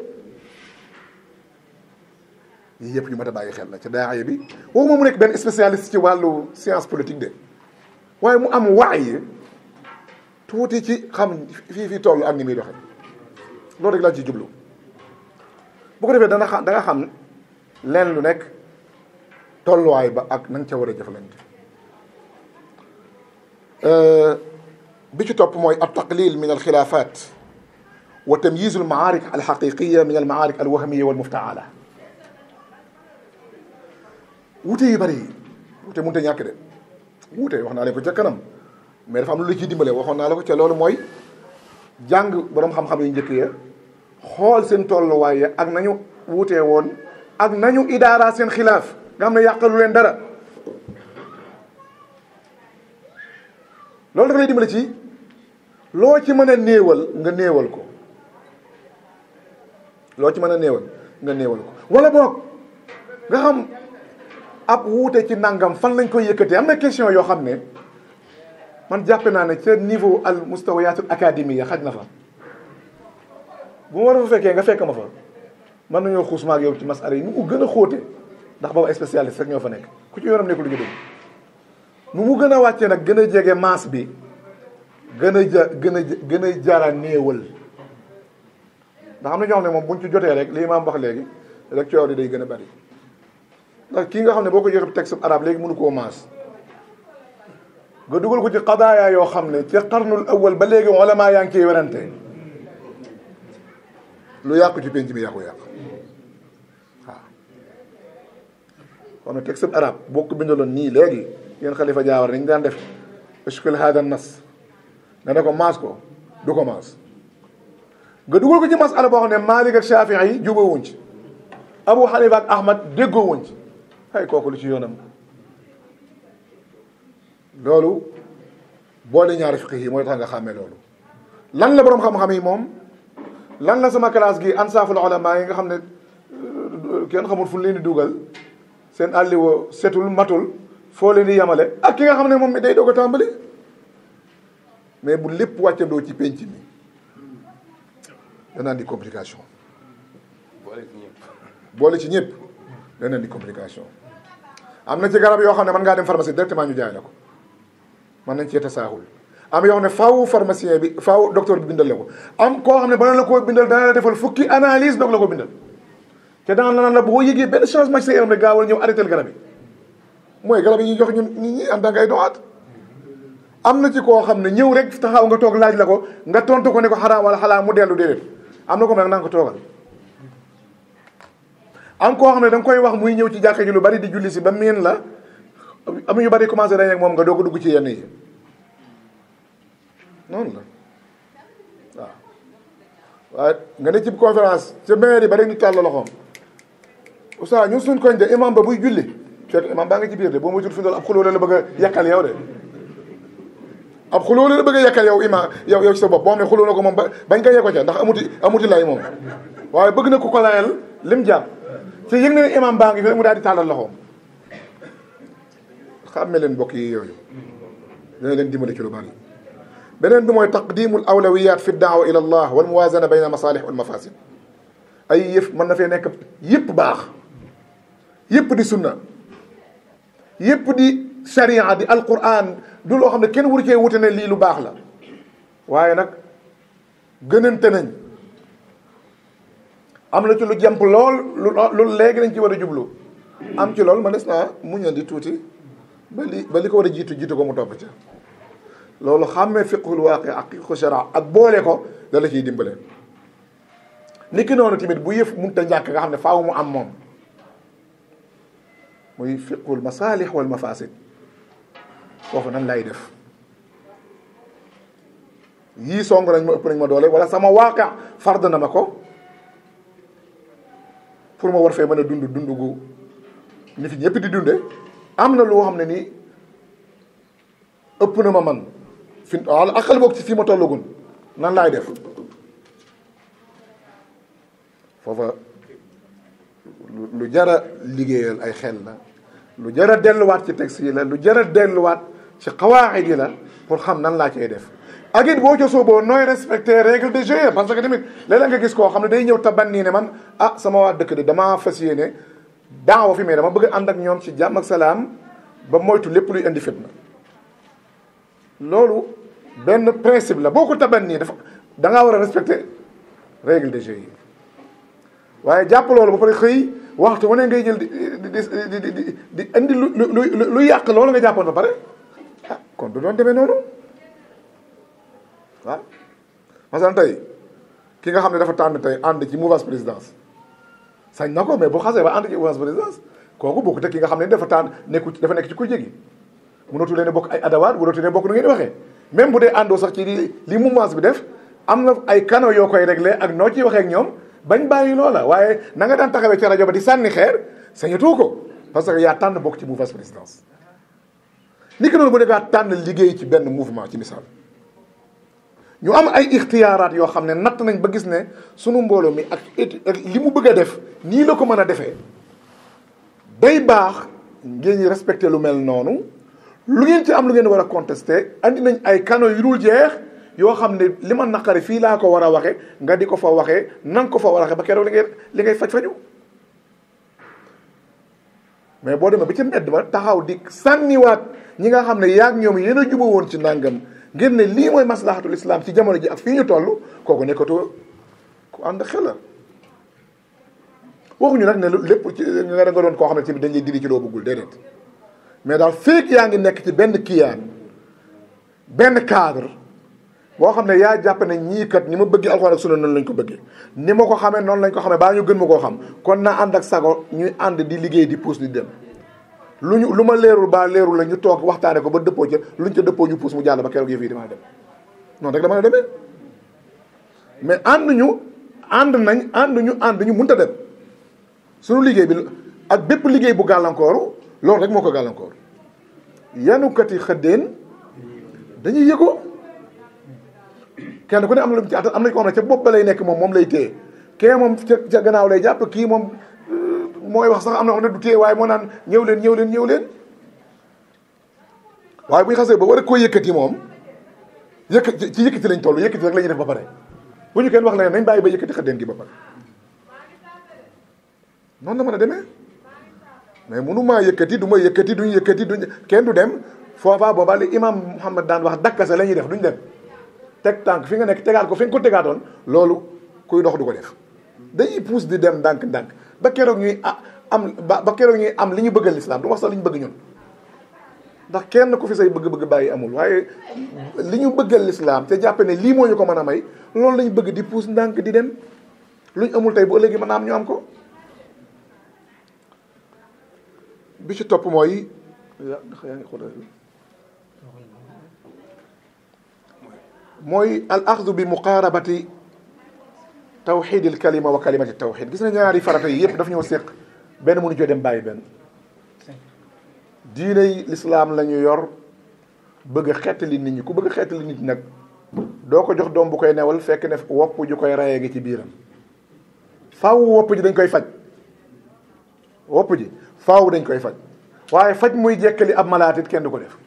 yii yëpp yu mat a bàyyi xel la ca daaya bi waxuma mu nekk benn spécialiste ci wàllu science politique de waaye mu am waay tuuti ci xam fii fii toll ak ni muy doxe loolu rek laa ci jublu bu ko defee dana xam da nga xam leen lu nekk tolluwaay ba ak na nga ca war a jëflante bi ci topp mooy at taqlil min alxilaafat wa tamyiz almaarik alxaqiqiya min almaarik alwahmiya walmuftaala wuute yu bëri yi wuute mënut a ñàkk de wuute wax naa leen ko ca kanam mais dafa am lu la ciy dimbale waxoon naa la ko ca loolu mooy jàng borom xam-xam yu njëkk ya xool seen tolluwaay ya ak nañu wuutee woon ak nañu idaara seen xilaaf nga xam ne yàqalu leen dara loolu dafa lay dimbale ci loo ci mën a néewal nga néewal ko loo ci mën a néewal nga néewal ko wala boog nga xam ab wuute ci nangam fan lañ koy yëkkatee am na question yoo xam ne man jàppe naa ne ca niveau al mustawayatul académie xaj na fa bu ma war a fa fekkee nga fekk ma fa mën nañoo xuus ma ak yow ci masala yi nu mu gën a xóote ndax boobu spécialiste rek ñoo fa nekk ku ci yoonam nekkul lu ñu dégg nu mu gën a wàccee nag gën a jege masse bi gën a ja gën a gën a jara néewal ndax am na ñoo xam ne moom buñ ci jotee rek lii maam wax léegi rek coow li day gën a bari ndax kii nga xam ne boo ko joxe texte arabe léegi mënu koo maas nga dugal ko ci qadaaya yoo xam ne ci qarnul awal ba léegi ulama yaa ngi ciy werante lu yàqu ci penc mi yàqu yàq waaw kon nag texte arabe boo ko bindaloon nii léegi yéen xalifa jaawar dañ daan def eskul hada nas nga ne ko maas ko du ko maas nga dugal ko ci masala boo xam ne Malik ak Shafii yi jubóowuñ ci Abu Hanifa ak Ahmad déggoowuñ ci ay kooku lu ci yoonam loolu boole ñaari fiqh yi mooy tax nga xàmmee loolu lan la boroom xam-xam yi moom lan la sama classe gi ansaaful ulama yi nga xam ne kenn xamul fu leen di dugal seen àlliwa setul matul foo leen di yamale ak ki nga xam ne moom mi day doog a tàmbali mais bu lépp wàccandoo ci penc mi danaa di complication boole ci ñëpp danaa di complication am na ci garab yoo xam ne mën ngaa dem pharmacie directement ñu jaay la ko mën nañ cee tasaaxul am yoo xam ne faaw pharmacien bi faaw docteur bi bindal la ko am koo xam ne bala la koo bindal dana la defal fukki analyse doog la ko bindal te daan la naan la boo yëgee benn changement ci sa yaram rek gaawal ñëw arrêté garab yi mooy garab yi ñuy jox ñun nit ñi en tant que ay doxaat am na ci koo xam ne ñëw rek taxaw nga toog laaj la ko nga tontu ko ne ko xaraam wala xalaam mu dellu déedéet am na ko nag naa ko toogal am koo xam ne da nga koy wax muy ñëw ci jàkka ji lu bari di julli si ba miin la am yu bari commencé dañ ak moom nga doog a dugg ci yenn yi noonu la waaw waaye nga ne ci conférence ca maire yi ba rek ñu tàll loxoom oustaz ñun suñ koñ de imam ba buy julli fekk imam baa nga ci biir de boo ma jul fi dool ab xuloo la bëgg a yàqal yow de ab xuloo la bëgg a yàqal yow imam yow yow ci sa bopp boo xam ne xuloo na ko moom ba bañ ko yee ko ca ndax amuti amuti lay moom waaye bëgg na ku ko layal lim jàpp te yëg na ne imam baa ngi fi mu daal di tàllal loxoom xàmme leen mbokk yi yooyu dina leen dimbali ci lu bari beneen bi mooy taqdimul awlawiyat fi daawa ila allah wal muwazana bayna masalih wal mafasid ay yëf mën na fee nekk yëpp baax yëpp di sunna yëpp di sharia di alquran du loo xam ne kenn waru cee wute ne lii lu baax la waaye nag gënante nañ am na ci lu jàmp lool lu lu léegi lañ ci war a jublu am ci lool ma des naa muñ di tuuti ba li ba li ko war a jiitu jiitu ko mu topp ca loolu xàmmee fiqhul waaqi ak fiqhu shara ak boole ko da la ciy dimbale ni ki noonu tamit bu yëf munta ñàkk nga xam ne faaw mu am moom muy fiqhul masalih wal mafasid foofu nan lay def yii song nañ ma ëpp nañ ma doole wala sama waaqa fard na ma ko pour ma war fee mën a dund dund gu ni fi ñëpp di dunde am na loo xam ne nii ëpp na ma man fi wala akal boog ci fii ma tollagun nan laay def foofa lu jara liggéeyal ay xel la lu jara delluwaat ci texte yi la lu jara delluwaat ci xawaaxid yi la pour xam nan laa cay def ak it boo ca sooboo nooy respecter règle de jeu parce que tamit léeg-léeg nga gis koo xam ne day ñëw taban nii ne man ah sama waa dëkk de damaa fas yéene daawa fi mais dama bëgg ànd ak ñoom ci jàmm ak salaam ba moytu lépp luy indi fitna loolu benn principe la boo ko taban nii dafa da ngaa war a respecter règle de jeu yi waaye jàpp loolu ba pare xëy waxtu wane ngay jël di di di di di indi lu lu lu yàq loolu nga jàppoon ba pare ah kon du doon demee noonu waaw masalan tey ki nga xam ne dafa tànn tey ànd ci mouvance présidence sañ na ko mais bu xasee ba ànd ci mouvance présidence kooku bokk te ki nga xam ne dafa tànn nekku dafa nekk ci ku jégi mënatu leen bokk ay adawaat mënatu leen bokk nu ngeen di waxee même bu dee àndoo sax ci li li mouvance bi def am na ay canaux yoo koy réglé ak noo ciy waxee ak ñoom bañ bàyyi loola waaye na nga daan taxawee ci rajo ba di sànni xeer sañatoo ko parce que yaa tànn bokk ci mouvance présidence ni ki noonu bu dee ngaa tànn liggéey ci benn mouvement ci misaal ñu am ay ixtiyaaraat yoo xam ne natt nañ ba gis ne sunu mbooloo mi ak li mu bëgg a def nii la ko mën a defee day baax ngeen ñi respecté lu mel noonu lu ngeen ci am lu ngeen war a contesté andi nañ ay canaux yu dul jeex yoo xam ne li ma naqari fii laa ko war a waxe nga di ko fa waxee na nga ko fa war a waxe ba keroog li ngay li ngay faj faju mais boo demee ba ci mbedd ba taxaw di sànniwaat ñi nga xam ne yaag ñoom yéen a juba woon ci nàngam ngir ne lii mooy maslahatul islam ci jamono ji ak fii ñu toll kooku nekkatoo ku ànd xel la waxuñu nag ne lépp ci nga da nga doon koo xam ne tamit dañ lay diri ci loo bëggul déedéet mais daal feek yaa ngi nekk ci benn kiyaan benn cadre boo xam ne yaa jàpp ne ñii kat ni ma bëggee alxuraan ak sunna noonu lañ ko bëggee ni ma ko xamee noonu lañ ko xamee baa ñu gën ma koo xam kon na ànd ak sago ñuy ànd di liggéey di puus di dem lu ñu lu ma leerul baa leerul la ñu toog waxtaane ko ba dëppoo ca luñ ca dëppoo ñu puus mu jàll ba keroog yëf yi damaa dem noonu rek la mën a demee mais ànd ñu ànd nañ ànd ñu ànd ñu mënta dem suñu liggéey bi ak bépp liggéey bu gàllankooru loolu rek moo ko gàllankoor yanukat yi xëddeen dañuy yëgoo kenn ku ne am na lu mu ci attan am nañ ko xam ne ca bopp ba lay nekk moom moom lay téye kee moom ca ca gannaaw lay jàpp kii moom mooy wax sax am na xam ne du téye waaye moo naan ñëw leen ñëw leen ñëw leen waaye bu ñu xasee ba war a koo yëkkati moom yëkk ci yëkkati lañ toll yëkkati rek la ñuy def ba pare bu ñu kenn wax la nañ bàyyi ba yëkkati xëddeen gi ba pare noonu la mën a demee mais munu maa yëkkati du ma yëkkati duñ yëkkati duñ kenn du dem foofa booba li imam Muhammad daan wax dakkase la ñuy def duñ dem teg tànk fi nga nekk tegaat ko fi nga ko tegaatoon loolu kuy dox du ko def dañuy puus di dem ndànk-ndànk ba keroog ñuy am ba ba keroog ñuy am li ñu bëggal lislaam du wax sax li ñu bëgg ñun ndax kenn ku fi say bëgg-bëgg bàyyi amul waaye li ñu bëggal lislaam te jàppe ne lii moo ñu ko mën a may loolu lañu bëgg di puus ndànk di dem luñ amul tey bu ëllëgee mën a am ñu am ko bi ci topp mooy yaa ngi xool mooy al axdu bi muqaarabati tawxid il kalima wa kalimati tawxid gis na ñaari farata yi yëpp daf ñoo séq benn mënu coo dem bàyyi benn diiney lislaam la ñu yor bëgg a xettali nit ñi ku bëgg a xettali nit ñi nag doo ko jox doom bu koy newal fekk ne wopp ju koy rayee gi ci biiram faaw wopp ji dañ koy faj wopp ji faaw dañ koy faj waaye faj muy jekkali ab malaatit kenn du ko def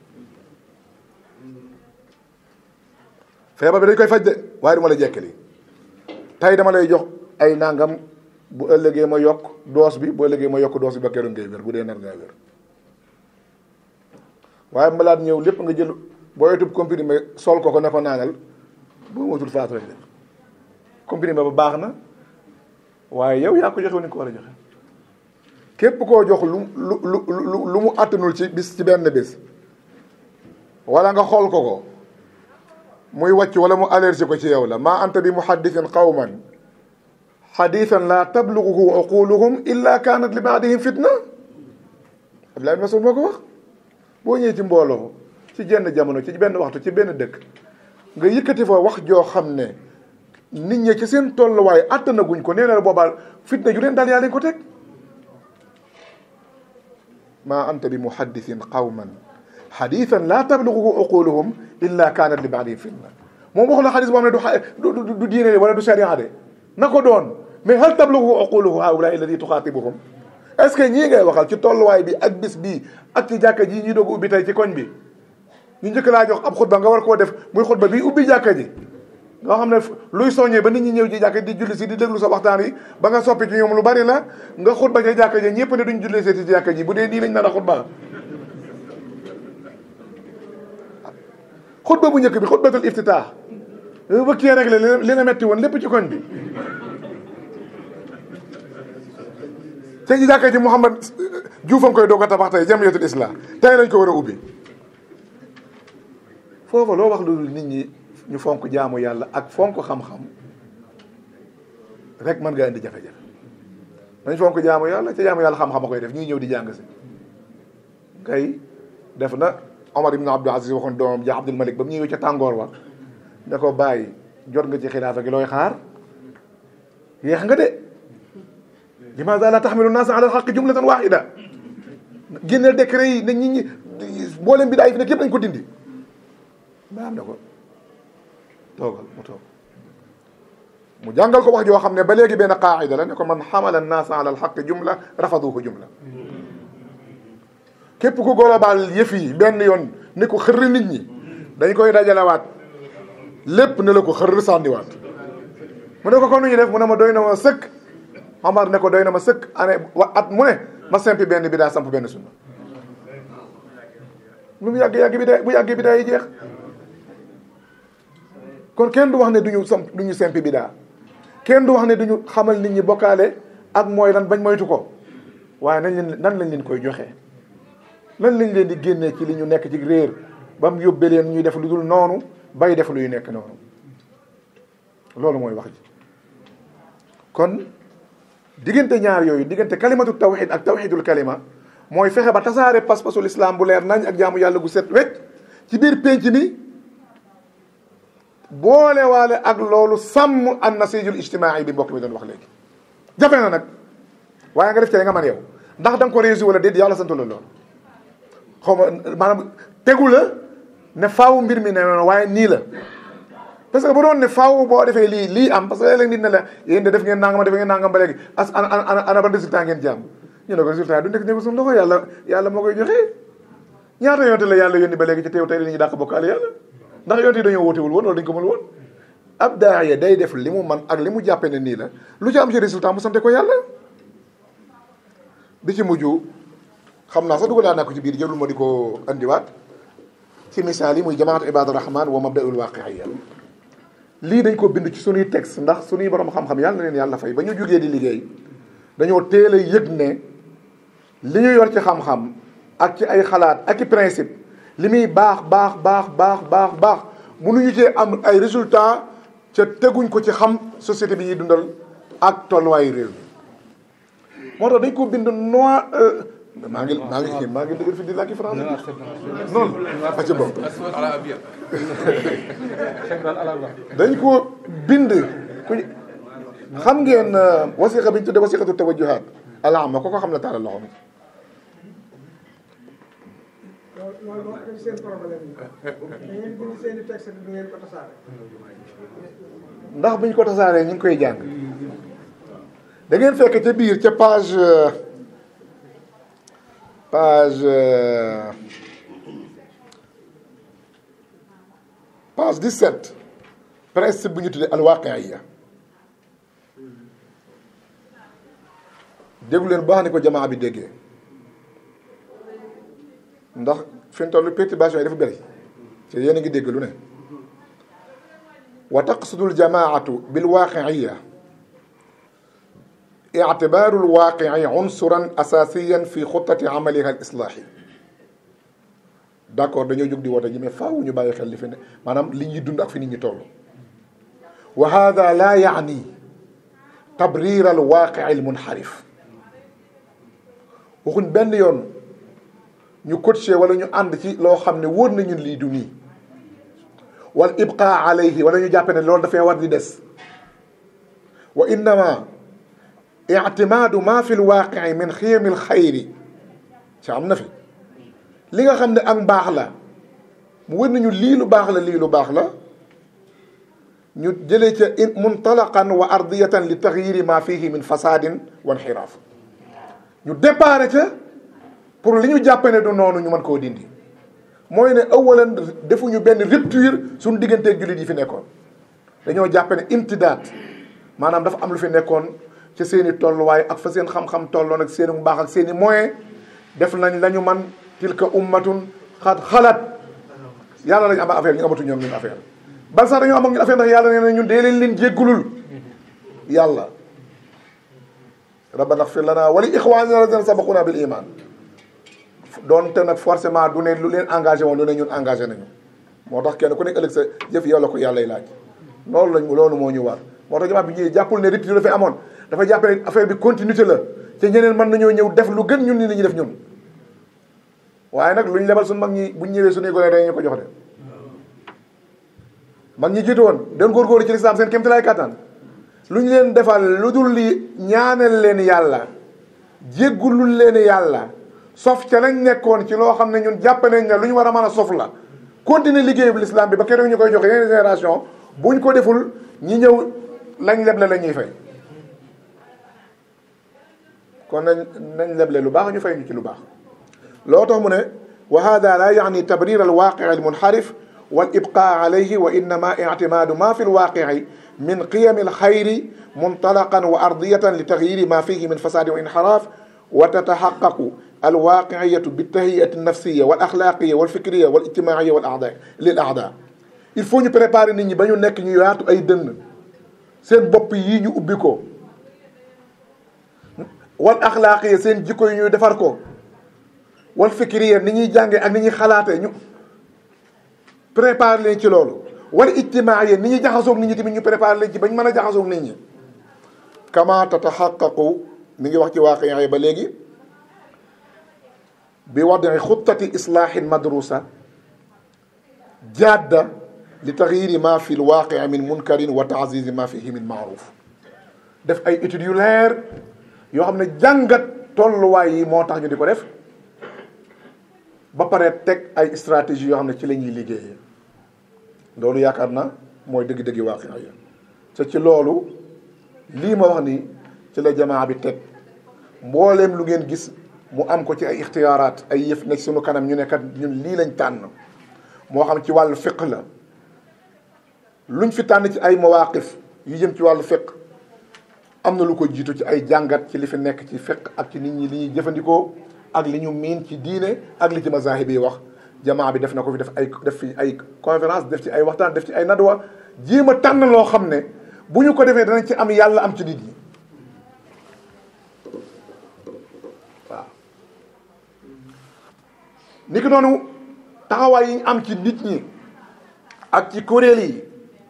feebar bi dañ koy faj de waaye du ma la jekkali tey dama lay jox ay nangam bu ëllëgee ma yokk doos bi bu ëllëgee ma yokk doos bi ba keroog ngay wér bu dee nar ngaa wér waaye malaat ñëw lépp nga jël boo yotub comprimé sol ko ko ne ko naanal boo moytul faatu rek de comprimé ba baax na waaye yow yaa ko joxe ni ko war a joxe képp koo jox lu lu lu lu mu attanul ci bis ci benn bis wala nga xool ko ko muy wàcc wala mu allergie ko ci yow la maa anta bi muhaddisin qawman xadisan la tabluguhu uquluhum illa kanat li baadihim fitna Abdoulaye Mas'ud moo ko wax boo ñëwee ci mbooloo ci jenn jamono ci benn waxtu ci benn dëkk nga yëkkati fa wax joo xam ne nit ñi ci seen tolluwaay attanaguñ ko nee na boobaa fitna ju leen daal yaa leen ko teg maa anta bi muhaddisin qawman xadisan la tabluguhu uquluhum illa kanat li baadihim fitna moom wax la xadis boo xam ne du du du diine wala du sharia de na ko doon mais hal tabluguhu uquluhu haula alladi tuxaatibuhum est ce que ñii ngay waxal ci tolluwaay bi ak bis bii ak ci jàkka ji ñuy doog ubbi tey ci koñ bi ñu njëkk laa jox ab xutba nga war koo def muy xutba bi ubbi jàkka ji nga xam ne luy soññee ba nit ñi ñëw ci jàkka di julli si di déglu sa waxtaan yi ba nga soppi ci ñoom lu bari la nga xutba ca jàkka ji ñëpp ne duñ julli si ci jàkka ji bu dee nii lañ nar a xutba xutba bu njëkk bi xutbatul iftitaax ba kii rek li la metti woon lépp ci koñ bi te ci jàkka ji Mouhamad Diouf a ngi koy doog a tabax tey jamiyatul islam tey lañ ko war a ubbi foofa loo wax lu dul nit ñi ñu fonk jaamu yàlla ak fonk xam-xam rek mën nga indi jafe-jafe nañ fonk jaamu yàlla ca jaamu yàlla xam-xam a koy def ñuy ñëw di jàng si kay def na Omar ibn Abdul Aziz waxoon doomam ja Abdul Malik ba mu ñëwee ca tàngoor wa ne ko bàyyi jot nga ci xilaafa gi looy xaar yéex nga de limaada la taxmilu naasa ala alxaqi jumlatan waxida génneel décret yi ne nit ñi mboolem bi daay fi nekk yëpp nañ ko dindi ba am na ko toogal mu toog mu jàngal ko wax joo xam ne ba léegi benn qaacida la ne ko man xamala naasa ala alxaqi jumla rafaduhu jumla képp ku global yëf yi benn yoon ni ko xërri nit ñi dañ koy dajalewaat lépp ne la ko xërr sànniwaat mu ne ko kon nu ñu def mu ne ma doy na ma sëkk Omar ne ko doy na ma sëkk année wa at mu ne ma simpi benn bi daa samp benn sunna lu mu yàgg yàgg bi daa bu yàggee bi daa yi jeex kon kenn du wax ne duñu samp duñu simpi bi daa kenn du wax ne duñu xamal nit ñi bokkaale ak mooy lan bañ moytu ko waaye nañ leen nan lañ leen koy joxee lan lañ leen di génnee ci li ñu nekk ci réer ba mu yóbbee leen ñuy def lu dul noonu bay def luy nekk noonu loolu mooy wax ji kon diggante ñaar yooyu diggante kalimatu tawxid ak tawxidul kalima mooy fexe ba tasaare pas-pasul islam bu leer nañ ak jaamu yàlla gu set wecc ci biir pénc mi boole waale ak loolu sàmm an nasijul ijtimaai bi mbokk mi doon wax léegi jafe na nag waaye nga def ci nga man yow ndax da nga ko réussir wala déet yàlla santu la loolu xaw ma maanaam tegu la ne faaw mbir mi ne noonu waaye nii la parce que bu doon ne faaw boo defee lii lii am parce que léeg-léeg nit ne la yéen de def ngeen nangam def ngeen nangam ba léegi as ana ana ana ban résultat ngeen jàmm ñu ne ko résultat du nekk nekk suñu loxo yàlla yàlla moo koy joxe ñaata yonte la yàlla yónni ba léegi ci teew tey dañuy dàq bokkaale yàlla ndax yonte yi dañoo wóotewul woon wala dañ ko mën woon ab daaya day def li mu man ak li mu jàppe ne nii la lu ci am ci résultat mu sante ko yàlla bi ci mujj xam naa sax dugal naa ko ci biir jëlul ma di ko andiwaat ci misaal yi muy jamaatu ibadu rahman wa mabdaul waqiiya lii dañ ko bind ci suñuy texte ndax suñuy borom xam-xam yàlla na leen yàlla fay ba ñu jógee di liggéey dañoo teel a yëg ne li ñu yor ci xam-xam ak ci ay xalaat ak i principe li muy baax baax baax baax baax baax mënuñu cee am ay résultat ca teguñ ko ci xam société bi ñuy dundal ak tolluwaayu réew mi moo tax dañ ko bind noir maa ngi maa ngi maa ngi dëgër fi di làkki français noonu a ci bopp dañ ko bind ku xam ngeen wasiqa bi ñu tudde wasiqatu tawajjuhaat alaama ko ko xam ne taalal loxo mi loolu moo am seen problème yi da ngeen bind seen i texte du ngeen ko tasaare ndax buñ ko tasaaree ñu ngi koy jàng da ngeen fekk ca biir ca page page page 17 principe bu ñu tuddee alwaqiya déglu leen baax ni ko jamaa bi déggee ndax fi mu toll perturbation yi dafa bëri te yéen a ngi dégg lu ne wa taqsudu aljamaatu bilwaqiya ictibaaru alwaaqici unsuran asaasiyan fi xutati amaliha alislaahi d' accord dañoo jóg di woote ji mais faaw ñu bàyyi xel li fi ne maanaam li ñuy dund ak fi nit ñi toll wa hada laa yaani tabrir alwaaqici almunxarif waxuñ benn yoon ñu coaché wala ñu ànd ci loo xam ne wóor nañu lii du nii wal ibqa alayhi wala ñu jàppe ne loolu dafay war di des wa innama ictimaadu ma fi lwaaqici min xiyami lxayri ci am na fi li nga xam ne ak mbaax la mu wër nañu lii lu baax la lii lu baax la ñu jëlee ca in muntalaqan wa ardiyatan li taxyiri ma fihi min fasadin wa inxiraaf ñu déparé ca pour li ñu jàppe ne du noonu ñu mën koo dindi mooy ne awalan defuñu benn rupture suñu digganteeg jullit yi fi nekkoon dañoo jàppe ne imtidaat maanaam dafa am lu fi nekkoon ci seen i tolluwaay ak fa seen xam-xam tolloon ak seen i mbaax ak seen i moyen def nañ la ñu man tilka ummatun xat xalaat yàlla lañu am affaire ñu amatu ñoom ñun affaire bal sax dañoo am ak ñun affaire ndax yàlla nee na ñun dee leen leen jéggulul yàlla rabbana xfir lana wa li ixwanina alladina sabaquna bil iman doonte nag forcément du ne lu leen engagé woon du ne ñun engagé nañu moo tax kenn ku nekk ëllëg sa jëf yow la ko yàlla laaj loolu lañ loolu moo ñu war moo tax jamaa bi ñëwee jàppul ne rupture dafay amoon dafa jàpp ne affaire bi continuité la te ñeneen mën nañoo ñëw def lu gën ñun ni li ñu def ñun waaye nag lu ñu lebal suñu mag ñi buñ ñëwee suñuy gone dañu ko jox de mag ñi jiitu woon doon góorgóorlu ci lislaam seen kéem tolluwaay kàttan lu ñu leen defal lu dul li ñaanal leen yàlla jéggulul leen yàlla sof ca lañ nekkoon ci loo xam ne ñun jàpp nañ ne lu ñu war a mën a sof la continuer liggéeyu lislaam bi ba keroog ñu koy jox yeneen génération buñ ko deful ñi ñëw lañ leble la ñuy fay kon nañ nañ leble lu baax ñu fay ñu ci lu baax loo tax mu ne wa hada la yaani tabrir alwaqi almunxarif wal ibqa alayhi wa innama ictimaadu ma fi lwaqici min qiyami alxayri muntalaqan wa ardiyatan li taxyiri ma fihi min fasadi wa inxiraaf wa tataxaqaqu alwaqiciyatu bitahiyati alnafsiya wal axlaaqiya wal fikriya wal ijtimaiya wal aada lil aada il faut ñu préparer nit ñi ba ñu nekk ñu yaatu ay dënn seen bopp yii ñu ubbi ko wal axlaaqiya seen jikko yi ñuy defar ko wal fikriya ni ñuy jàngee ak ni ñuy xalaatee ñu préparer leen ci loolu wal ijtimaiya ni ñuy jaxasoog nit ñi tamit ñu préparer leen ci bañ mën a jaxasoog nit ñi kama tataxaqaqu mi ngi wax ci waaqi ba léegi bi wadi xuttati islaahin madrusa jadda li taxyiri ma fi lwaaqi min munkarin wa taasizi ma fihi min maaruf def ay études yu leer yoo xam ne jàngat tolluwaay yi moo tax ñu di ko def ba pare teg ay stratégie yoo xam ne ci la ñuy liggéeyee loolu yaakaar na mooy dëgg-dëggi waaqi ya te ci loolu lii ma wax ni ci la jamaa bi teg mbooleem lu ngeen gis mu am ko ci ay ixtiyaaraat ay yëf nekk suñu kanam ñu nekkat ñun lii lañ tànn moo xam ci wàllu fiq la luñ fi tànn ci ay mawaqif yu jëm ci wàllu fiq am na lu ko jiitu ci ay jàngat ci li fi nekk ci fiq ak ci nit ñi li ñuy jëfandikoo ak li ñu miin ci diine ak li ci mazahib yi wax jamaa bi def na ko fi def ay def fi ay conférence def ci ay waxtaan def ci ay nadwa jéem a tànn loo xam ne bu ñu ko defee danañ ci am yàlla am ci nit ñi waaw ni ki noonu taxawaay yi ñu am ci nit ñi ak ci kuréel yi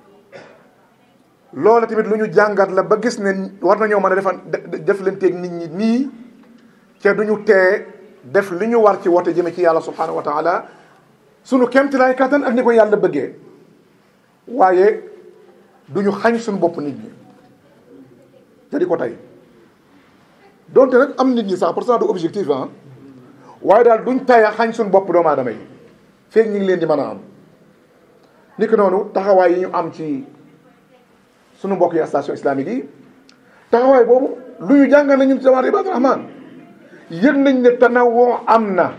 loola tamit lu ñu jàngat la ba gis ne war nañoo mën a defan def leen teeg nit ñi nii te duñu tee def li ñu war ci woote jëme ci yàlla subhanahu wa taala sunu kemtilaay kattan ak ni ko yàlla bëggee waaye duñu xañ suñu bopp nit ñi te di ko tey donte nag am nit ñi sax pour cent de objectif ah waaye daal duñ taya xañ suñu bopp doomu aadama yi feeg ñu ngi leen di mën a am ni ki noonu taxawaay yi ñu am ci sunu mbokk yi station islamique yi taxawaay boobu lu ñu jàngal na ñun ci jamaat ibadu rahman yëg nañ ne tanawoo am na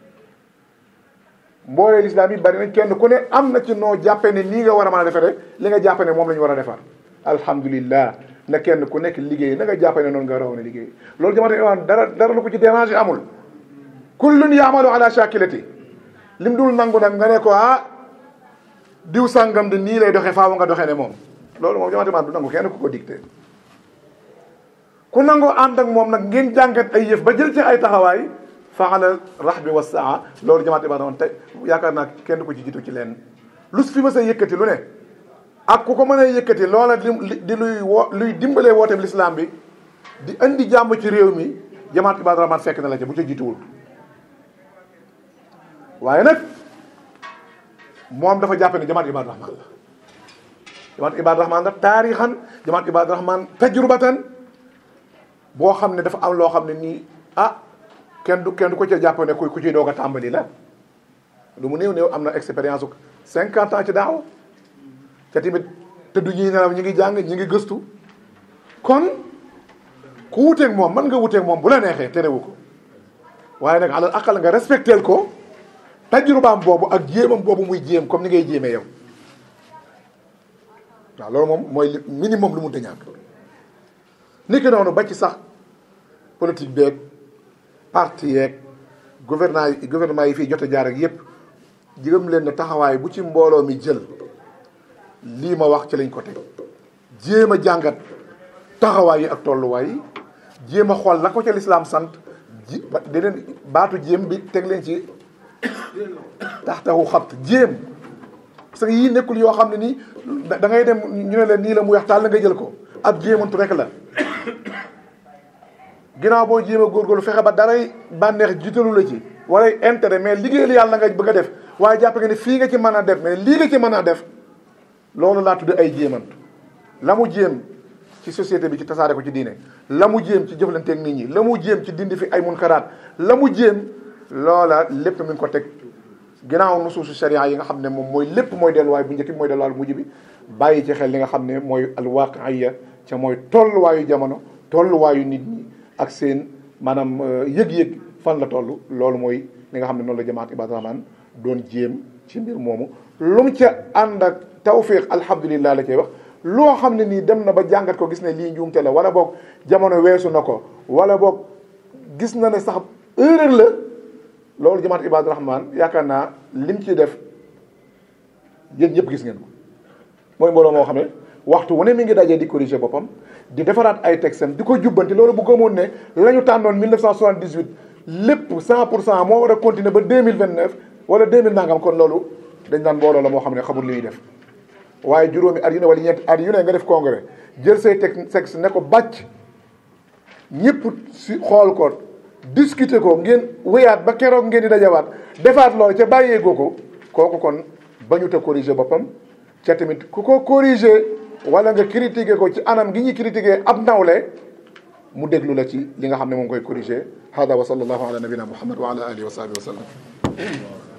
mboolee lislaam yi bari nañ kenn ku ne am na ci noo jàppe ne nii nga war a mën a defe rek li nga jàppe ne moom la ñu war a defar alhamdulillah na kenn ku nekk liggéey na nga jàppe ne noonu nga raw ne liggéey loolu jamante imaan dara dara lu ko ci déranger amul kullun yaamalu ala shakilati lim dul nangu nag nga ne ko ah diw sàngam de nii lay doxee faaw nga doxee ne moom loolu moom jamante imaan du nangu kenn ku ko dicté ku nangoo ànd ak moom nag ngeen jàngat ay yëf ba jël ci ay taxawaay faala rax bi wa saa loolu jamaate ba doon te yaakaar naa kenn ko ci jiitu ci leen lu fi ma sa yëkkati lu ne ak ku ko mën a yëkkati loola di di luy wo luy dimbalee wooteem lislaam bi di indi jàmm ci réew mi jamaat ibaadu rahmaan fekk na la ca bu ca jiituwul waaye nag moom dafa jàppe ne jamaat ibaadu rahmaan la jamaat ibaadu rahmaan la taarixan jamaat ibaadu rahmaan tajrubatan boo xam ne dafa am loo xam ne nii ah kenn du kenn du ko ca jàpp ne ku ciy doog a tàmbali la lu mu néew néew am na expérience u cinquante ans ci daaw te tamit te du ñuy nelaw ñi ngi jàng ñi ngi gëstu kon ku wuteeg moom mën nga wuteeg moom bu la neexee terewu ko waaye nag alal aqal nga respecteel ko tajrubaam boobu ak jéemam boobu muy jéem comme ni ngay jéemee yow waaw loolu moom mooy li minimum lu mu ta ñàkk ni ki noonu ba ci sax politique beeg parti yeeg gouvernement yi gouvernement yi fii jot a jaar ak yépp jigam leen ne taxawaay bu ci mbooloo mi jël lii ma wax ci lañ ko teg jéem a jàngat taxawaay yi ak tolluwaay yi jéem a xool la ko ca lislaam sant ji di leen baatu jéem bi teg leen ci taxtaxu xabt jéem parce que yii nekkul yoo xam ne nii da ngay dem ñu ne leen nii la mu weex taal la nga jël ko ab jéemantu rek la ginnaaw boo jéem a góorgóorlu fexe ba daray bànneex jiitalu la ci wala intérêt mais liggéeyal yàlla nga bëgg a def waaye jàpp nga ne fii nga ci mën a def mais lii nga ci mën a def loolu laa tudd ay jéemantu la mu jéem ci société bi ci tasaare ko ci diine la mu jéem ci jëflanteeg nit ñi la mu jéem ci dindi fi ay munkaraat la mu jéem loola lépp mi ngi ko teg ginnaaw nusuusu sharia yi nga xam ne moom mooy lépp mooy delluwaay bu njëkk bi mooy delluwaay bu mujj bi bàyyi ci xel li nga xam ne mooy alwaqiya ca mooy tolluwaayu jamono tolluwaayu nit ñi ak seen maanaam yëg-yëg fan la toll loolu mooy li nga xam ne noonu la jamaat Ibaadu Rahmaan doon jéem ci mbir moomu lu mu ca ànd ak tawfiq alhamdulillah la cay wax loo xam ne nii dem na ba jàngat ko gis ne lii njuumte la wala boog jamono weesu na ko wala boog gis na ne sax erreur la loolu jamaat Ibaadu Rahmaan yaakaar naa lim ci def yéen ñëpp gis ngeen ko mooy mbooloo moo xam ne waxtu wu ne mi ngi dajee di corriger boppam di defaraat ay textes di ko jubbanti loolu bu gëmoon ne la ñu tànnoon 1978 lépp 100 pour cent moo war a continuer ba 2029 wala 2000 nangam kon loolu dañ naan mbooloo la moo xam ne xamul li muy def waaye juróomi at yu ne wala ñeenti at yu ne nga def congrès jël say textes ne ko bàcc ñëpp si xool ko discuter ko ngeen wéyaat ba keroog ngeen di dajawaat defaat loolu ca bàyyeegoo ko kooku kon bañu te corriger boppam ca tamit ku ko corriger wala nga critiquer ko ci anam gi ñuy critiquer ab nawle mu déglu la ci li nga xam ne moom koy corriger hada wa sallallahu ala nabina muhammad wa ala alihi wa sahbihi wa sallam